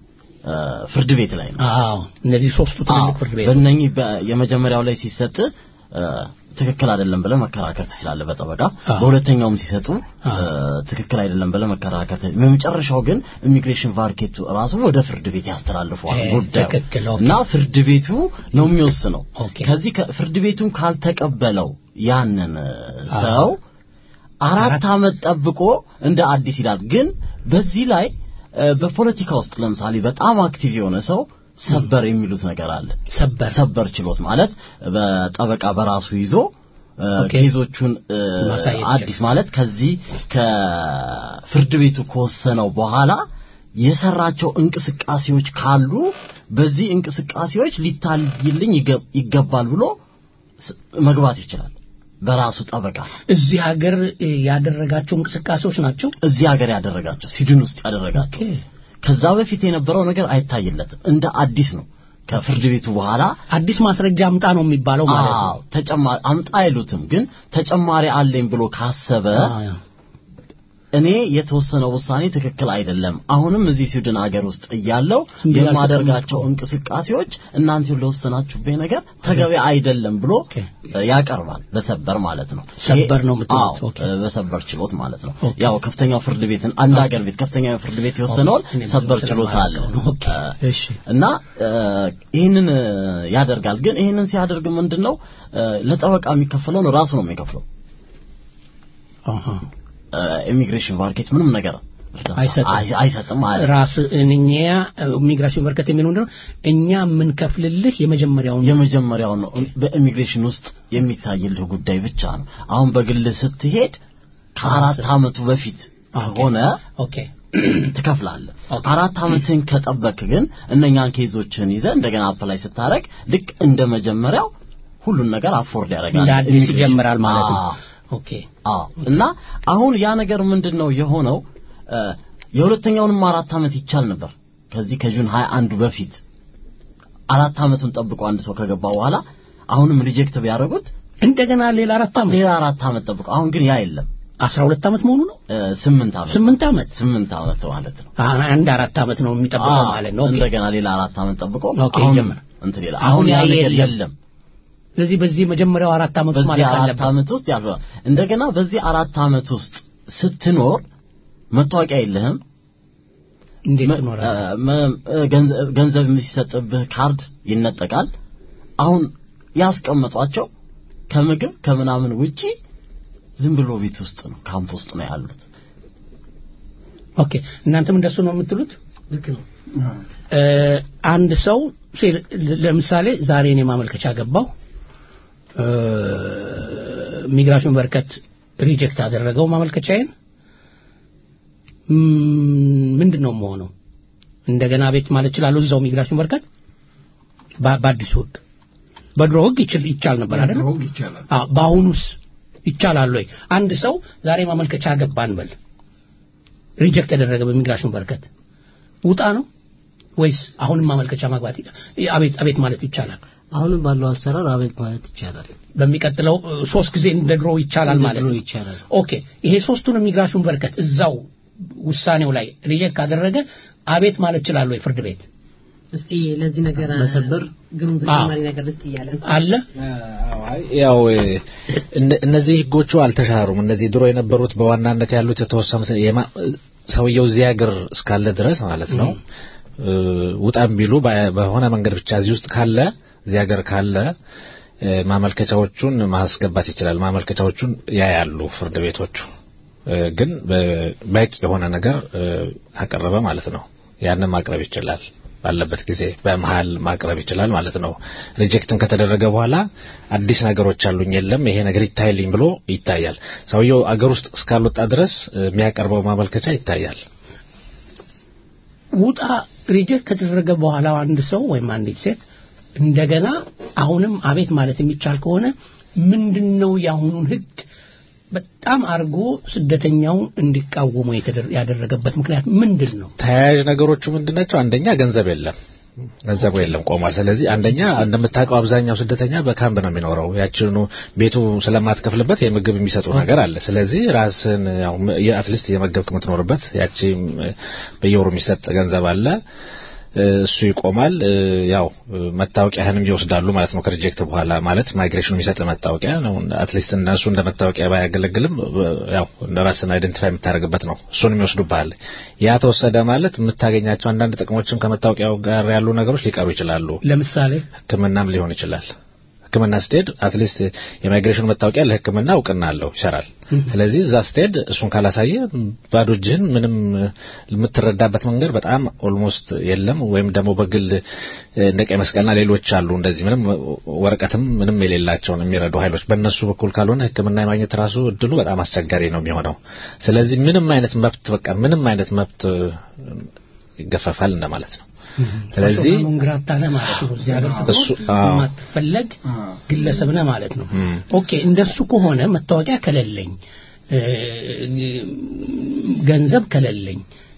ፍርድ ቤት ላይ ነው።
አዎ እነዚህ ሶስቱ ትልልቅ ፍርድ ቤት
በእነኚህ የመጀመሪያው ላይ ሲሰጥ ትክክል አይደለም ብለህ መከራከር ትችላለህ በጠበቃ በሁለተኛውም ሲሰጡ ትክክል አይደለም ብለህ መከራከር በመጨረሻው ግን ኢሚግሬሽን ቫርኬቱ ራሱ ወደ ፍርድ ቤት ያስተላልፈዋል ጉዳዩ እና ፍርድ ቤቱ ነው የሚወስነው ከዚህ ፍርድ ቤቱን ካልተቀበለው ያንን ሰው አራት ዓመት ጠብቆ እንደ አዲስ ይላል ግን በዚህ ላይ በፖለቲካ ውስጥ ለምሳሌ በጣም አክቲቭ የሆነ ሰው ሰበር የሚሉት ነገር አለ።
ሰበር
ሰበር ችሎት ማለት በጠበቃ በራሱ ይዞ ኬዞቹን አዲስ ማለት ከዚህ ከፍርድ ቤቱ ከወሰነው በኋላ የሰራቸው እንቅስቃሴዎች ካሉ በዚህ እንቅስቃሴዎች ሊታይልኝ ይገባል ብሎ መግባት ይችላል። በራሱ ጠበቃ
እዚህ ሀገር ያደረጋቸው እንቅስቃሴዎች ናቸው።
እዚህ ሀገር ያደረጋቸው ስዊድን ውስጥ ያደረጋቸው ከዛ በፊት የነበረው ነገር አይታይለትም። እንደ አዲስ ነው። ከፍርድ ቤቱ በኋላ
አዲስ ማስረጃ አምጣ ነው የሚባለው ማለት ነው።
ተጨማሪ አምጣ አይሉትም፣ ግን ተጨማሪ አለኝ ብሎ ካሰበ እኔ የተወሰነው ውሳኔ ትክክል አይደለም፣ አሁንም እዚህ ስዊድን ሀገር ውስጥ እያለው የማደርጋቸው እንቅስቃሴዎች እናንተ ለወሰናችሁብኝ ነገር ተገቢ አይደለም ብሎ ያቀርባል። በሰበር ማለት ነው።
ሰበር ነው የምትሉት?
በሰበር ችሎት ማለት ነው። ያው ከፍተኛው ፍርድ ቤትን አንድ ሀገር ቤት ከፍተኛው ፍርድ ቤት የወሰነውን ሰበር ችሎት አለ እና ይህንን ያደርጋል። ግን ይህንን ሲያደርግ ምንድን ነው ለጠበቃ የሚከፈለውን ራሱ ነው የሚከፍለው። ኢሚግሬሽን ማርኬት ምንም ነገር አይሰጥም
ራስ እኛ ኢሚግሬሽን ማርኬት የሚለው ምንድነው እኛ የምንከፍልልህ የመጀመሪያውን
የመጀመሪያውን ነው በኢሚግሬሽን ውስጥ የሚታይልህ ጉዳይ ብቻ ነው አሁን በግል ስትሄድ ከአራት አመቱ በፊት ሆነ
ኦኬ
ትከፍላለህ አራት አመትን ከጠበቅ ግን እነኛን ኬዞችን ይዘ እንደገና አፕላይ ስታረግ ልክ እንደ መጀመሪያው ሁሉን ነገር አፎርድ ያደርጋል
እንደ አዲስ ይጀምራል ማለት ነው ኦኬ
አዎ እና አሁን ያ ነገር ምንድን ነው የሆነው የሁለተኛውንም አራት አመት ይቻል ነበር ከዚህ ከጁን 21 በፊት አራት አመቱን ጠብቆ አንድ ሰው ከገባ በኋላ አሁንም ሪጀክት ቢያደርጉት
እንደገና ሌላ አራት አመት
ሌላ አራት አመት ጠብቆ አሁን ግን ያ የለም
12 አመት መሆኑ ነው
ስምንት አመት
ስምንት አመት
ስምንት አመት ማለት ነው
አንድ አራት አመት ነው የሚጠብቀው ማለት ነው
እንደገና ሌላ አራት አመት ጠብቆ
አሁን
እንትን ይላል አሁን ያ ነገር የለም
ስለዚህ በዚህ መጀመሪያው አራት አመት ውስጥ ማለት
አራት አመት ውስጥ ያለው እንደገና በዚህ አራት አመት ውስጥ ስትኖር መታወቂያ የለህም
እንዴት ትኖራለህ
ገንዘብ የሚሰጥብህ ካርድ ይነጠቃል አሁን ያስቀመጧቸው ከምግብ ከምናምን ውጪ ዝም ብሎ ቤት ውስጥ ነው ካምፕ ውስጥ ነው ያሉት
ኦኬ እናንተም እንደሱ ነው የምትሉት
ልክ ነው
አንድ ሰው ለምሳሌ ዛሬ እኔ ማመልከቻ ገባው ሚግራሽን በርከት ሪጀክት አደረገው ማመልከቻዬን ምንድን ነው መሆነው እንደገና ቤት ማለት ይችላለሁ እዛው ሚግራሽን በርከት በአዲሱ ህግ በድሮ ህግ ይቻል ነበር አይደል በአሁኑስ ይቻላል ወይ አንድ ሰው ዛሬ ማመልከቻ ገባን በል ሪጀክት ያደረገ በሚግራሽን በርከት ውጣ ነው ወይስ አሁንም ማመልከቻ ማግባት አቤት አቤት ማለት ይቻላል
አሁንም ባለው አሰራር አቤት ማለት ይቻላል
በሚቀጥለው ሶስት ጊዜ እንደ ድሮ ይቻላል ማለት ነው
ይቻላል
ኦኬ ይሄ ሶስቱን ኢሚግሬሽን በርከት እዛው ውሳኔው ላይ ሪጀክት ካደረገ አቤት ማለት ይችላል ወይ ፍርድ ቤት
እስቲ ለዚህ ነገር
መሰበር
ግን ተጨማሪ ነገር ልስጥ እያለ
አለ
ያው እነዚህ ህጎቹ አልተሻሩም እነዚህ ድሮ የነበሩት በዋናነት ያሉት የተወሰኑት ሰውየው እዚህ ሀገር እስካለ ድረስ ማለት ነው ውጣም ቢሉ በሆነ መንገድ ብቻ እዚህ ውስጥ ካለ እዚህ ሀገር ካለ ማመልከቻዎቹን ማስገባት ይችላል። ማመልከቻዎቹን ያያሉ ፍርድ ቤቶቹ። ግን በቂ የሆነ ነገር አቀረበ ማለት ነው። ያንን ማቅረብ ይችላል። ባለበት ጊዜ በመሀል ማቅረብ ይችላል ማለት ነው። ሪጀክትም ከተደረገ በኋላ አዲስ ነገሮች አሉኝ የለም ይሄ ነገር ይታይልኝ ብሎ ይታያል። ሰውየው አገር ውስጥ እስካልወጣ ድረስ የሚያቀርበው ማመልከቻ ይታያል።
ውጣ ሪጀክት ከተደረገ በኋላ አንድ ሰው ወይም አንዲት ሴት እንደገና አሁንም አቤት ማለት የሚቻል ከሆነ ምንድነው የአሁኑን ህግ በጣም አርጎ ስደተኛውን እንዲቃወሙ ያደረገበት ምክንያት ምንድን ነው?
ተያያዥ ነገሮቹ ምንድን ናቸው? አንደኛ ገንዘብ የለም፣ ገንዘቡ የለም ቆሟል። ስለዚህ አንደኛ እንደምታውቀው አብዛኛው ስደተኛ በካምፕ ነው የሚኖረው። ያችኑ ቤቱ ስለማትከፍልበት የምግብ የሚሰጡ ነገር አለ። ስለዚህ ራስን ያው አትሊስት የመገብክ የምትኖርበት ያቺ በየወሩ የሚሰጥ ገንዘብ አለ። እሱ ይቆማል። ያው መታወቂያህንም ይወስዳሉ ማለት ነው። ከሪጀክት በኋላ ማለት ማይግሬሽኑ የሚሰጥ መታወቂያ ነው። አትሊስት እነሱ እንደ መታወቂያ ባያገለግልም ያው እንደ ራስን አይደንቲፋይ የምታደርግበት ነው። እሱንም ይወስዱብሃል። ያ ተወሰደ ማለት የምታገኛቸው አንዳንድ ጥቅሞችም ከመታወቂያው ጋር ያሉ ነገሮች ሊቀሩ ይችላሉ።
ለምሳሌ
ሕክምናም ሊሆን ይችላል። ሕክምና ስትሄድ አትሊስት የማይግሬሽን መታወቂያ ለሕክምና እውቅና አለው ይሰራል። ስለዚህ እዛ ስትሄድ እሱን ካላሳየ ባዶ እጅህን ምንም የምትረዳበት መንገድ በጣም ኦልሞስት የለም። ወይም ደግሞ በግል እንደ ቀይ መስቀልና ሌሎች አሉ እንደዚህ ምንም ወረቀትም ምንም የሌላቸውን የሚረዱ ኃይሎች በእነሱ በኩል ካልሆነ ሕክምና የማግኘት ራሱ እድሉ በጣም አስቸጋሪ ነው የሚሆነው። ስለዚህ ምንም አይነት መብት በቃ ምንም አይነት መብት ይገፈፋል እንደማለት ነው። ስለዚህ
ሙንግራታ ነህ ማለት ነው። እዚህ ሀገር ስትኖር የማትፈለግ ግለሰብ ነህ ማለት ነው። ኦኬ እንደሱ ከሆነ መታወቂያ ከሌለኝ፣ ገንዘብ ከሌለኝ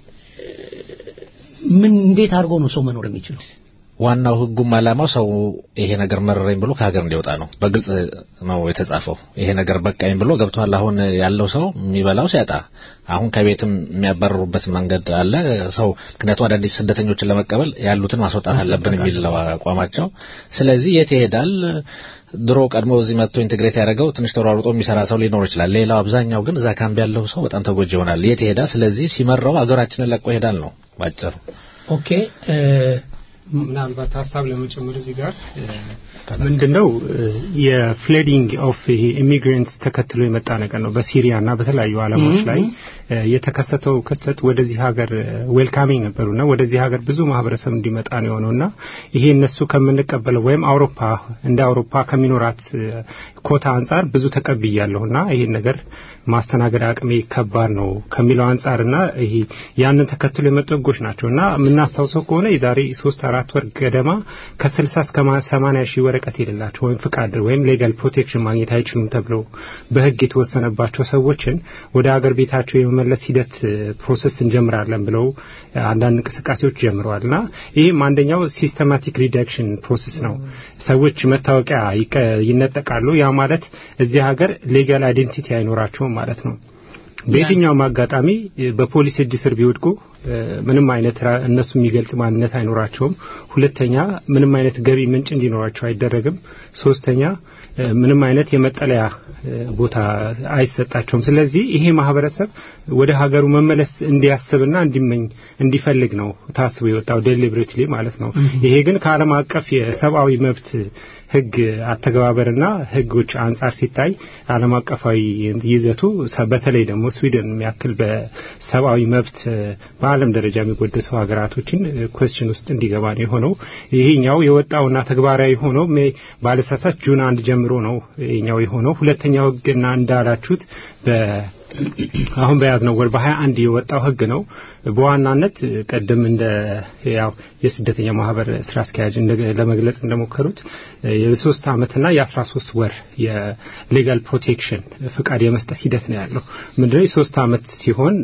ምን እንዴት አድርጎ ነው ሰው መኖር የሚችለው?
ዋናው ህጉም አላማው ሰው ይሄ ነገር መረረኝ ብሎ ከሀገር እንዲወጣ ነው። በግልጽ ነው የተጻፈው። ይሄ ነገር በቃኝ ብሎ ገብቷል። አሁን ያለው ሰው የሚበላው ሲያጣ አሁን ከቤትም የሚያባረሩበት መንገድ አለ። ሰው ምክንያቱም አዳዲስ ስደተኞችን ለመቀበል ያሉትን ማስወጣት አለብን የሚል አቋማቸው። ስለዚህ የት ይሄዳል? ድሮ ቀድሞ እዚህ መጥቶ ኢንቴግሬት ያደረገው ትንሽ ተሯሩጦ የሚሰራ ሰው ሊኖር ይችላል። ሌላው አብዛኛው ግን እዛ ካምፕ ያለው ሰው በጣም ተጎጂ ይሆናል። የት ይሄዳል? ስለዚህ ሲመራው አገራችንን ለቆ ይሄዳል ነው ባጭሩ።
ኦኬ
ምናልባት ሀሳብ ለመጨመር እዚህ ጋር ምንድነው የፍሌዲንግ ኦፍ ይሄ ኢሚግሬንትስ ተከትሎ የመጣ ነገር ነው። በሲሪያ እና በተለያዩ ዓለሞች ላይ የተከሰተው ክስተት ወደዚህ ሀገር ዌልካሚንግ ነበሩና ወደዚህ ሀገር ብዙ ማህበረሰብ እንዲመጣ ነው የሆነውና ይሄ እነሱ ከምንቀበለው ወይም አውሮፓ እንደ አውሮፓ ከሚኖራት ኮታ አንጻር ብዙ ተቀብያለሁና ይሄን ነገር ማስተናገድ አቅሜ ከባድ ነው ከሚለው አንጻርና ይሄ ያንን ተከትሎ የመጡ ህጎች ናቸው እና የምናስታውሰው ከሆነ የዛሬ ሶስት አራት ወር ገደማ ከስልሳ እስከ ሰማኒያ ሺህ ወረቀት የሌላቸው ወይም ፍቃድ ወይም ሌጋል ፕሮቴክሽን ማግኘት አይችሉም ተብለው በህግ የተወሰነባቸው ሰዎችን ወደ ሀገር ቤታቸው የመመለስ ሂደት ፕሮሰስ እንጀምራለን ብለው አንዳንድ እንቅስቃሴዎች ጀምረዋል እና ይህም አንደኛው ሲስተማቲክ ሪዳክሽን ፕሮሰስ ነው። ሰዎች መታወቂያ ይነጠቃሉ። ያ ማለት እዚህ ሀገር ሌጋል አይዴንቲቲ አይኖራቸውም ማለት ነው። በየትኛውም አጋጣሚ በፖሊስ እጅ ስር ቢወድቁ ምንም አይነት እነሱ የሚገልጽ ማንነት አይኖራቸውም። ሁለተኛ ምንም አይነት ገቢ ምንጭ እንዲኖራቸው አይደረግም። ሶስተኛ ምንም አይነት የመጠለያ ቦታ አይሰጣቸውም። ስለዚህ ይሄ ማህበረሰብ ወደ ሀገሩ መመለስ እንዲያስብና እንዲመኝ እንዲፈልግ ነው ታስቦ የወጣው ዴሊብሬትሊ ማለት ነው። ይሄ ግን ከዓለም አቀፍ የሰብአዊ መብት ህግ አተገባበርና ህጎች አንጻር ሲታይ ዓለም አቀፋዊ ይዘቱ በተለይ ደግሞ ስዊድን የሚያክል በሰብአዊ መብት በዓለም ደረጃ የሚጎደሱ ሀገራቶችን ኮስችን ውስጥ እንዲገባ ነው የሆነው። ይሄኛው የወጣውና ተግባራዊ ሆነው ባለሳሳት ጁን አንድ ጀምሮ ነው ይሄኛው የሆነው። ሁለተኛው ህግና እንዳላችሁት በ አሁን በያዝነው ወር በሀያ አንድ የወጣው ህግ ነው። በዋናነት ቀደም እንደ ያው የስደተኛ ማህበር ስራ አስኪያጅ ለመግለጽ እንደሞከሩት የሶስት አመትና የአስራ ሶስት ወር የሌጋል ፕሮቴክሽን ፍቃድ የመስጠት ሂደት ነው ያለው። ምንድነው የሶስት አመት ሲሆን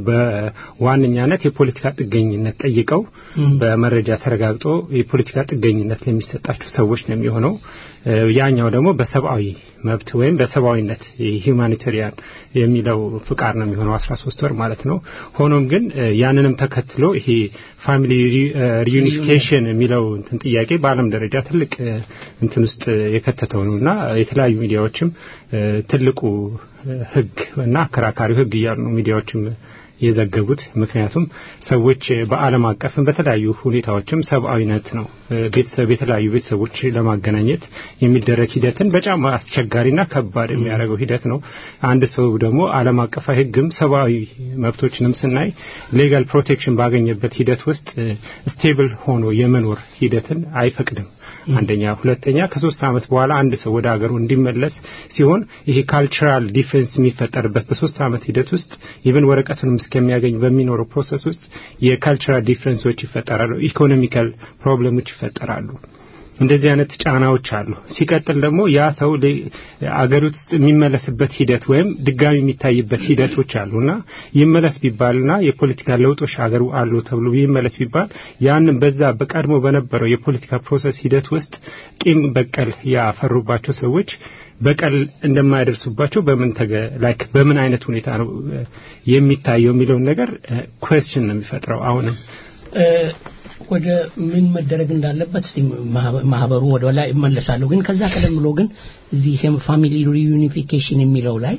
በዋነኛነት የፖለቲካ ጥገኝነት ጠይቀው በመረጃ ተረጋግጦ የፖለቲካ ጥገኝነት ለሚሰጣቸው ሰዎች ነው የሚሆነው። ያኛው ደግሞ በሰብአዊ መብት ወይም በሰብአዊነት ሂውማኒታሪያን የሚለው ፍቃድ ነው የሚሆነው 13 ወር ማለት ነው። ሆኖም ግን ያንንም ተከትሎ ይሄ ፋሚሊ ሪዩኒፊኬሽን የሚለው እንትን ጥያቄ በዓለም ደረጃ ትልቅ እንትን ውስጥ የከተተው ነው እና የተለያዩ ሚዲያዎችም ትልቁ ህግ እና አከራካሪው ህግ እያሉ ነው ሚዲያዎችም የዘገቡት። ምክንያቱም ሰዎች በዓለም አቀፍም በተለያዩ ሁኔታዎችም ሰብአዊነት ነው ቤተሰብ የተለያዩ ቤተሰቦች ለማገናኘት የሚደረግ ሂደትን በጣም አስቸጋሪና ከባድ የሚያደርገው ሂደት ነው። አንድ ሰው ደግሞ ዓለም አቀፋዊ ሕግም ሰብአዊ መብቶችንም ስናይ ሌጋል ፕሮቴክሽን ባገኘበት ሂደት ውስጥ ስቴብል ሆኖ የመኖር ሂደትን አይፈቅድም። አንደኛ፣ ሁለተኛ ከሶስት ዓመት በኋላ አንድ ሰው ወደ ሀገሩ እንዲመለስ ሲሆን ይሄ ካልቸራል ዲፌንስ የሚፈጠርበት በሶስት ዓመት ሂደት ውስጥ ኢቨን ወረቀቱንም እስከሚያገኝ በሚኖረው ፕሮሰስ ውስጥ የካልቸራል ዲፍረንሶች ይፈጠራሉ፣ ኢኮኖሚካል ፕሮብለሞች ይፈጠራሉ። እንደዚህ አይነት ጫናዎች አሉ። ሲቀጥል ደግሞ ያ ሰው አገር ውስጥ የሚመለስበት ሂደት ወይም ድጋሚ የሚታይበት ሂደቶች አሉና ይመለስ ቢባልና የፖለቲካ ለውጦች አገሩ አሉ ተብሎ ይመለስ ቢባል ያንን በዛ በቀድሞ በነበረው የፖለቲካ ፕሮሰስ ሂደት ውስጥ ቂም በቀል ያፈሩባቸው ሰዎች በቀል እንደማያደርሱባቸው በምን ተገ ላይክ በምን አይነት ሁኔታ ነው የሚታየው የሚለውን ነገር ኩዌስችን ነው የሚፈጥረው አሁንም
ወደ ምን መደረግ እንዳለበት እስቲ ማህበሩ ወደ ላይ እመለሳለሁ። ግን ከዛ ቀደም ብሎ ግን እዚህ ፋሚሊ ሪዩኒፊኬሽን የሚለው ላይ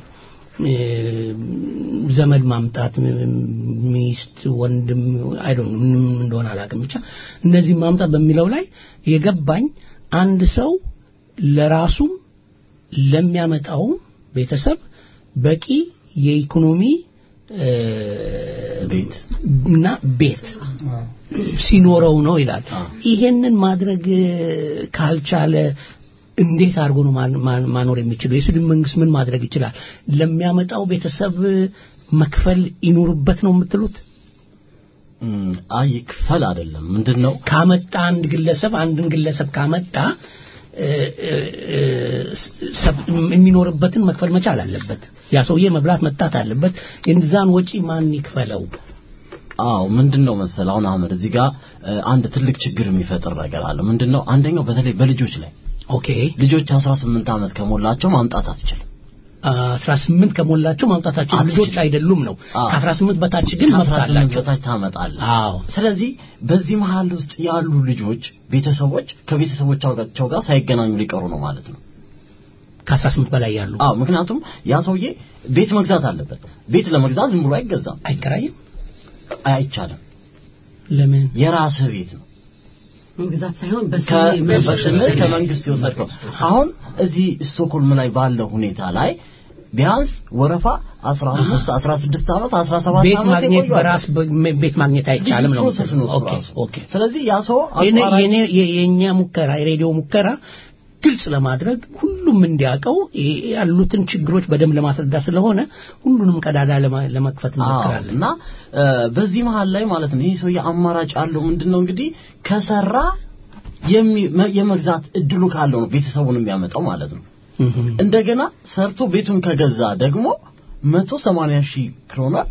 ዘመድ ማምጣት ሚስት፣ ወንድም አይ ዶንት ምንም እንደሆነ አላውቅም፣ ብቻ እነዚህ ማምጣት በሚለው ላይ የገባኝ አንድ ሰው ለራሱም ለሚያመጣውም ቤተሰብ በቂ የኢኮኖሚ
ቤት
እና ቤት ሲኖረው ነው ይላል። ይሄንን ማድረግ ካልቻለ እንዴት አድርጎ ነው ማኖር የሚችለው? የሱዳን መንግስት ምን ማድረግ ይችላል? ለሚያመጣው ቤተሰብ መክፈል ይኖርበት ነው የምትሉት?
አይ ይክፈል አይደለም። ምንድነው
ካመጣ አንድ ግለሰብ አንድን ግለሰብ ካመጣ የሚኖርበትን መክፈል መቻል አለበት። ያ ሰውዬ መብላት መጣት አለበት። የዛን ወጪ ማን ይክፈለው?
አዎ ምንድነው መሰል አሁን አህመድ እዚህ ጋር አንድ ትልቅ ችግር የሚፈጥር ነገር አለ። ምንድነው አንደኛው በተለይ በልጆች ላይ
ኦኬ
ልጆች 18 ዓመት ከሞላቸው ማምጣት አትችልም።
18 ከሞላቸው ማምጣታቸው ልጆች አይደሉም ነው። ከ18 በታች ግን መብት አላቸው።
በታች ታመጣለህ።
አዎ
ስለዚህ በዚህ መሀል ውስጥ ያሉ ልጆች ቤተሰቦች ከቤተሰቦቻቸው ጋር ሳይገናኙ ሊቀሩ ነው ማለት ነው።
ከ18 በላይ ያሉ
አዎ ምክንያቱም ያ ሰውዬ ቤት መግዛት አለበት። ቤት ለመግዛት ዝም ብሎ አይገዛም።
አይከራይም፣
አይቻልም።
ለምን?
የራስህ ቤት ነው።
መግዛት ሳይሆን
በስምህ ከመንግስት የወሰድከው። አሁን እዚህ ስቶክሆልም ላይ ባለው ሁኔታ ላይ ቢያንስ ወረፋ 15 16 ዓመት 17
ቤት
ዓመት
ማግኘት
የቆዩ
በራስ ቤት ማግኘት አይቻልም ነው።
ፕሮሰስ ነው
ኦኬ ኦኬ።
ስለዚህ ያ ሰው
የኔ የኛ ሙከራ የሬዲዮ ሙከራ ግልጽ ለማድረግ ሁሉም እንዲያውቀው ያሉትን ችግሮች በደንብ ለማስረዳት ስለሆነ ሁሉንም ቀዳዳ ለመክፈት እንሞክራለን
እና በዚህ መሀል ላይ ማለት ነው ይህ ሰውዬ አማራጭ አለው ምንድነው እንግዲህ ከሰራ የመግዛት እድሉ ካለው ነው ቤተሰቡን የሚያመጣው ማለት ነው እንደገና ሰርቶ ቤቱን ከገዛ ደግሞ 180 ሺህ ክሮነር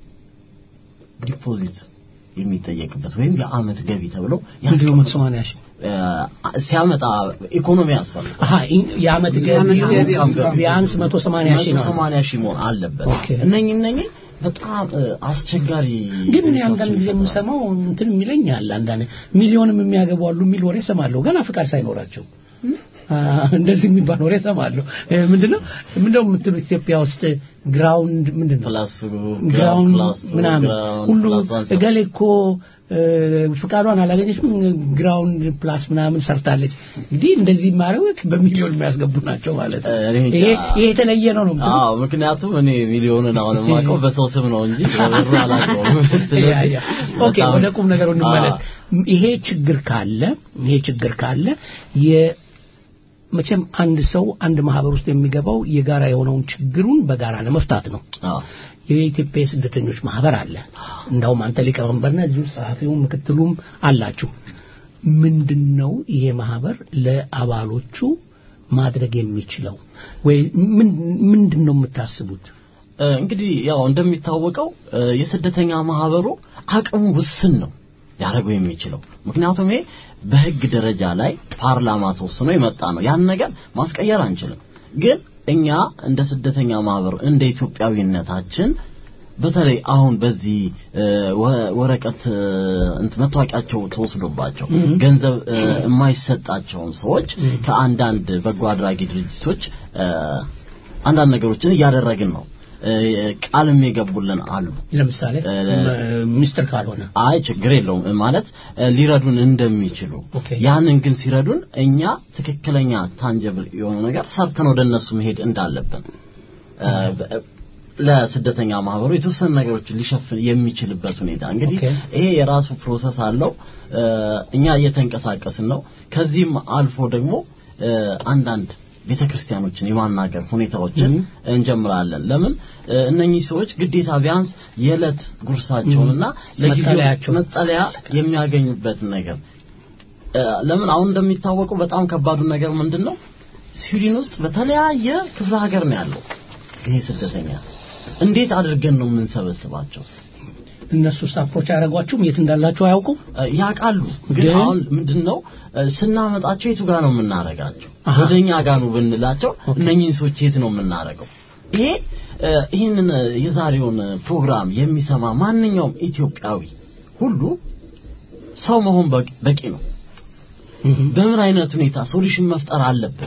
ዲፖዚት የሚጠየቅበት ወይም የአመት ገቢ ተብሎ
እንዲሁ 180 ሺህ
ሲያመጣ ኢኮኖሚ ያስፈልጋል።
አሃ የአመት ገቢ ቢያንስ 180 ሺህ ነው።
180 ሺህ መሆን አለበት። እነኚህ እነኚህ በጣም አስቸጋሪ
ግን እኔ አንዳንድ ጊዜ የምሰማው እንትን የሚለኝ አለ። አንዳንድ ሚሊዮንም የሚያገቡ አሉ የሚል ወሬ እሰማለሁ ገና ፍቃድ ሳይኖራቸው እንደዚህ የሚባል ወሬ እሰማለሁ። ምንድነው ምንድነው የምትሉ ኢትዮጵያ ውስጥ ግራውንድ ምንድነው
ፕላስ
ግራውንድ ምናምን ሁሉ እገሌ እኮ ፍቃዷን አላገኘችም ግራውንድ ፕላስ ምናምን ሰርታለች። እንግዲህ እንደዚህ ማድረግ በሚሊዮን የሚያስገቡ ናቸው ማለት ነው። ይሄ ይሄ የተለየ ነው ነው።
አዎ ምክንያቱም እኔ ሚሊዮንን አሁን የማውቀው በሰው ስም ነው እንጂ በብር አላውቀውም።
ኦኬ ወደ ቁም ነገሩ እንመለስ። ይሄ ችግር ካለ ይሄ ችግር ካለ መቼም አንድ ሰው አንድ ማህበር ውስጥ የሚገባው የጋራ የሆነውን ችግሩን በጋራ ለመፍታት ነው። የኢትዮጵያ የስደተኞች ማህበር አለ። እንዳውም አንተ ሊቀመንበርና እዚሁ ጸሐፊውም ምክትሉም አላችሁ። ምንድነው ይሄ ማህበር ለአባሎቹ ማድረግ የሚችለው ወይ ምንድን ነው የምታስቡት?
እንግዲህ ያው እንደሚታወቀው የስደተኛ ማህበሩ አቅሙ ውስን ነው ሊያደርገው የሚችለው ምክንያቱም ይሄ በህግ ደረጃ ላይ ፓርላማ ተወስኖ የመጣ ነው። ያን ነገር ማስቀየር አንችልም። ግን እኛ እንደ ስደተኛ ማህበር እንደ ኢትዮጵያዊነታችን በተለይ አሁን በዚህ ወረቀት እንት መታወቂያቸው ተወስዶባቸው ገንዘብ የማይሰጣቸውን ሰዎች ከአንዳንድ በጎ አድራጊ ድርጅቶች አንዳንድ ነገሮችን እያደረግን ነው። ቃልም የገቡልን አሉ።
ለምሳሌ ሚስጥር ካልሆነ
አይ ችግር የለውም ማለት ሊረዱን እንደሚችሉ ያንን ግን ሲረዱን እኛ ትክክለኛ ታንጀብል የሆነ ነገር ሰርተን ወደ እነሱ መሄድ እንዳለብን ለስደተኛ ማህበሩ የተወሰኑ ነገሮችን ሊሸፍን የሚችልበት ሁኔታ እንግዲህ ይሄ የራሱ ፕሮሰስ አለው። እኛ እየተንቀሳቀስን ነው። ከዚህም አልፎ ደግሞ አንዳንድ ቤተ ክርስቲያኖችን የማናገር ሁኔታዎችን እንጀምራለን። ለምን እነኚህ ሰዎች ግዴታ ቢያንስ የዕለት ጉርሳቸውንና ለጊዜው መጠለያ የሚያገኙበትን ነገር ለምን አሁን እንደሚታወቀው በጣም ከባዱ ነገር ምንድን ነው? ስዊድን ውስጥ በተለያየ ክፍለ ሀገር ነው ያለው ይሄ ስደተኛ። እንዴት አድርገን ነው የምንሰበስባቸው?
እነሱ አፕሮች አያደርጓችሁም? የት እንዳላችሁ አያውቁም?
ያውቃሉ። ግን አሁን ምንድነው ስናመጣቸው የቱ ጋር ነው የምናረጋቸው? ወደኛ ጋር ነው ብንላቸው እነኚህን ሰዎች የት ነው የምናረገው? ይሄ ይህንን የዛሬውን ፕሮግራም የሚሰማ ማንኛውም ኢትዮጵያዊ ሁሉ ሰው መሆን በቂ ነው። በምን አይነት ሁኔታ ሶሉሽን መፍጠር አለብን?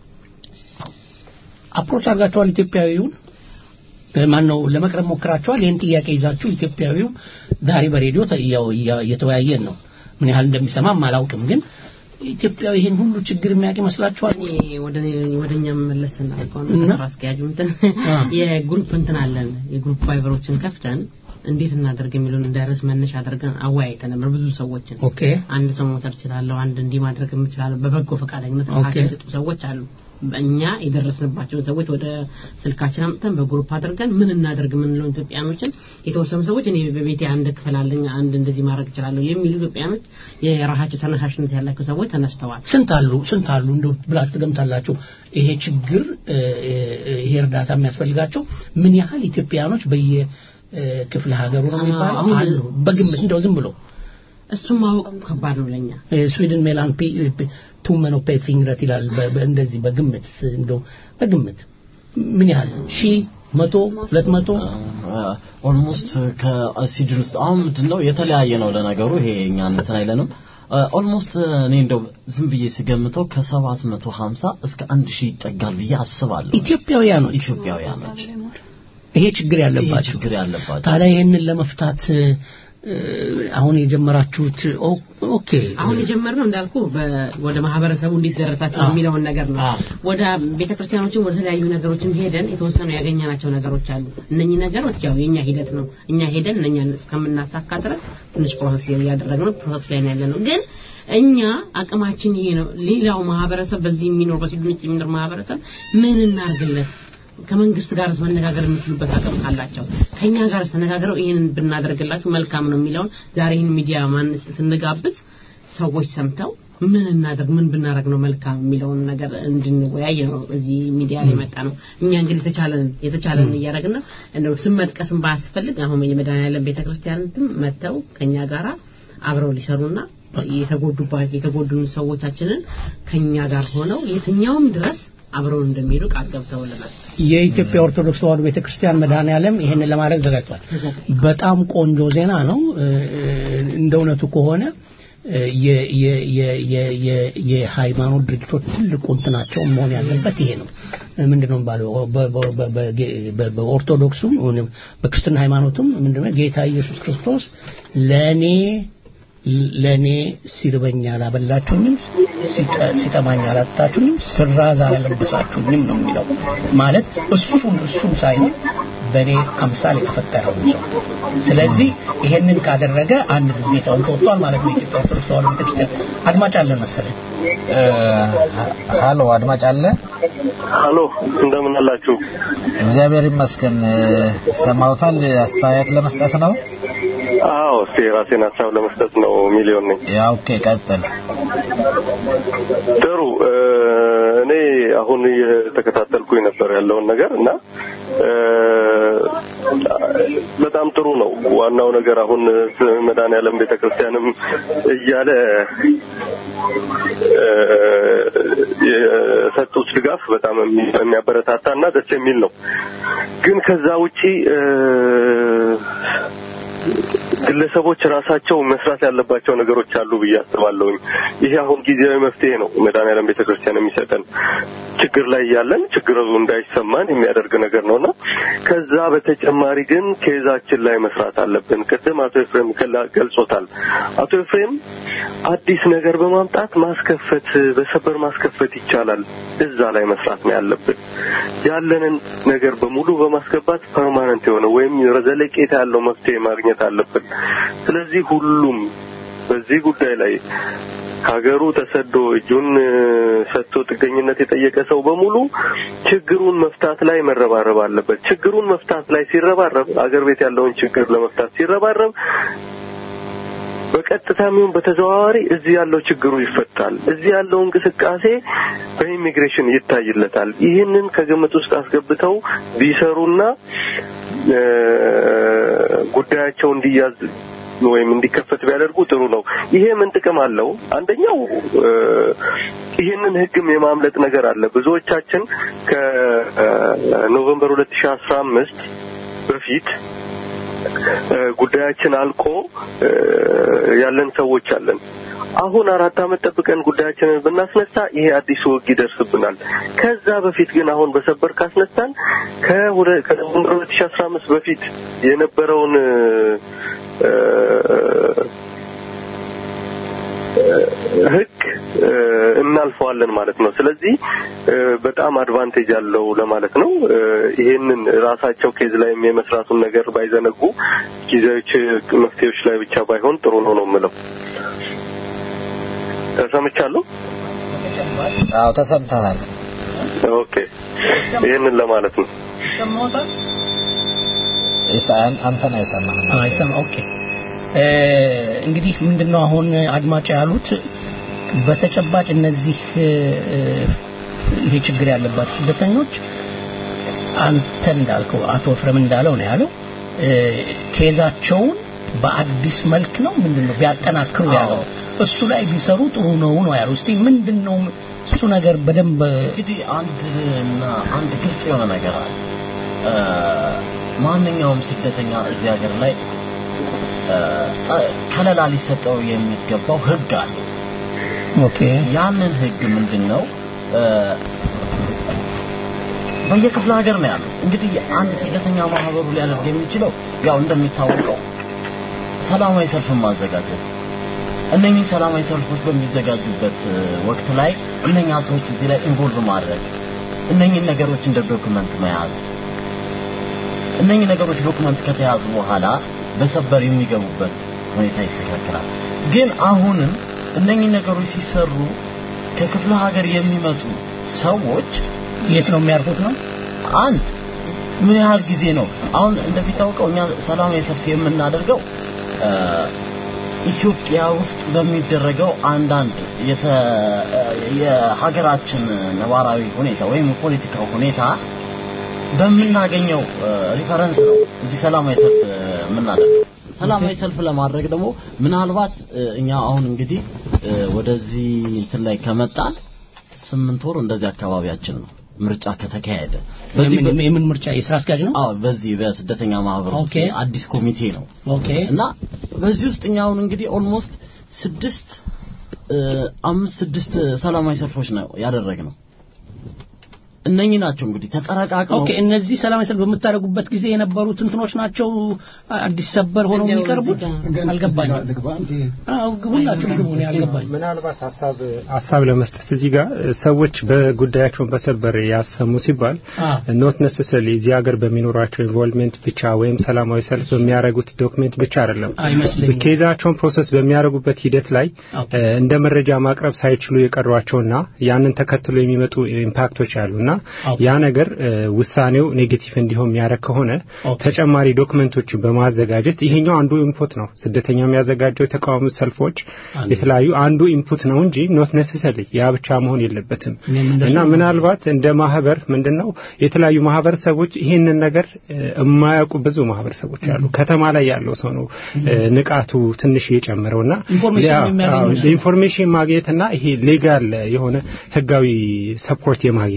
አፕሮች አድርጋችኋል ኢትዮጵያዊውን ማን ነው ለመቅረብ ሞክራችኋል? ይህን ጥያቄ ይዛችሁ ኢትዮጵያዊው ዛሬ በሬዲዮ እየተወያየን ነው። ምን ያህል እንደሚሰማም አላውቅም፣ ግን ኢትዮጵያዊ ይህን ሁሉ ችግር የሚያውቅ ይመስላችኋል?
ወደኛ መለስ እናልከው አስኪያጁ እንትን የግሩፕ እንትን አለን የግሩፕ ፋይበሮችን ከፍተን እንዴት እናደርግ የሚለውን እንዳይረስ መነሻ አድርገን አወያይተን ነበር ብዙ ሰዎችን።
ኦኬ
አንድ ሰው መውሰድ እችላለሁ፣ አንድ እንዲህ ማድረግ የምችላለሁ። በበጎ ፈቃደኝነት ሀሳብ የሰጡ ሰዎች አሉ። እኛ የደረስንባቸውን ሰዎች ወደ ስልካችን አምጥተን በግሩፕ አድርገን ምን እናደርግ የምንለው ኢትዮጵያኖችን የተወሰኑ ሰዎች እኔ በቤቴ አንድ ክፍል አለኝ አንድ እንደዚህ ማድረግ እችላለሁ የሚሉ ኢትዮጵያኖች የራሳቸው ተነሳሽነት ያላቸው ሰዎች ተነስተዋል።
ስንት አሉ ስንት አሉ እንደው ብላችሁ ትገምታላችሁ? ይሄ ችግር ይሄ እርዳታ የሚያስፈልጋቸው ምን ያህል ኢትዮጵያኖች በየ ክፍለ ሀገሩ ነው የሚባለው አሉ በግምት እንደው ዝም ብሎ
እሱም ማወቅ ከባድ ነው ለኛ
ስዊድን ሜላን ቱመን ኦፔ ፊንግረት ይላል እንደዚህ በግምት እንደው በግምት ምን ያህል ሺ መቶ ሁለት መቶ
ኦልሞስት ከስዊድን ውስጥ አሁን ምንድን ነው የተለያየ ነው ለነገሩ ይሄ እኛ እንትን አይለንም ኦልሞስት እኔ እንደው ዝም ብዬ ስገምተው ከሰባት መቶ ሀምሳ እስከ አንድ ሺህ ይጠጋል ብዬ አስባለሁ
ኢትዮጵያውያኖች
ኢትዮጵያውያኖች
ይሄ ችግር ያለባቸው
ችግር ያለባቸው
ታዲያ ይህንን ለመፍታት አሁን የጀመራችሁት ኦኬ
አሁን የጀመርነው እንዳልኩ ወደ ማህበረሰቡ እንዴት ደረሳችሁ የሚለውን ነገር ነው ወደ ቤተክርስቲያኖችን ወደ ተለያዩ ነገሮችም ሄደን የተወሰኑ ያገኘናቸው ነገሮች አሉ እነኚህ ነገሮች ያው የኛ ሂደት ነው እኛ ሄደን እነኛ እስከምናሳካ ድረስ ትንሽ ፕሮሰስ እያደረግነው ፕሮሰስ ላይ ያለ ነው ግን እኛ አቅማችን ይሄ ነው ሌላው ማህበረሰብ በዚህ የሚኖር በስዊድን የሚኖር ማህበረሰብ ምን እናርግለት ከመንግስት ጋር መነጋገር የሚችሉበት አቅም አላቸው ከኛ ጋር ተነጋግረው ይህንን ብናደርግላችሁ መልካም ነው የሚለውን ዛሬ ይህን ሚዲያ ማን ስንጋብዝ ሰዎች ሰምተው ምን እናደርግ ምን ብናደርግ ነው መልካም የሚለውን ነገር እንድንወያይ ነው እዚህ ሚዲያ ላይ መጣ ነው እኛ እንግዲህ የተቻለን የተቻለን እያደረግን ነው እንደው ስም መጥቀስም ባያስፈልግ አሁን የመድኃኔዓለም ቤተክርስቲያንትም መጥተው ከኛ ጋራ አብረው ሊሰሩና የተጎዱባቸው የተጎዱን ሰዎቻችንን ከኛ ጋር ሆነው የትኛውም ድረስ አብረው እንደሚሄዱ ቃል ገብተውልናል።
የኢትዮጵያ ኦርቶዶክስ ተዋሕዶ ቤተክርስቲያን መድኃኔዓለም ይሄንን ለማድረግ ዘጋጅቷል። በጣም ቆንጆ ዜና ነው። እንደ እውነቱ ከሆነ የሃይማኖት ድርጅቶች ትልቁ እንትናቸው መሆን ያለበት ይሄ ነው። ምንድነው ባለው በኦርቶዶክሱም በክርስትና ሃይማኖቱም ምንድነው ጌታ ኢየሱስ ክርስቶስ ለኔ ለኔ ሲርበኝ አላበላችሁኝም፣ ሲጠማኝ አላጠጣችሁኝም፣ ስራዝ አላለበሳችሁኝም ነው የሚለው። ማለት እሱን እሱን ሳይሆን በእኔ አምሳል የተፈጠረው ነው። ስለዚህ ይሄንን ካደረገ አንድ ግዴታውን ተወጥቷል ማለት ነው። ኢትዮጵያ ኦርቶዶክስ ተዋሕዶ ቤተክርስቲያን አድማጭ አለ መሰለኝ።
ሃሎ አድማጭ አለ።
ሃሎ እንደምን አላችሁ?
እግዚአብሔር ይመስገን። ሰማውታል። አስተያየት ለመስጠት ነው?
አዎ፣ እስቲ የራሴን ሀሳብ ለመስጠት ነው። ሚሊዮን ነኝ።
ያ ኦኬ፣ ቀጥል።
ጥሩ። እኔ አሁን እየተከታተልኩኝ ነበር ያለውን ነገር እና በጣም ጥሩ ነው። ዋናው ነገር አሁን መድኃኔዓለም ቤተክርስቲያንም እያለ የሰጡት ድጋፍ በጣም የሚያበረታታና ደስ የሚል ነው። ግን ከዛ ውጪ ግለሰቦች ራሳቸው መስራት ያለባቸው ነገሮች አሉ ብዬ አስባለሁኝ። ይሄ አሁን ጊዜያዊ መፍትሄ ነው መድኃኔዓለም ቤተክርስቲያን የሚሰጠን ችግር ላይ ያለን ችግሩ እንዳይሰማን የሚያደርግ ነገር ነውና ከዛ በተጨማሪ ግን ኬዛችን ላይ መስራት አለብን። ቅድም አቶ ኤፍሬም ገላ- ገልጾታል። አቶ ኤፍሬም አዲስ ነገር በማምጣት ማስከፈት በሰበር ማስከፈት ይቻላል። እዛ ላይ መስራት ነው ያለብን። ያለንን ነገር በሙሉ በማስገባት ፐርማነንት የሆነ ወይም ዘለቄታ ያለው መፍትሄ ማግኘት አለብን። ስለዚህ ሁሉም በዚህ ጉዳይ ላይ ከሀገሩ ተሰዶ እጁን እ፣ ሰጥቶ ጥገኝነት የጠየቀ ሰው በሙሉ ችግሩን መፍታት ላይ መረባረብ አለበት። ችግሩን መፍታት ላይ ሲረባረብ አገር ቤት ያለውን ችግር ለመፍታት ሲረባረብ በቀጥታም ይሁን በተዘዋዋሪ እዚህ ያለው ችግሩ ይፈታል። እዚህ ያለው እንቅስቃሴ በኢሚግሬሽን ይታይለታል። ይህንን ከግምት ውስጥ አስገብተው ቢሰሩና እ፣ ጉዳያቸው እንዲያዝ ወይም እንዲከፈት ቢያደርጉ ጥሩ ነው። ይሄ ምን ጥቅም አለው? አንደኛው እ፣ ይህንን ሕግም የማምለጥ ነገር አለ። ብዙዎቻችን ከኖቨምበር 2015 በፊት እ፣ ጉዳያችን አልቆ እ፣ ያለን ሰዎች አለን። አሁን አራት ዓመት ጠብቀን ጉዳያችንን ብናስነሳ ይሄ አዲሱ ሕግ ይደርስብናል። ከዛ በፊት ግን አሁን በሰበር ካስነሳን ከሁለ- ከኖቨምበር 2015 በፊት የነበረውን እ፣ ህግ እ፣ እናልፈዋለን ማለት ነው። ስለዚህ እ፣ በጣም አድቫንቴጅ አለው ለማለት ነው። እ፣ ይሄንን ራሳቸው ኬዝ ላይ የመስራቱን ነገር ባይዘነጉ ጊዜያዊ ች- መፍትሄዎች ላይ ብቻ ባይሆን ጥሩ ነው ነው የምለው። ተሰምቻለሁ።
አዎ ተሰምተናል።
ኦኬ፣ ይሄንን ለማለት ነው።
ሰማውታል
ኢሳያን አንተን አይሰማህም።
አይሰማ ኦኬ እ፣ እንግዲህ ምንድነው አሁን አድማጭ ያሉት በተጨባጭ እነዚህ እ፣ እ፣ ይሄ ችግር ያለባቸው ስደተኞች አንተ እንዳልከው አቶ ፍረም እንዳለው ነው ያለው እ፣ ኬዛቸውን በአዲስ መልክ ነው ምንድነው ቢያጠናክሩ ያለው እሱ ላይ ቢሰሩ ጥሩ ነው ነው ያለው እስቲ ምንድነው እሱ ነገር በደንብ
እንግዲህ አንድ እና አንድ ግልጽ የሆነ ነገር አለ። እ፣ ማንኛውም ስደተኛ እዚህ ሀገር ላይ እ፣ ከለላ ሊሰጠው የሚገባው ህግ አለ።
ኦኬ
ያንን ህግ ምንድን ነው? እ፣ በየክፍለ ሀገር ነው ያለው። እንግዲህ አንድ ስደተኛ ማህበሩ ሊያደርግ የሚችለው ያው እንደሚታወቀው ሰላማዊ ሰልፍን ማዘጋጀት እነኚህ ሰላማዊ ሰልፎች በሚዘጋጁበት እ፣ ወቅት ላይ እነኛ ሰዎች እዚህ ላይ ኢንቮልቭ ማድረግ እነኚህን ነገሮች እንደ ዶክመንት መያዝ እነኚህ ነገሮች ዶክመንት ከተያዙ በኋላ በሰበር የሚገቡበት ሁኔታ ይስተካከላል። ግን አሁንም እነኚህ ነገሮች ሲሰሩ ከክፍለ ሀገር የሚመጡ ሰዎች
የት ነው የሚያርፉት ነው
አንድ ምን ያህል ጊዜ ነው አሁን እንደሚታወቀው እኛ ሰላማዊ ሰልፍ የምናደርገው እ፣ ኢትዮጵያ ውስጥ በሚደረገው አንዳንድ የተ የሀገራችን ነባራዊ ሁኔታ ወይም የፖለቲካው ሁኔታ በምናገኘው እ፣ ሪፈረንስ ነው እዚህ ሰላማዊ ሰልፍ እ፣ የምናደርገው። ሰላማዊ ሰልፍ ለማድረግ ደግሞ ምናልባት እ፣ እኛ አሁን እንግዲህ እ፣ ወደዚህ እንትን ላይ ከመጣን ስምንት ወር እንደዚህ አካባቢያችን ነው ምርጫ ከተካሄደ በዚህ
የምን የምን ምርጫ የስራ አስኪያጅ ነው
አዎ በዚህ በስደተኛ ማህበር ውስጥ
ኦኬ።
አዲስ ኮሚቴ ነው
ኦኬ
እና በዚህ ውስጥ እኛ አሁን እንግዲህ ኦልሞስት ስድስት እ፣ አምስት ስድስት ሰላማዊ ሰልፎች ነው ያደረግነው። እነኚህ ናቸው እንግዲህ ተጠረቃቅመው
ኦኬ እነዚህ ሰላማዊ ሰልፍ በምታደርጉበት ጊዜ የነበሩት እንትኖች ናቸው አዲስ ሰበር ሆነው
እንደው
የሚቀርቡት
እዚህ
አልገባኝም
ልግባ እንዴ
አዎ ሁላችሁ ግቡ ነው ያልገባኝ
ምናልባት ሀሳብ ሀሳብ ለመስጠት እዚህ ጋር ሰዎች በጉዳያቸውን በሰበር ያሰሙ ሲባል
አዎ።
ኖት ነሰሰሊ እዚህ ሀገር በሚኖራቸው ኢንቮልቭመንት ብቻ ወይም ሰላማዊ ሰልፍ በሚያደርጉት ዶክሜንት ብቻ አይደለም
አይመስለኝም
ኬዛቸውን ፕሮሰስ በሚያደርጉበት ሂደት ላይ
ኦኬ።
እ፣ እንደ መረጃ ማቅረብ ሳይችሉ የቀሯቸውና ያንን ተከትሎ የሚመጡ ኢምፓክቶች አሉና
ኦኬ።
ያ ነገር እ፣ ውሳኔው ኔጌቲቭ እንዲሆን የሚያደርግ ከሆነ
ኦኬ።
ተጨማሪ ዶክመንቶችን በማዘጋጀት ይሄኛው አንዱ ኢንፑት ነው። ስደተኛ የሚያዘጋጀው የተቃዋሚ ሰልፎች
አንዱ።
የተለያዩ አንዱ ኢንፑት ነው እንጂ ኖት ነሰሰሊ ያ ብቻ መሆን የለበትም
እኔም እንደሱ
እና
ነው።
ምናልባት እንደ ማህበር ምንድነው የተለያዩ ማህበረሰቦች ይህንን ነገር እ፣ የማያውቁ ብዙ ማህበረሰቦች አሉ። ከተማ ላይ ያለው ሰው ነው እ፣ ንቃቱ ትንሽ የጨመረውና
ኢንፎርሜሽን
ያ-
የሚያገኘው
አዎ፣
እሱ ነው።
ኢንፎርሜሽን ማግኘትና ይሄ ሌጋል የሆነ ህጋዊ ሰፖርት የማግኘት ህግ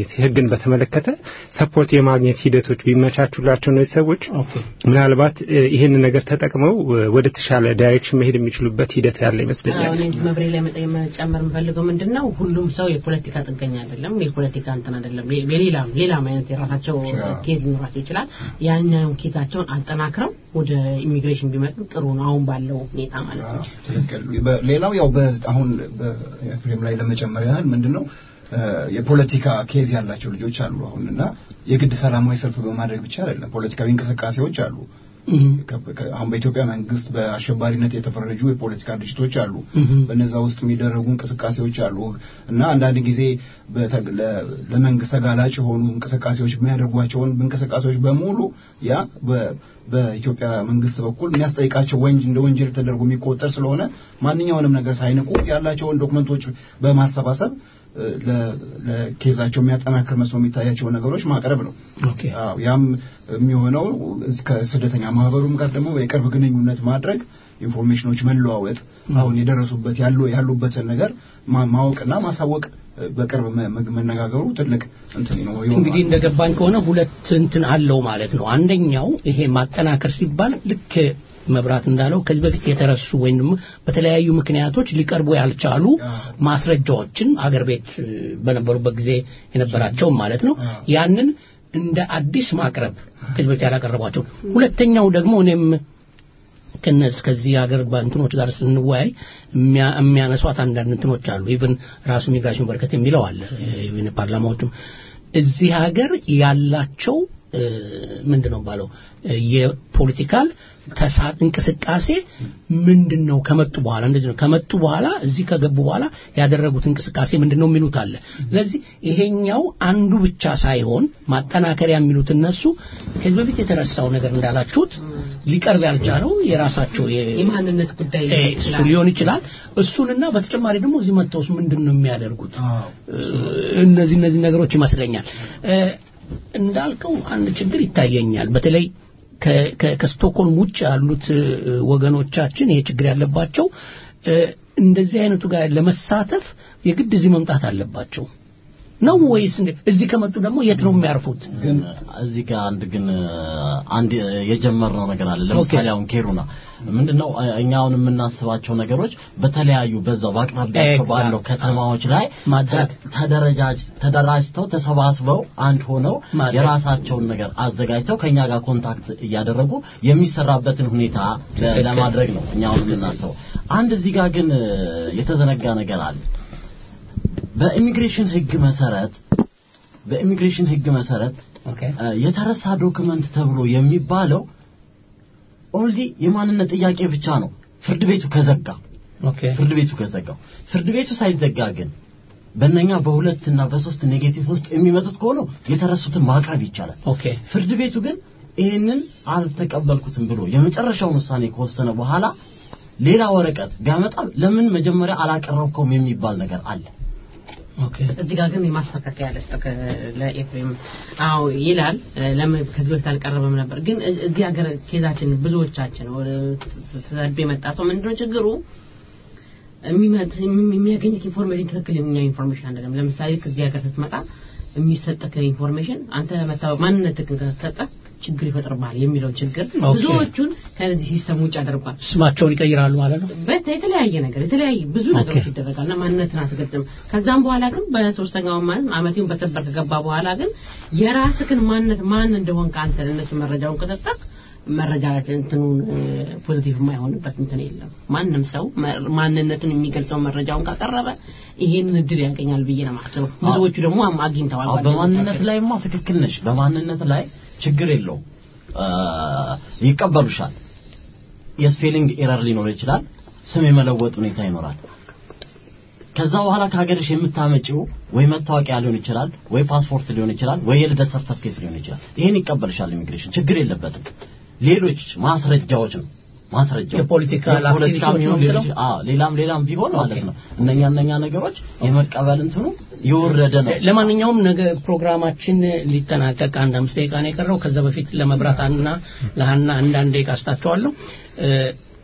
ይህን በተመለከተ ሰፖርት የማግኘት ሂደቶች ቢመቻቹላቸው እነዚህ ሰዎች ምናልባት ይህንን ነገር ተጠቅመው ወደ ተሻለ ዳይሬክሽን መሄድ የሚችሉበት ሂደት ያለ ይመስለኛል።
አሁን እንጂ መብሬ ላይ መጠ- መጨመር የምፈልገው ምንድን ነው ሁሉም ሰው የፖለቲካ ጥገኛ አይደለም፣ የፖለቲካ እንትን አይደለም። የሌላም ሌላም አይነት የራሳቸው ኬዝ ሊኖራቸው ይችላል። ያኛውን ኬዛቸውን አጠናክረው ወደ ኢሚግሬሽን ቢመጡ ጥሩ ነው፣ አሁን ባለው ሁኔታ ማለት ነው።
ትክክል። በ- ሌላው ያው በ- አሁን በኤፍሬም ላይ ለመጨመር ያህል ምንድን ነው እ፣ የፖለቲካ ኬዝ ያላቸው ልጆች አሉ አሁን እና የግድ ሰላማዊ ሰልፍ በማድረግ ብቻ አይደለም ፖለቲካዊ እንቅስቃሴዎች አሉ። ከ- ከ- አሁን በኢትዮጵያ መንግስት በአሸባሪነት የተፈረጁ የፖለቲካ ድርጅቶች አሉ። በነዛ ውስጥ የሚደረጉ እንቅስቃሴዎች አሉ እና አንዳንድ ጊዜ በተ- ለ- ለመንግስት ተጋላጭ የሆኑ እንቅስቃሴዎች የሚያደርጓቸውን እንቅስቃሴዎች በሙሉ ያ በ- በኢትዮጵያ መንግስት በኩል የሚያስጠይቃቸው ወንጅ እንደ ወንጀል ተደርጎ የሚቆጠር ስለሆነ ማንኛውንም ነገር ሳይንቁ ያላቸውን ዶክመንቶች በማሰባሰብ እ፣ ለ- ለኬዛቸው የሚያጠናክር መስሎ የሚታያቸው ነገሮች ማቅረብ ነው። አዎ፣ ያም የሚሆነው እስከ ስደተኛ ማህበሩም ጋር ደግሞ የቅርብ ግንኙነት ማድረግ ኢንፎርሜሽኖች መለዋወጥ አሁን የደረሱበት ያሉ ያሉበትን ነገር ማ- ማወቅና ማሳወቅ እ፣ በቅርብ መ- መ- መነጋገሩ ትልቅ እንትን ነው ይሆናል።
እንግዲህ እንደገባኝ ከሆነ ሁለት እንትን አለው ማለት ነው። አንደኛው ይሄ ማጠናከር ሲባል ልክ መብራት እንዳለው ከዚህ በፊት የተረሱ ወይም ደግሞ በተለያዩ ምክንያቶች ሊቀርቡ ያልቻሉ ማስረጃዎችን አገር ቤት እ፣ በነበሩበት ጊዜ የነበራቸው ማለት ነው ያንን እንደ አዲስ ማቅረብ ከዚህ በፊት ያላቀረቧቸው። ሁለተኛው ደግሞ እኔም ከነዚህ ከዚህ ሀገር በእንትኖች ጋር ስንወያይ የሚያ- የሚያነሷት አንዳንድ እንትኖች አሉ። ኢቭን ራሱ ሚግራሽን በርከት የሚለው አለ። ኢቭን ፓርላማዎቹም እዚህ ሀገር ያላቸው እ፣ ምንድን ነው ባለው የፖለቲካል ተሳ እንቅስቃሴ ምንድን ነው ከመጡ በኋላ እንደዚህ ነው ከመጡ በኋላ እዚህ ከገቡ በኋላ ያደረጉት እንቅስቃሴ ምንድን ነው የሚሉት አለ። ስለዚህ ይሄኛው አንዱ ብቻ ሳይሆን ማጠናከሪያ የሚሉት እነሱ ከዚህ በፊት የተረሳው ነገር እንዳላችሁት ሊቀርብ ያልቻለው የራሳቸው የ-
የማንነት ጉዳይ
እ፣ እሱ ሊሆን ይችላል። እሱንና በተጨማሪ ደግሞ እዚህ መጥተውስ ምንድን ነው የሚያደርጉት? እ፣ እነዚህ እነዚህ ነገሮች ይመስለኛል እ፣ እንዳልከው አንድ ችግር ይታየኛል። በተለይ ከ- ከ- ከስቶክሆልም ውጭ ያሉት እ፣ ወገኖቻችን ይሄ ችግር ያለባቸው እ፣ እንደዚህ አይነቱ ጋር ለመሳተፍ የግድ እዚህ መምጣት አለባቸው ነው ወይስ እንደ- እዚህ ከመጡ ደግሞ የት ነው የሚያርፉት?
ግን እዚህ ጋር አንድ ግን አንድ የጀመርነው ነገር አለ። ለምሳሌ አሁን ኬሩና ምንድነው እኛ አሁን የምናስባቸው ነገሮች በተለያዩ በዛው በአቅራቢያቸው
Exact.
ባለው ከተማዎች ላይ
ማድረግ
ተደረጃጅ ተደራጅተው ተሰባስበው አንድ ሆነው
ማድረግ።
የራሳቸውን ነገር አዘጋጅተው ከኛ ጋር ኮንታክት እያደረጉ የሚሰራበትን ሁኔታ ለ-
ትክክል።
ለማድረግ ነው እኛ አሁን የምናስበው። አንድ እዚህ ጋር ግን የተዘነጋ ነገር አለ። በኢሚግሬሽን ህግ መሰረት በኢሚግሬሽን ህግ መሰረት እ፣ የተረሳ ዶክመንት ተብሎ የሚባለው ኦንሊ የማንነት ጥያቄ ብቻ ነው ፍርድ ቤቱ ከዘጋ ፍርድ ቤቱ ከዘጋው ፍርድ ቤቱ ሳይዘጋ ግን በእነኛ በሁለት እና በሶስት ኔጌቲቭ ውስጥ የሚመጡት ከሆኑ የተረሱትን ማቅረብ ይቻላል
ኦኬ
ፍርድ ቤቱ ግን ይህንን አልተቀበልኩትም ብሎ የመጨረሻውን ውሳኔ ከወሰነ በኋላ ሌላ ወረቀት ቢያመጣ ለምን መጀመሪያ አላቀረብከውም የሚባል ነገር አለ
እዚህ ጋር ግን የማስተካከያ ልስጥ ለኤፍሬም አዎ ይላል ለምን ከዚህ በፊት አልቀረበም ነበር ግን እ- እዚህ ሀገር ኬዛችን ብዙዎቻችን ወደ ተሰዶ የመጣ ሰው ምንድነው ችግሩ የሚመጥ- የሚ- የሚያገኝት ኢንፎርሜሽን ትክክለኛ ኢንፎርሜሽን አይደለም ለምሳሌ ከዚህ ሀገር ስትመጣ የሚሰጠህ ኢንፎርሜሽን አንተ መታወቅ ማንነትህን ከተሰጠ ችግር ይፈጥርብሃል የሚለው ችግር
ኦኬ።
ብዙዎቹን ከዚህ ሲስተም ውጭ አድርጓል
ስማቸውን ይቀይራሉ ማለት ነው።
በት የተለያየ ነገር የተለያየ ብዙ ነገሮች ይደረጋል እና ማንነትን አትገልጽም። ከዛም በኋላ ግን በሶስተኛው ማለት አመቴውን በሰበር ከገባ በኋላ ግን የራስህን ማንነት ማን እንደሆን ከአንተ እነሱ መረጃውን ከሰጠህ መረጃ እንትኑን ፖዚቲቭ የማይሆንበት እንትን የለም። ማንም ሰው መ- ማንነቱን የሚገልጸው መረጃውን ካቀረበ ይሄንን እድል ያገኛል ብዬ ነው የማስበው። ብዙዎቹ ደግሞ አም- አግኝተዋል።
አዎ በማንነት ላይማ ትክክል ነሽ በማንነት ላይ ችግር የለውም አ፣ ይቀበሉሻል የስፔሊንግ ኤረር ሊኖር ይችላል ስም የመለወጥ ሁኔታ ይኖራል ከዛ በኋላ ከሀገርሽ የምታመጪው ወይ መታወቂያ ሊሆን ይችላል ወይ ፓስፖርት ሊሆን ይችላል ወይ የልደት ሰርተፍኬት ሊሆን ይችላል ይሄን ይቀበልሻል ኢሚግሬሽን ችግር የለበትም ሌሎች ማስረጃዎች ነው ማስረጃዎች
የፖለቲካል
የፖለቲካ
አክቲቪቲዎች ነው
ሊሆን
የምትለው?
ይችላል። አዎ ሌላም ሌላም ቢሆን ማለት ነው እነኛ እነኛ ነገሮች የመቀበል እንትኑ የወረደ ነው
ለማንኛውም ነገ ፕሮግራማችን ሊጠናቀቅ አንድ አምስት ደቂቃ ነው የቀረው። ከዛ በፊት ለመብራት እና ለሀና አንዳንድ ደቂቃ ስጣቸዋለሁ። እ፣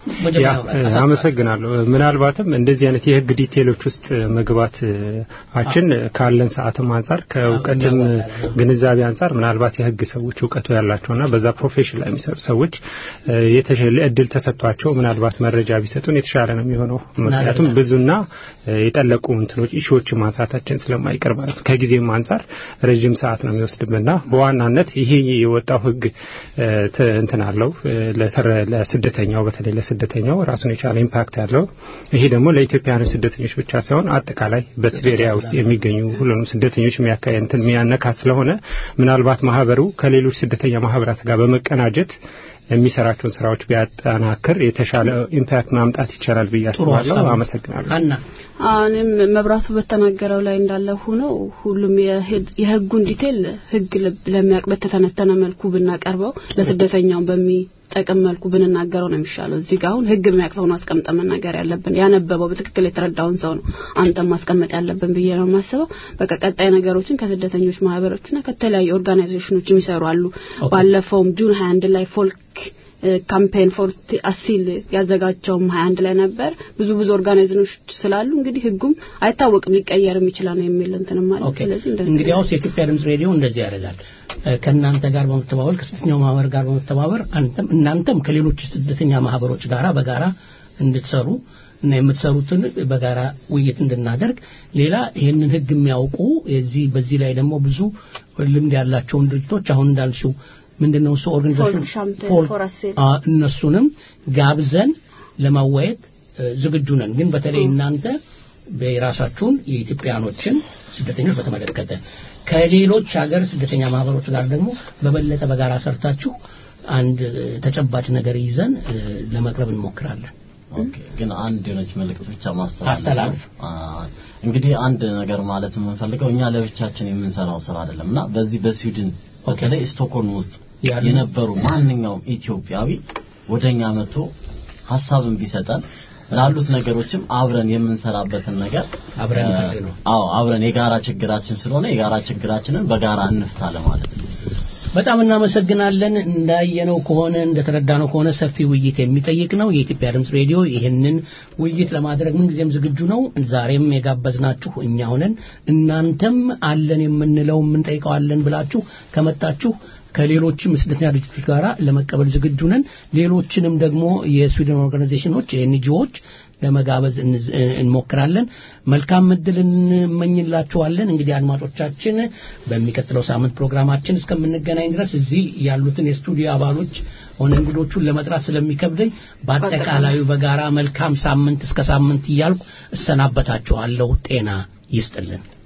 መጀመሪያ
ያ፣
ማውራት፣ አሳጥረው።
አመሰግናለሁ። ምናልባትም እንደዚህ አይነት የህግ ዲቴሎች ውስጥ መግባት አችን ካለን ሰዓትም አንጻር ከእውቀትም ግንዛቤ አንጻር ምናልባት የህግ ሰዎች እውቀቱ ያላቸውና በዛ ፕሮፌሽን ላይ የሚሰሩ ሰዎች እ፣ የተሻለ እድል ተሰጥቷቸው ምናልባት መረጃ ቢሰጡን የተሻለ ነው የሚሆነው። ምክንያቱም ብዙና እ፣ የጠለቁ እንትኖች ኢሹዎችን ማንሳታችን ስለማይቀር ማለት ነው። ከጊዜም አንጻር ረጅም ሰዓት ነው የሚወስድብንና በዋናነት ይሄ የወጣው ህግ እ፣ ት- እንትን አለው እ፣ ለሰረ- ለስደተኛው በተለይ ለስደተኛው ራሱን የቻለ ኢምፓክት ያለው ይሄ ደግሞ ለኢትዮጵያውያን ስደተኞች ብቻ ሳይሆን አጠቃላይ በሲቤሪያ ውስጥ የሚገኙ ሁሉንም ስደተኞች የሚያካይ እንትን የሚያነካ ስለሆነ ምናልባት ማህበሩ ከሌሎች ስደተኛ ማህበራት ጋር በመቀናጀት የሚሰራቸውን ስራዎች ቢያጠናክር የተሻለ ኢምፓክት ማምጣት ይቻላል ብዬ አስባለሁ።
ሀሳብ ነው።
አመሰግናለሁ።
ሀና
አሁንም መብራቱ በተናገረው ላይ እንዳለ ሆኖ ሁሉም የህግ- የህጉን ዲቴል ህግ ለ- ለሚያውቅ በተተነተነ መልኩ ብናቀርበው ለስደተኛው በሚጠቅም መልኩ ብንናገረው ነው የሚሻለው። እዚህ ጋር አሁን ህግ የሚያውቅ ሰው ነው አስቀምጠን መናገር ያለብን። ያነበበው በትክክል የተረዳውን ሰው ነው አንተም ማስቀመጥ ያለብን ብዬ ነው የማስበው። በቃ ቀጣይ ነገሮችን ከስደተኞች ማህበሮችና ከተለያዩ ኦርጋናይዜሽኖች የሚሰሩ አሉ። ባለፈውም ጁን 21 ላይ ፎልክ ካምፔን ፎር አሲል ያዘጋጀውም 21 ላይ ነበር። ብዙ ብዙ ኦርጋናይዜሽኖች ስላሉ እንግዲህ ህጉም አይታወቅም ሊቀየርም ይችላል ነው የሚል እንትንም ማለት
ኦኬ
ስለዚህ እንደ
እንግዲህ አውስ የኢትዮጵያ ድምጽ ሬዲዮ እንደዚህ ያደርጋል እ፣ ከእናንተ ጋር በመተባበር ከስደተኛው ማህበር ጋር በመተባበር አንተም እናንተም ከሌሎች ስደተኛ ማህበሮች ጋራ በጋራ እንድትሰሩ እና የምትሰሩትን በጋራ ውይይት እንድናደርግ ሌላ ይህንን ህግ የሚያውቁ የዚህ በዚህ ላይ ደግሞ ብዙ ልምድ ያላቸውን ድርጅቶች አሁን እንዳልሽው ምንድነው እሱ ኦርጋናይዜሽን
ፎልክ ሻምፔን
ፎልክ
ፎር አሴል
አ፣ እነሱንም ጋብዘን ለማዋየት እ፣ ዝግጁ ነን። ግን በተለይ እናንተ የራሳችሁን የኢትዮጵያኖችን ስደተኞች በተመለከተ ከሌሎች ሀገር ስደተኛ ማህበሮች ጋር ደግሞ በበለጠ በጋራ ሰርታችሁ አንድ እ፣ ተጨባጭ ነገር ይዘን እ፣ ለመቅረብ እንሞክራለን።
ኦኬ ግን አንድ የሆነች መልእክት ብቻ ማስተላለፍ
አስተላልፍ።
አ፣ እንግዲህ አንድ ነገር ማለት የምንፈልገው እኛ ለብቻችን የምንሰራው ስራ አይደለም እና በዚህ በስዊድን በተለይ ስቶክሆልም ውስጥ
ያሉ-
የነበሩ ማንኛውም ኢትዮጵያዊ ወደኛ መጥቶ ሀሳብን ቢሰጠን ላሉት ነገሮችም አብረን የምንሰራበትን ነገር
አብረን
አ፣
እንፈልግ ነው።
አዎ አብረን የጋራ ችግራችን ስለሆነ የጋራ ችግራችንን በጋራ እንፍታ ለማለት ነው።
በጣም እናመሰግናለን። እንዳየነው ከሆነ እንደተረዳነው ከሆነ ሰፊ ውይይት የሚጠይቅ ነው። የኢትዮጵያ ድምጽ ሬዲዮ ይህንን ውይይት ለማድረግ ምንጊዜም ዝግጁ ነው። ዛሬም የጋበዝናችሁ እኛ ሆነን እናንተም አለን የምንለው የምንጠይቀዋለን ብላችሁ ከመጣችሁ ከሌሎችም ስደተኛ ድርጅቶች ጋር ለመቀበል ዝግጁ ነን። ሌሎችንም ደግሞ የስዊድን ኦርጋናይዜሽኖች ኤንጂኦዎች ለመጋበዝ እንዝ- እንሞክራለን። መልካም እድል እንመኝላችኋለን። እንግዲህ አድማጮቻችን በሚቀጥለው ሳምንት ፕሮግራማችን እስከምንገናኝ ድረስ እዚህ ያሉትን የስቱዲዮ አባሎች ሆነ እንግዶቹን ለመጥራት ስለሚከብደኝ በአጠቃላዩ በጋራ መልካም ሳምንት እስከ ሳምንት እያልኩ እሰናበታችኋለሁ። ጤና ይስጥልን።